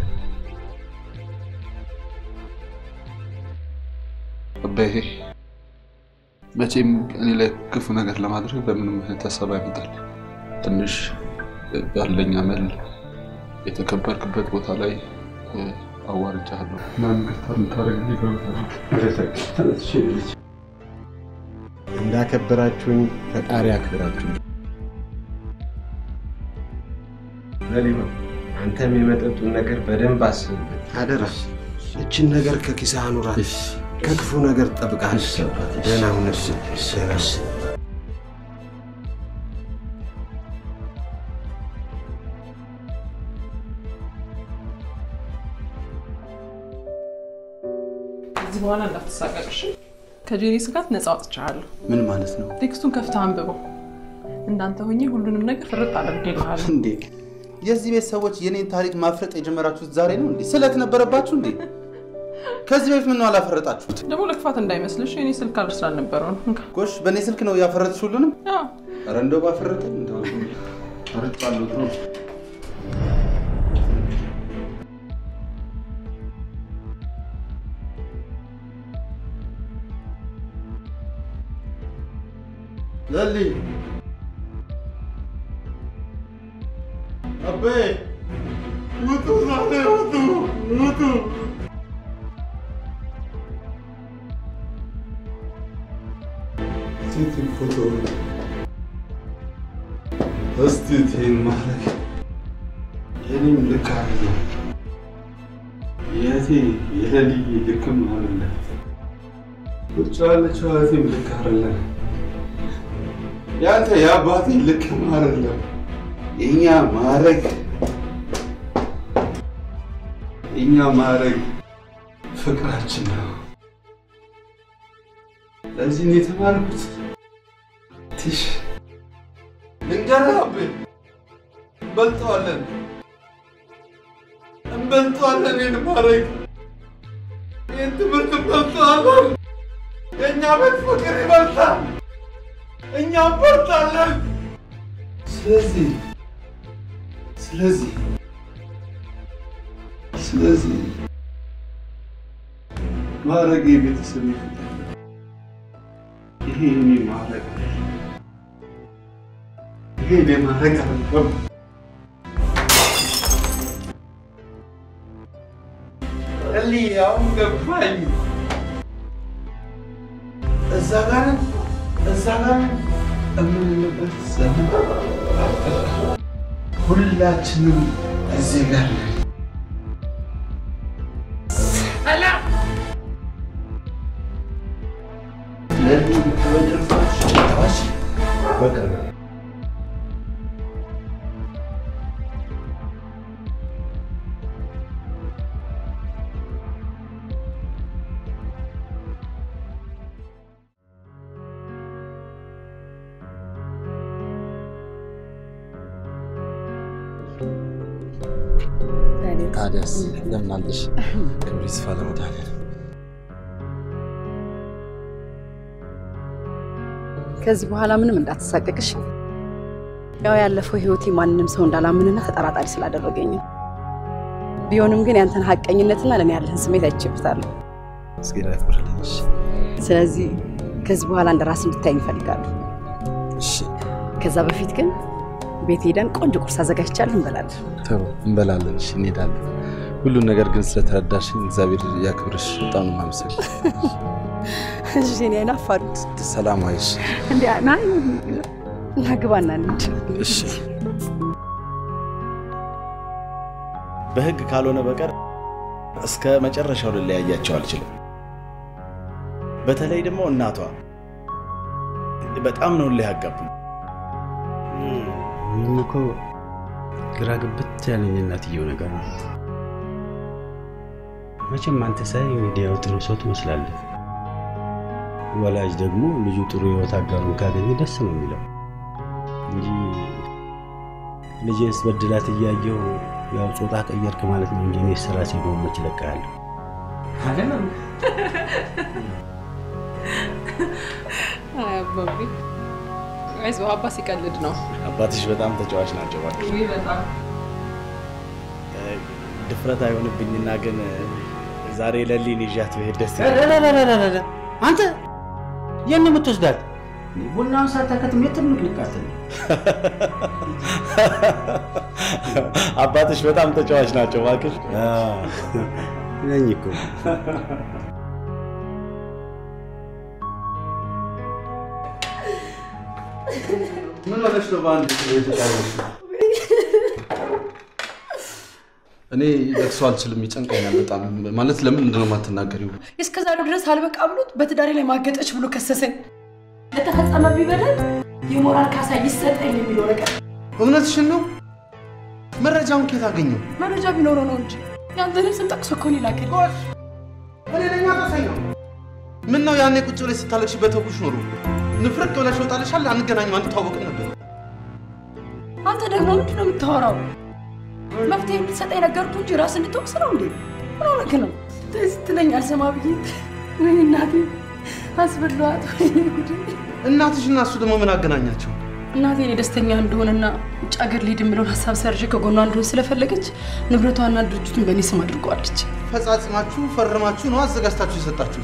Speaker 3: አባዬ መቼም እኔ ላይ ክፉ ነገር ለማድረግ በምንም አይነት ሀሳብ አይመጣል። ትንሽ ባለኝ አመል የተከበርክበት ቦታ ላይ አዋርጃለሁ። ምናምን ይቅርታ የምታደርግልኝ በምታደርግ
Speaker 10: እንዳከበራችሁኝ ፈጣሪ አክብራችሁ። ለሊሆን አንተም የመጠጡን ነገር በደንብ አስብበት አደራ። እችን ነገር ከኪስህ አኑራት፣ ከክፉ ነገር ጠብቃል። ደህና ሁን። ደህና
Speaker 5: ከዚህ በኋላ እንዳትሳቀቅሽ። ከጄሪ ስጋት ነፃ ወጥቻለሁ።
Speaker 3: ምን ማለት ነው
Speaker 5: ቴክስቱን ከፍተህ አንብበው። እንዳንተ ሆኜ ሁሉንም ነገር ፍርጥ አድርጌልሃለሁ።
Speaker 3: እንዴ? የዚህ ቤት ሰዎች የኔን ታሪክ ማፍረጥ የጀመራችሁት ዛሬ ነው እንዴ? ስለት ነበረባችሁ እንዴ? ከዚህ በፊት ምን ነው አላፈረጣችሁት?
Speaker 5: ደግሞ ለክፋት እንዳይመስልሽ የኔ ስልክ አልር ስላልነበረው ነው። እንካ።
Speaker 3: ጎሽ፣ በእኔ ስልክ ነው ያፈረጥሽ ሁሉንም?
Speaker 5: አዎ።
Speaker 3: ኧረ እንደው ባፈረጠኝ እንደው ፈርጫለሁ ነው
Speaker 1: ለሊ አቤ ውጡ፣ ዛሬ ውጡ፣ ውጡ።
Speaker 3: ሴት ፎቶ እስቲ ቴን ማድረግ የኔም ልክ አለ የእህቴ የለልዬ ልክም አለ ውጭ ያለችው እህቴም ልክ አለ ያንተ የአባቴ ልክም አይደለም። የእኛ ማድረግ የእኛ ማድረግ ፍቅራችን ነው። ለዚህ ነው የተማርኩት። ትሽ ልንገርህ አቤ፣ እንበልጠዋለን እንበልጠዋለን። ይህን ማድረግ ይህን ትምህርት እንበልጠዋለን። የእኛ ቤት ፍቅር ይበልጣል። እኛ እንበልጣለን። ስለዚህ ስለዚህ ስለዚህ ማድረግ የቤተሰብ ፍቅር ይሄ የኔ ማድረግ ይሄ የኔ ማድረግ አይደለም። እሊ አሁን ገባኝ። እዛ ጋር እዛ ጋር የምንልበት ዘመን ሁላችንም እዚህ ጋር ነን። ለዚህ ተበደርባች ታዋሽ በቅርብ
Speaker 6: ታዲያስ ለምን አለሽ? ክብር ይስፋ ለመድኃኒዓለም።
Speaker 11: ከዚህ በኋላ ምንም እንዳትሳቀቅሽ። ያው ያለፈው ህይወቴ ማንንም ሰው እንዳላምንና ተጠራጣሪ ስላደረገኝ ነው። ቢሆንም ግን ያንተን ሀቀኝነትና ለእኔ ያለህን ስሜት አይቼበታለሁ።
Speaker 6: እግዚአብሔር ያክብርልኝ። እሺ፣
Speaker 11: ስለዚህ ከዚህ በኋላ እንደ ራስ እንድታይ እንፈልጋለሁ።
Speaker 6: እሺ፣
Speaker 11: ከዛ በፊት ግን ቤት ሄደን ቆንጆ ቁርስ አዘጋጅቻለሁ እንበላለን።
Speaker 6: ጥሩ እንበላለን። እሺ፣ እንሄዳለን። ሁሉን ነገር ግን ስለተረዳሽኝ እግዚአብሔር ያክብርሽ። በጣም ነው የማመሰግነው።
Speaker 11: እሺ እኔ አይናፋር
Speaker 6: ሰላም ዋይሽ።
Speaker 11: እንዴ ና ና ግባና እንሂድ።
Speaker 6: እሺ
Speaker 17: በህግ ካልሆነ በቀር እስከ መጨረሻው ልለያያቸው አልችልም። በተለይ ደግሞ እናቷ በጣም ነው እልህ ያጋቡኝ።
Speaker 2: ምንም እኮ ግራ ግብት ያለኝ እናትየው ነገር ነው። መቼም አንተ ሳይ ሚዲያው ጥሩ ሰው ትመስላለህ። ወላጅ ደግሞ ልጁ ጥሩ ህይወት አጋሩን ካገኘ ደስ ነው የሚለው እንጂ ልጄን ስበድላት እያየው ያው ጾታ ቀየርክ ማለት ነው እንጂ እኔ ስራ ሲዶ መች እለቅሃለሁ። አይደለም
Speaker 5: አይ አባቢ፣ አይዞህ አባ ሲቀልድ ነው።
Speaker 17: አባትሽ በጣም ተጫዋች ናቸው። እባክሽ
Speaker 5: ውይ በጣም
Speaker 17: ድፍረት አይሆንብኝና ግን ዛሬ ለሊን ይዣት ብሄድ ደስ
Speaker 2: ረረረረረረ አንተ የት ነው የምትወስዳት? ቡናውን ሳታከትም የት ምቅልቃትል
Speaker 17: አባትሽ በጣም ተጫዋች ናቸው። እባክሽ
Speaker 2: ነኝ እኮ
Speaker 3: ምን ሆነሽ ነው በአንድ የተጫወትሽው? እኔ ለቅሶ አልችልም፣ ይጨንቀኛል በጣም። ማለት ለምንድን ነው የማትናገሪው?
Speaker 18: እስከ ዛሬው ድረስ አልበቃ ብሎት በትዳሬ ላይ ማገጠች ብሎ ከሰሰኝ። ለተፈጸመብኝ በደል የሞራል ካሳ ይሰጠኝ የሚለው ነገር
Speaker 3: እውነትሽን ነው? መረጃውን ከየት አገኘው?
Speaker 18: መረጃ ቢኖረው ነው እንጂ ያንተንም ስም ጠቅሶ እኮ ነው የላከኝ።
Speaker 3: እኔ ነኝ ነው። ምን ነው ያኔ ቁጭ ብለሽ ስታለቅሽ በተውኩሽ ኖሮ ንፍረቅ ብለሽ ወጣልሻል። አንገናኝም፣ አንተዋወቅም ነበር።
Speaker 18: አንተ ደግሞ ምንድን ነው የምታወራው? መፍትሄ እንድትሰጠኝ ነገርኩህ እንጂ ራስ እንድትወቅስ ነው እንዴ? ምን ሆነህ ነው? ተይ ስትለኝ አልሰማ ብዬ ወይ እናቴ አስበሏት። ወይኔ ጉዴ!
Speaker 3: እናትሽ እና እሱ ደግሞ ምን አገናኛቸው?
Speaker 18: እናቴ እኔ ደስተኛ እንደሆነና ውጭ ሀገር ልሄድ የምለውን ሀሳብ ሰርዤ ከጎኗ እንደሆን ስለፈለገች ንብረቷና ድርጅቱን በእኔ ስም አድርገዋለች።
Speaker 3: ፈጻጽማችሁ ፈርማችሁ ነው አዘጋጅታችሁ የሰጣችሁ።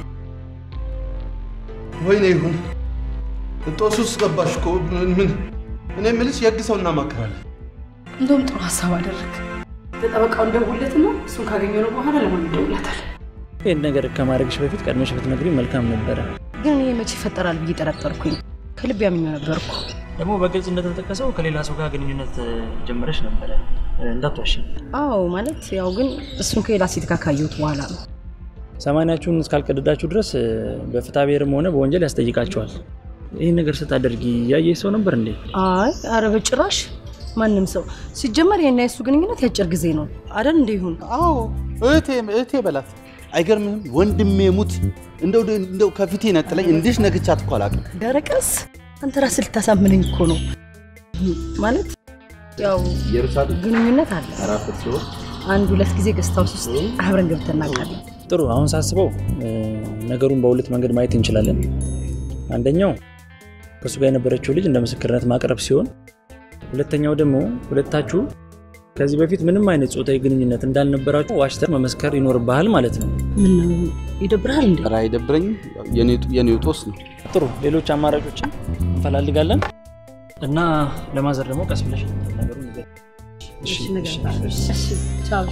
Speaker 3: ወይኔ ይሁን ጦስ ውስጥ ገባሽ እኮ። ምን ምን እኔ የምልሽ የህግ ሰው እናማክራለን።
Speaker 18: እንደውም ጥሩ ሀሳብ አደረግ። ለጠበቃው እንደውለትና እሱን ካገኘነው በኋላ ለማን እንደውላታል።
Speaker 19: ይህን ነገር ከማድረግሽ በፊት ቀድመሽ ብትነግሪኝ መልካም ነበረ።
Speaker 11: ግን እኔ መቼ ይፈጠራል ብዬ ጠረጠርኩኝ። ከልብ ያምኘው ነበርኩ።
Speaker 19: ደግሞ በግልጽ እንደተጠቀሰው ከሌላ ሰው ጋር ግንኙነት ጀመረሽ ነበረ። እንዳትዋሽ።
Speaker 11: አዎ ማለት ያው ግን እሱን ከሌላ ሴት ጋር ካየሁት በኋላ ነው።
Speaker 19: ሰማንያችሁን እስካልቀደዳችሁ ድረስ በፍትሐ ብሔርም ሆነ በወንጀል ያስጠይቃችኋል። ይህን ነገር ስታደርጊ ያየሽ ሰው ነበር እንዴ?
Speaker 11: አይ አረ በጭራሽ ማንም ሰው ሲጀመር የና የሱ ግንኙነት ያጭር ጊዜ ነው አደል? እንደ ይሁን
Speaker 3: አዎ እህቴ እህቴ በላት። አይገርምህም? ወንድሜ ሙት እንደው እንደው ከፊቴ ነጥለኝ እንዲሽ ነግቻት እኮ አላውቅም።
Speaker 11: ደረቀስ አንተ ራስህ ልታሳምነኝ እኮ ነው። ማለት ያው ግንኙነት አለ። አንድ ሁለት ጊዜ ገስት ሃውስ ውስጥ አብረን ገብተን እናውቃለን።
Speaker 19: ጥሩ። አሁን ሳስበው ነገሩን በሁለት መንገድ ማየት እንችላለን። አንደኛው ከእሱ ጋር የነበረችው ልጅ እንደ ምስክርነት ማቅረብ ሲሆን፣ ሁለተኛው ደግሞ ሁለታችሁ ከዚህ በፊት ምንም አይነት ጾታዊ ግንኙነት እንዳልነበራችሁ ዋሽተህ መመስከር ይኖርብሃል ማለት ነው።
Speaker 11: ምን ይደብርሃል እንዴ?
Speaker 3: ኧረ አይደብረኝም። የኔው ጦስ ነው።
Speaker 19: ጥሩ። ሌሎች አማራጮችን እንፈላልጋለን እና ለማዘር ደግሞ ቀስ ብለሽ ነገሩ ንገሪኝ። እሺ፣ እሺ።
Speaker 11: ቻው።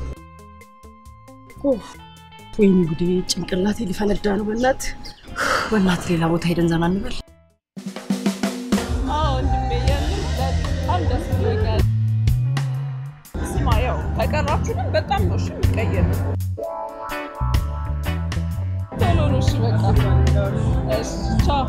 Speaker 11: ወይኔ ጉዴ፣ ጭንቅላቴ ሊፈነዳ ነው። በእናት በእናት ሌላ ቦታ ሄደን ዘና እንበል።
Speaker 5: ስማ፣ ያው ከቀራችሁ ግን በጣም ነው እሺ የሚቀየር ቶሎ ነው እሺ፣ በቃ እሺ፣ ቻው።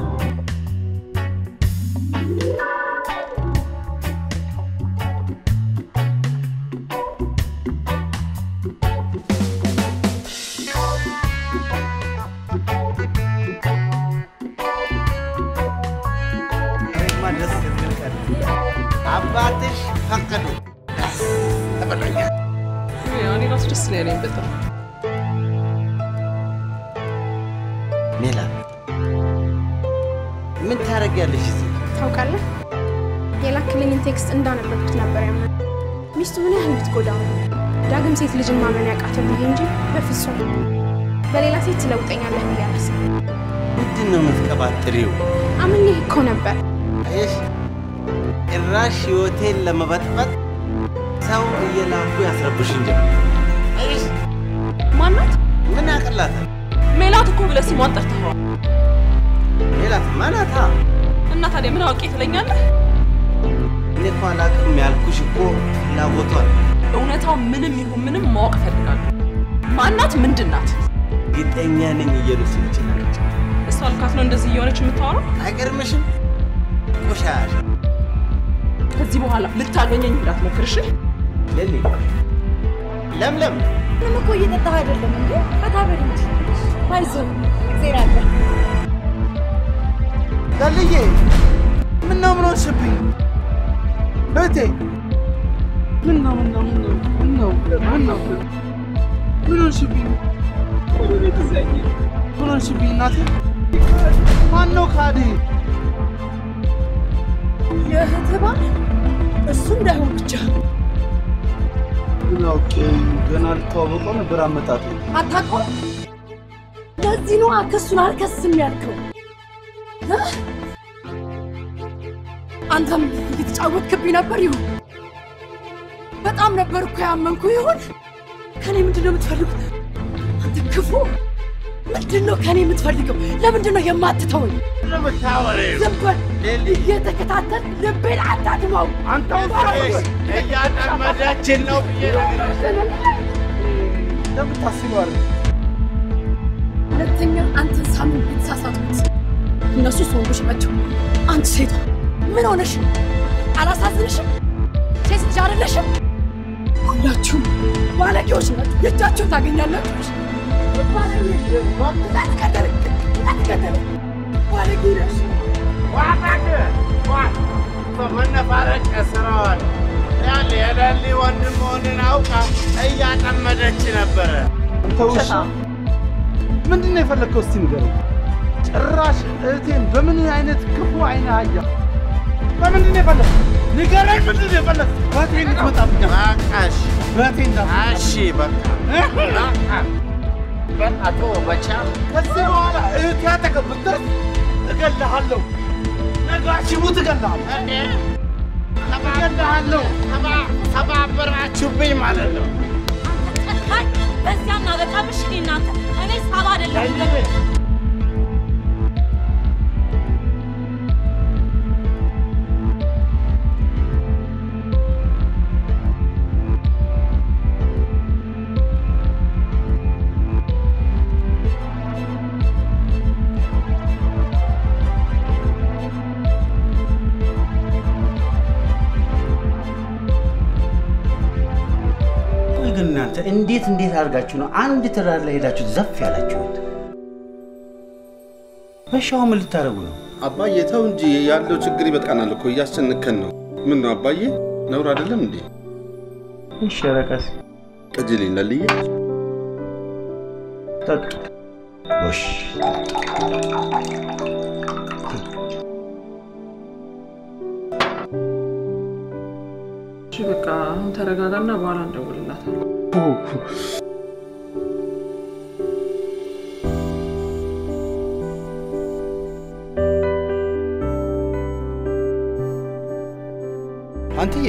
Speaker 9: ደስ የሚል ቀን አባትሽ ፈቀዱ ተበላኛል።
Speaker 5: እኔ ራሱ ደስ ነው ያለኝ በጣም
Speaker 9: ሜላት ምን ታደርጊያለሽ እዚህ?
Speaker 20: ታውቃለህ፣ የላክልኝን ቴክስት እንዳነበብኩት ነበር ያመ ሚስቱ ምን ያህል ብትጎዳው ነው ዳግም ሴት ልጅን ማመን ያቃተው ብዬ እንጂ በፍጹም በሌላ ሴት ትለውጠኛለህ ብዬ አላስብም።
Speaker 9: ምንድን ነው የምትቀባጥሪው?
Speaker 20: አምኜህ እኮ ነበር።
Speaker 9: አየሽ፣ ጭራሽ ህይወቴን ለመበጥበጥ ሰው እየላኩ ያስረብሽኝ ጀመር። አየሽ፣
Speaker 5: ማናት?
Speaker 9: ምን ያቅላታል?
Speaker 5: ሜላት እኮ ብለህ ስሟን ጠርተኸዋል።
Speaker 9: ሜላት ማናታ?
Speaker 5: እና ታዲያ ምን አውቄ ትለኛለህ?
Speaker 9: እኔ እኮ አላውቅም ያልኩሽ እኮ ፍላጎቷል።
Speaker 5: እውነታው ምንም ይሁን ምንም ማወቅ እፈልጋለሁ። ማናት? ምንድን ናት?
Speaker 9: እርግጠኛ ነኝ እየሉስ ይችላለች።
Speaker 5: እሷ ልካት ነው እንደዚህ እየሆነች የምታወራው?
Speaker 9: አይገርምሽም? ቆሻሻ
Speaker 5: ከዚህ በኋላ ልታገኘኝ እንዳትሞክር እሺ?
Speaker 9: ሌሊ ለምለም
Speaker 14: ምንም እኮ እየጠጣህ አይደለም እንዴ? ፈታ በል እንጂ አይዞህ፣ እግዜር አለ።
Speaker 3: ዳልዬ ምን ነው ምን ሆንሽብኝ? እህቴ ምን ነው ምን ነው ምን ነው ምን ነው ምን ነው ምን ሆንሽብኝ? ምን ሆንሽብኝ እናቴ? ማን ነው ካዲ?
Speaker 18: የእህትህ ባል እሱ እንዳይሆን ብቻ
Speaker 3: ምን አውቄ ገና ልተዋወቀው ነበር አመጣጡ።
Speaker 18: አታውቀውም። ለዚህ ነው ክሱን አልከስም ያልከው። እ? አንተም እየተጫወትክብኝ ነበር። ይሁን በጣም ነበር እኮ ያመንኩ። ይሁን ከኔ ምንድን ነው የምትፈልጉት? አንተ ክፉ ምንድን ነው ከኔ የምትፈልገው? ለምንድን ነው የማትተወኝ? ዝም በል እየተከታተል ልቤን አታድማው። አንተ
Speaker 9: እያጠመዳችን ነው ብዬ
Speaker 3: እንደምታስበዋል
Speaker 18: ሁለተኛ አንተን ሳምን የተሳሳትኩት እነሱ ወንዶች ናቸው። አንቺ ሴቷ ምን ሆነሽ? አላሳዝንሽም? ሴት ልጅ አይደለሽም? ሁላችሁም ባለጌዎች ናችሁ። የእጃችሁን ታገኛላችሁ።
Speaker 9: መነፋረቅ ስራዋል ያለ የደሊ ወንድም መሆንን አውቃ እያጠመደች ነበረ።
Speaker 3: አንተ ውሻ ምንድን ነው የፈለግከው? እስቲ ንገረኝ። ጭራሽ እህቴን በምን አይነት ክፉ አይነ አያ በምንድን ነው የፈለግከው? ንገረኝ፣ ምንድን ነው የፈለግከው? በእህቴ እንድትመጣብኝ
Speaker 9: በቃሽ፣
Speaker 3: በእህቴ እንዳትመጣ።
Speaker 9: እሺ በቃ በቃ በቃ ተወው በቻ
Speaker 3: ከዚህ በኋላ እህቴ አጠገብ ብትደርስ እገልሃለሁ። ነጋሽ ሙት እገልሃለሁ።
Speaker 9: እገልሃለሁ። ተባበራችሁብኝ ማለት ነው።
Speaker 4: ጨካኝ በዚያ እናበቃብሽ። እኔ እናንተ እኔ ሳባ አይደለም
Speaker 2: ቆይ ግን እናንተ እንዴት እንዴት አድርጋችሁ ነው አንድ ትዳር ላይ ሄዳችሁ ዘፍ ያላችሁት? በሻው ምን ልታደርጉ ነው?
Speaker 3: አባዬ ተው እንጂ ያለው ችግር ይበቃናል እኮ እያስጨነከን ነው። ምን ነው አባዬ ነውር አይደለም እንዴ?
Speaker 2: እሺ ረቀስ
Speaker 3: ቅጅልኝ ለልዬ
Speaker 2: ጠጡ። ጎሽ
Speaker 5: እሺ በቃ አሁን ተረጋጋና በኋላ እንደውልላታለን።
Speaker 3: አንትዬ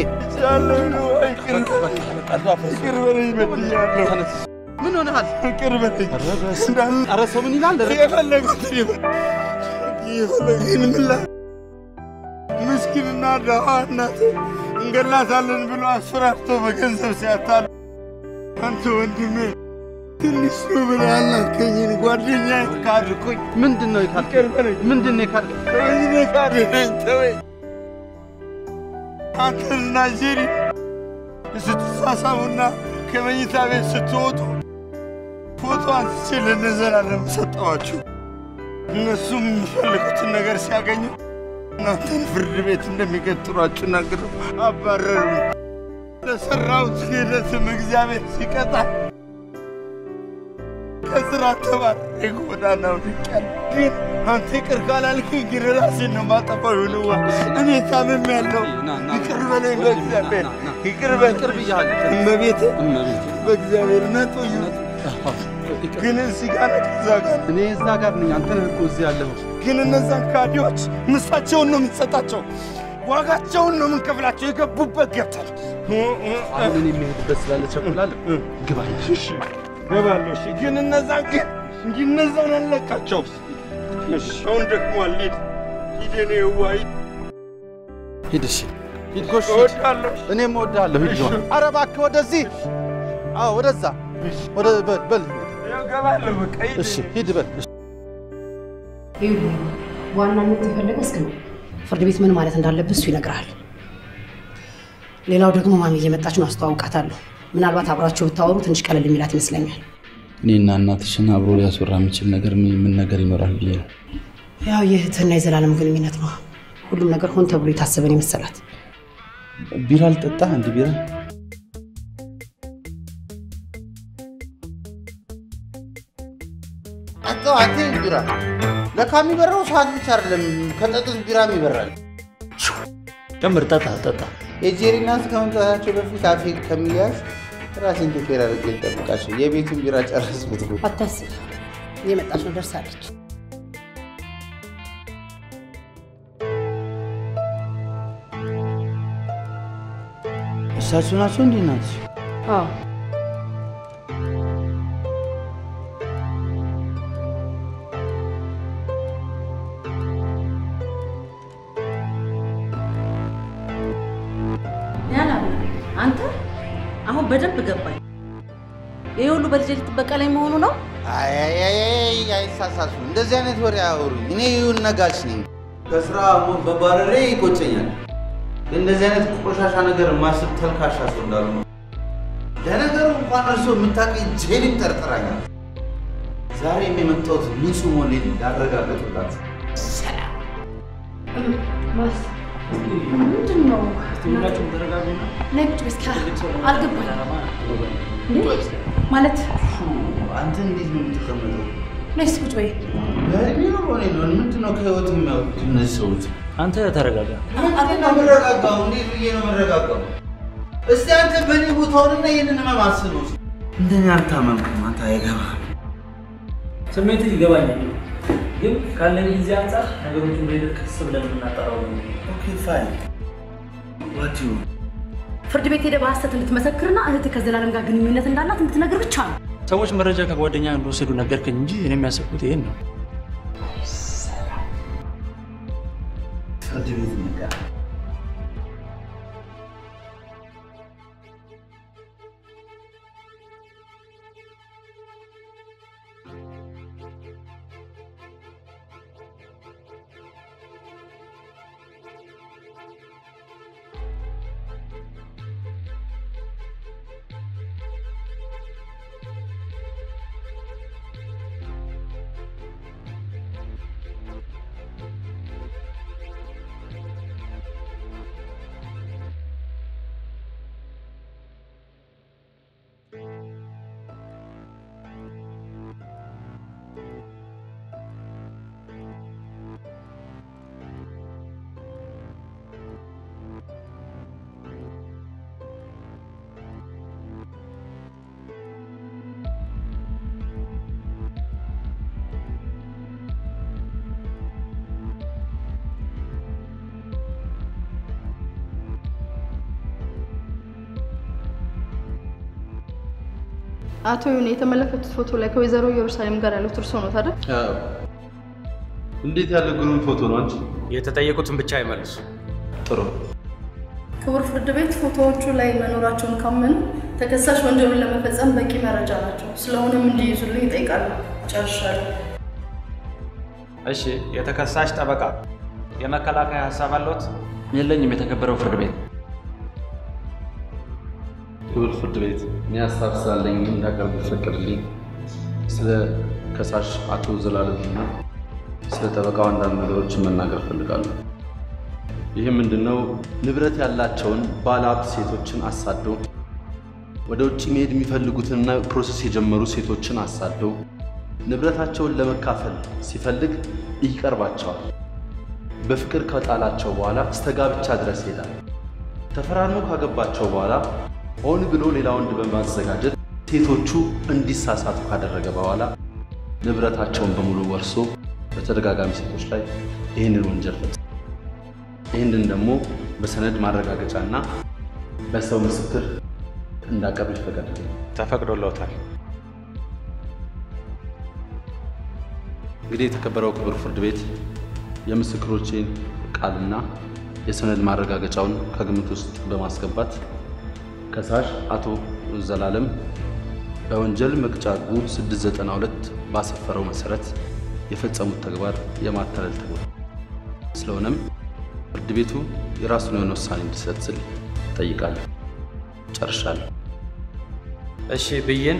Speaker 3: ምን ሆነሃል?
Speaker 1: ይቅር በለኝ።
Speaker 3: ኧረ ሰው ምን ይላል?
Speaker 1: የፈለጉትን ይበል። የፈለጉትን ምን ላ- ምስኪንና ደሃ እናት እንገላታለን ብሎ አስፈራርቶ በገንዘብ ሲያታል አንተ ወንድሜ ትንሽ ነው ብለህ አላከኝን ጓደኛ ካድኩኝ።
Speaker 3: ምንድን ነው የካድከኝ? ምንድን ነው የካድከኝ?
Speaker 1: ተወኝ እኔ ካድነኝ ተወኝ። አንተና ጄሪ ስትሳሳሙና ከመኝታ ቤት ስትወጡ ፎቶ አንስቼ ለነዘላለም ሰጠዋችሁ። እነሱም የሚፈልጉትን ነገር ሲያገኙ እናንተን ፍርድ ቤት እንደሚገትሯችሁ ነግረው አባረሩ። ለሠራሁት ክህደትም እግዚአብሔር ሲቀጣ ከስራ ተባረሬ ጎዳና ወድቄያለሁ። ግን አንተ ይቅር ካላልከኝ ግን ራሴን ነው የማጠፋው። ይሁንዋ እኔ ታምሜያለሁ። ይቅር በለኝ በእግዚአብሔር ይቅር በለኝ። እመቤቴ በእግዚአብሔር ነጦዩ ግን እዚህ ጋር ነህ ከዛ ጋር
Speaker 3: እኔ እዛ ጋር ነኝ። አንተ ነህ እኮ እዚህ ያለኸው።
Speaker 1: ግን እነዛን ካዲዎች ምሳቸውን ነው የምንሰጣቸው፣ ዋጋቸውን ነው የምንከፍላቸው። የገቡበት ገብተን
Speaker 3: አሁን እኔ የሚሄድበት ስላለ ቸኩላለሁ። ግባ
Speaker 1: እሺ ገባለሁ። እሺ ግን እነዛን ግን እንጂ እነዛን አለቃቸው። እሺ አሁን ደክሟል። ሂድ ሂድ፣ የኔ የዋህ ሂድ።
Speaker 3: ሂድ፣ እሺ ሂድ፣ ጎሽ ሂድ።
Speaker 1: እወድሃለሁ።
Speaker 3: እኔም እወድሃለሁ። ሂድ ግባ። ኧረ እባክህ ወደዚህ፣ አዎ ወደዛ፣ ወደ በል በል።
Speaker 1: እገባለሁ። በቃ ሂድ።
Speaker 3: እሺ ሂድ በል። እሺ።
Speaker 11: ይኸውልህ ዋናነት የፈለገ እስክ ነው ፍርድ ቤት ምን ማለት እንዳለብህ እሱ ይነግርሃል። ሌላው ደግሞ ማሚ እየመጣች ነው፣ አስተዋውቃታለሁ። ምናልባት አብራችሁ ብታወሩ ትንሽ ቀለል የሚላት ይመስለኛል።
Speaker 3: እኔና እናትሽን አብሮ ሊያስወራ የሚችል ነገር ምን ምን ነገር ይኖራል ብዬ ነው።
Speaker 11: ያው የእህትና የዘላለም ግንኙነት ነው። ሁሉም ነገር ሆን ተብሎ የታሰበን የመሰላት
Speaker 3: ቢራ ልጠጣ? አንድ ቢራ
Speaker 9: ጠጣው አንተ ቢራ ለካ የሚበራው ሰዓት ብቻ አይደለም፣ ከጠጡት ቢራም ይበራል።
Speaker 17: ጨምር፣ ጠጣ ጠጣ።
Speaker 9: የጄሪ እናት ከመምጣታቸው በፊት አፌ ከሚያዝ ራሴን ቴኬር አድርጌ ልጠብቃቸው። የቤቱን ቢራ ጨረስኩት እኮ።
Speaker 11: አታስብ፣ እየመጣች ነው፣ ደርሳለች።
Speaker 2: እሳቸው ናቸው እንዴ እናትሽ?
Speaker 11: አዎ
Speaker 18: ያላ አንተ አሁን በደንብ ገባኝ። ይህ ሁሉ በልጄ ልትበቀለኝ መሆኑ ነው?
Speaker 9: አይ አይሳሳሱ፣ እንደዚህ አይነት ወሬ አያወሩኝ። እኔ ይሁን ነጋሽ ነኝ። ከስራ በባረሬ ይቆጨኛል። እንደዚህ አይነት ቆሻሻ ነገር ማስብ ተልካሻ ሰው እንዳሉ ነው። ለነገሩ እንኳን እርሶ የምታውቀኝ ጄሊም ጠርጥራኛል።
Speaker 3: ዛሬም የመጣሁት ንጹህ መሆኔን ላረጋግጥላችሁ።
Speaker 18: ማስ ምንድን ነው?
Speaker 19: ሁላችሁም ተረጋጉና
Speaker 18: ነይ ቁጭ በይ እስኪ አልገባኝም። እንዴ? ማለት
Speaker 3: አንተ እንዴት ነው የምትቀመጠው?
Speaker 18: ነይ እስኪ ቁጭ በይ።
Speaker 3: እኔ ነው ሆኔ ነው ምንድን ነው ከህይወት የሚያውቁት እነዚህ ሰዎች?
Speaker 19: አንተ ተረጋጋ።
Speaker 3: ምንድን ነው የምረጋጋው? እንዴት ብዬ ነው የምረጋጋው? እስቲ አንተ በእኔ ቦታ ሆንና ይህንን ህመም አስበው። እንደኔ አልታመምኩም። አንተ አይገባም።
Speaker 19: ስሜት ይገባኛል፣ ግን ካለን ጊዜ አንጻር ነገሮችን በሂደት ቀስ ብለን የምናጠራው ነው።
Speaker 3: ኦኬ ፋይን ዋት ዩ
Speaker 11: ፍርድ ቤት ሄደህ በሐሰት እንድትመሰክርና እህትህ ከዘላለም ጋር ግንኙነት እንዳላት እንድትነግር ብቻ ነው።
Speaker 19: ሰዎች መረጃ ከጓደኛ እንደወሰዱ ነገርከኝ እንጂ እኔ የሚያስቡት ይሄን ነው።
Speaker 3: ፍርድ ቤት ነጋ
Speaker 20: አቶ ይሁን የተመለከቱት ፎቶ ላይ ከወይዘሮ ኢየሩሳሌም ጋር ያሉት እርሶ ነው ታዲያ?
Speaker 3: እንዴት ያለ ግሩም ፎቶ ነው አንቺ።
Speaker 21: የተጠየቁትን ብቻ አይመልሱ።
Speaker 3: ጥሩ
Speaker 20: ክቡር ፍርድ ቤት ፎቶዎቹ ላይ መኖራቸውን ካመኑ ተከሳሽ ወንጀሉን ለመፈጸም በቂ መረጃ ናቸው። ስለሆነም እንዲይዙልኝ ይጠይቃሉ። ጨርሻለሁ።
Speaker 21: እሺ፣ የተከሳሽ ጠበቃ የመከላከያ ሀሳብ አለዎት?
Speaker 19: የለኝም። የተከበረው ፍርድ ቤት
Speaker 3: ክቡር ፍርድ ቤት እኔ ሀሳብ ስላለኝ እንዳቀርብ ይፈቀድልኝ። ስለ ከሳሽ አቶ ዘላለምና ስለ ጠበቃው አንዳንድ ነገሮችን መናገር እፈልጋለሁ። ይህም ምንድነው ንብረት ያላቸውን ባለሀብት ሴቶችን አሳዶ ወደ ውጭ መሄድ የሚፈልጉትንና ፕሮሰስ የጀመሩ ሴቶችን አሳዶ ንብረታቸውን ለመካፈል ሲፈልግ ይቀርባቸዋል። በፍቅር ከጣላቸው በኋላ እስከ ጋብቻ ድረስ ይሄዳል። ተፈራርሞ ካገባቸው በኋላ ሆን ብሎ ሌላ ወንድ በማዘጋጀት ሴቶቹ እንዲሳሳቱ ካደረገ በኋላ ንብረታቸውን በሙሉ ወርሶ በተደጋጋሚ ሴቶች ላይ ይህንን ወንጀል ፈጽሟል። ይህንን ደግሞ በሰነድ ማረጋገጫና በሰው ምስክር እንዳቀርብ ይፈቀድልኝ።
Speaker 21: ተፈቅዶልዎታል።
Speaker 3: እንግዲህ የተከበረው ክቡር ፍርድ ቤት የምስክሮቼን ቃልና የሰነድ ማረጋገጫውን ከግምት ውስጥ በማስገባት ከሳሽ አቶ ዘላለም በወንጀል መቅጫ ሕጉ 692 ባሰፈረው መሰረት የፈጸሙት ተግባር የማታለል ተግባር ስለሆነም ፍርድ ቤቱ የራሱን የሆነ ውሳኔ እንዲሰጥ ስል እጠይቃለሁ። ጨርሻለሁ።
Speaker 21: እሺ፣ ብይን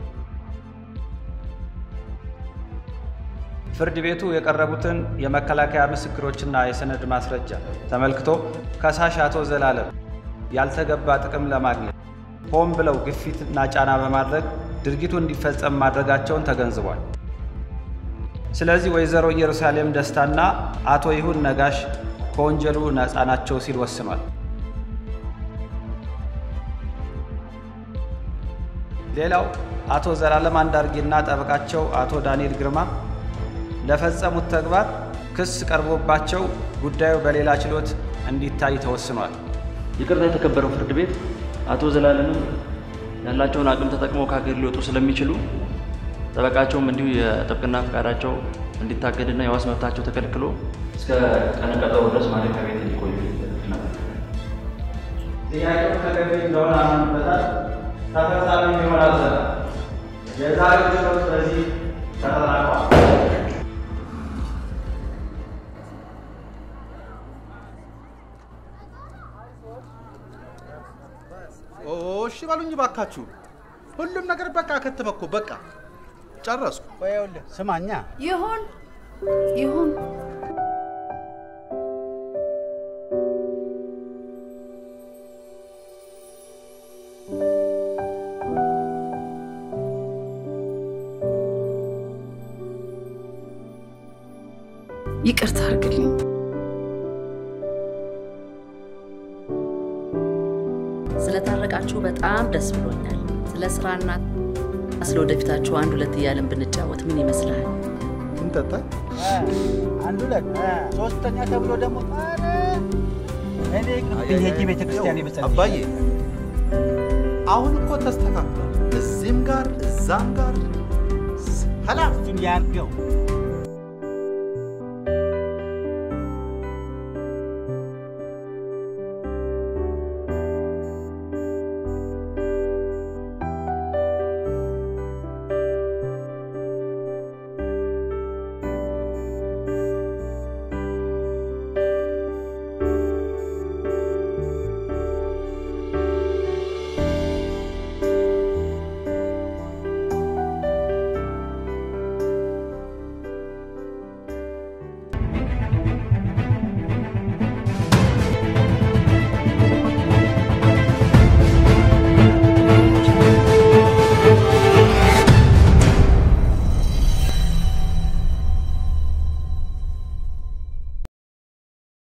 Speaker 21: ፍርድ ቤቱ የቀረቡትን የመከላከያ ምስክሮችና የሰነድ ማስረጃ ተመልክቶ ከሳሽ አቶ ዘላለም ያልተገባ ጥቅም ለማግኘት ሆን ብለው ግፊትና ጫና በማድረግ ድርጊቱ እንዲፈጸም ማድረጋቸውን ተገንዝቧል። ስለዚህ ወይዘሮ ኢየሩሳሌም ደስታና አቶ ይሁን ነጋሽ ከወንጀሉ ነፃ ናቸው ሲል ወስኗል። ሌላው አቶ ዘላለም አንዳርጌና ጠበቃቸው አቶ ዳንኤል ግርማ ለፈጸሙት ተግባር ክስ ቀርቦባቸው ጉዳዩ በሌላ ችሎት እንዲታይ ተወስኗል።
Speaker 19: ይቅርታ የተከበረው ፍርድ ቤት አቶ ዘላለምም ያላቸውን አቅም ተጠቅመው ከሀገር ሊወጡ ስለሚችሉ ጠበቃቸውም እንዲሁ የጥብቅና ፈቃዳቸው እንዲታገድና የዋስ መብታቸው ተከልክሎ እስከ ቀነ ቀጠሮ ድረስ ማረሚያ ቤት እንዲቆዩ
Speaker 21: ጥያቄው ተገቢ እንደሆነ አምንበታል። ተፈጻሚ ይሆናል። የዛሬው ችሎት በዚህ ተጠናቋል።
Speaker 3: ኦ፣ እሺ በሉኝ ባካችሁ። ሁሉም ነገር በቃ ከተመኮ በቃ ጨረስኩ።
Speaker 2: ቆይ ይኸውልህ ስማኛ
Speaker 14: ይሁን ይሁን ይቅርታ አድርግልኝ።
Speaker 8: ስለታረቃችሁ በጣም ደስ ብሎኛል። ስለ ስራና ስለ ወደፊታችሁ አንድ ሁለት እያልን ብንጫወት ምን ይመስላል?
Speaker 3: እንጠጣ።
Speaker 2: አንድ ሁለት ሶስተኛ ተብሎ ደግሞ ኧረ እኔ ቅብኝ ሄጄ ቤተክርስቲያን የመሰለኝ
Speaker 3: አባዬ አሁን እኮ ተስተካክሏል። እዚህም ጋር እዛም ጋር ሰላም
Speaker 2: እሱን ያርገው